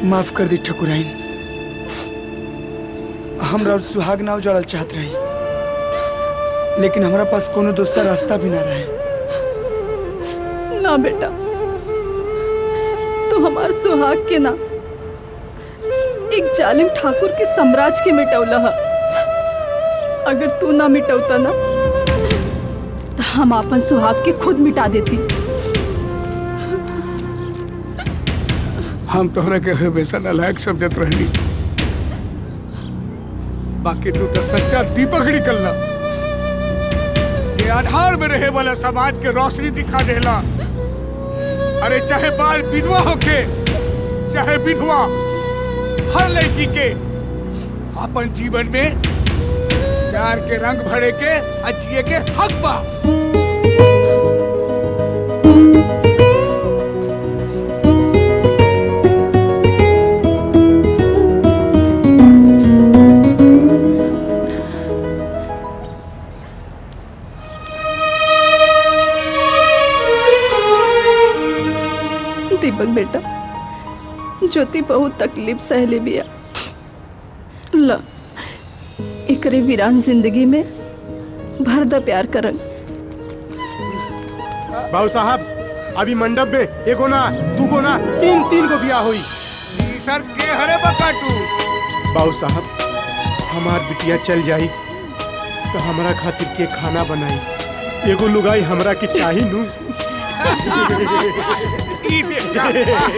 माफ कर दी ठकुराइन हमरा और सुहाग नाव जड़ल चाहत रही लेकिन हमरा पास कोनो दूसरा रास्ता भी ना रहे ना बेटा तू हमार सुहाग के ना एक जालिम ठाकुर के साम्राज्य के मिटौला है अगर तू ना मिटौता ना तो हम अपन सुहाग के खुद मिटा देती हम तोहरा के हमेशा नालायक समझत रहनी बाकी तू तो सच्चा दीपक निकलना ये आधार में रहे वाला समाज के रोशनी दिखा देला अरे चाहे बाल विधवा होके चाहे विधवा हर लड़की के अपन जीवन में प्यार के रंग भरे के आ जिए के हक बा दीपक बेटा ज्योति बहुत तकलीफ सहले बिया ल एकरे वीरान जिंदगी में भर द प्यार करंग बाबू साहब अभी मंडप में एगो ना दूगो ना तीन तीन गो बिया हुई सर के हरे बकाटू बाबू साहब हमार बिटिया चल जाई तो हमरा खातिर के खाना बनाई एगो लुगाई हमरा के चाही नू ई देखा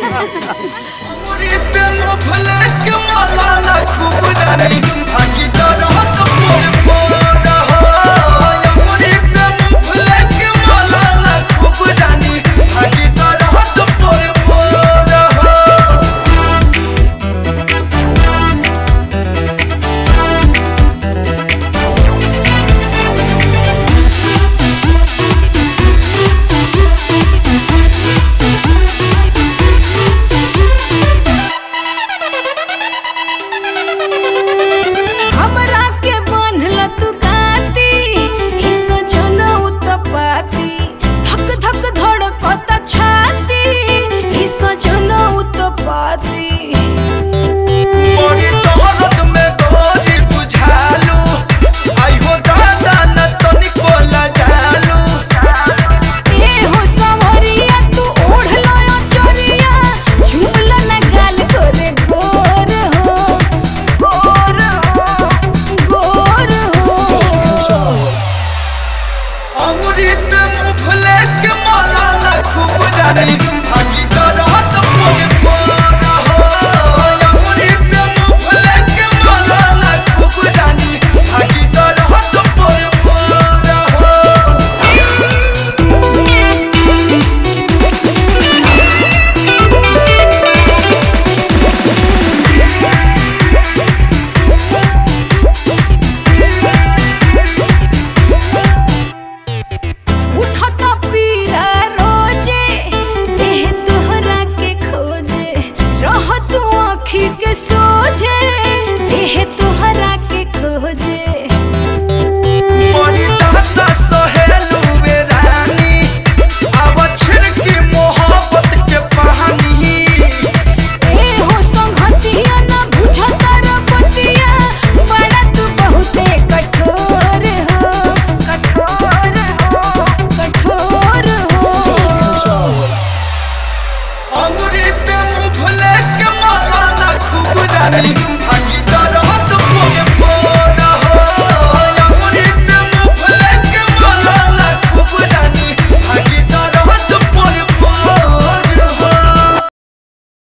हमरा के बांधल तू गाती ई सजना उतपाती धक धक धड़कत छाती ई सजना उतपाती बड़ी तोहरत में गोरी बुझालू आई हो दादा न तनिको लजालू ए हो सवरिया तू ओढ़ला चोरिया झूमला न गाल करे गोर हो गोर हो गोर हो अंगुरी पे मुफले के माला न खूब जानी भागी तरहत मोरे मोरा हो अंगुरी पे मुफले के माला न खूब जानी भागी तरहत मोरे मोरा उठता पीरा रोजे देह तोहरा के खोजे रह तू आँखी के सोझे देह तोहरा के खोजे बड़ी दासा सहेलू वे रानी आवा छिड़की मोहब्बत के कहानी ए हो संगतिया ना बुझता रपतिया बड़ा तू बहुते कठोर हो कठोर हो कठोर हो अंगुरी पे मुफले के माला न खूब जानी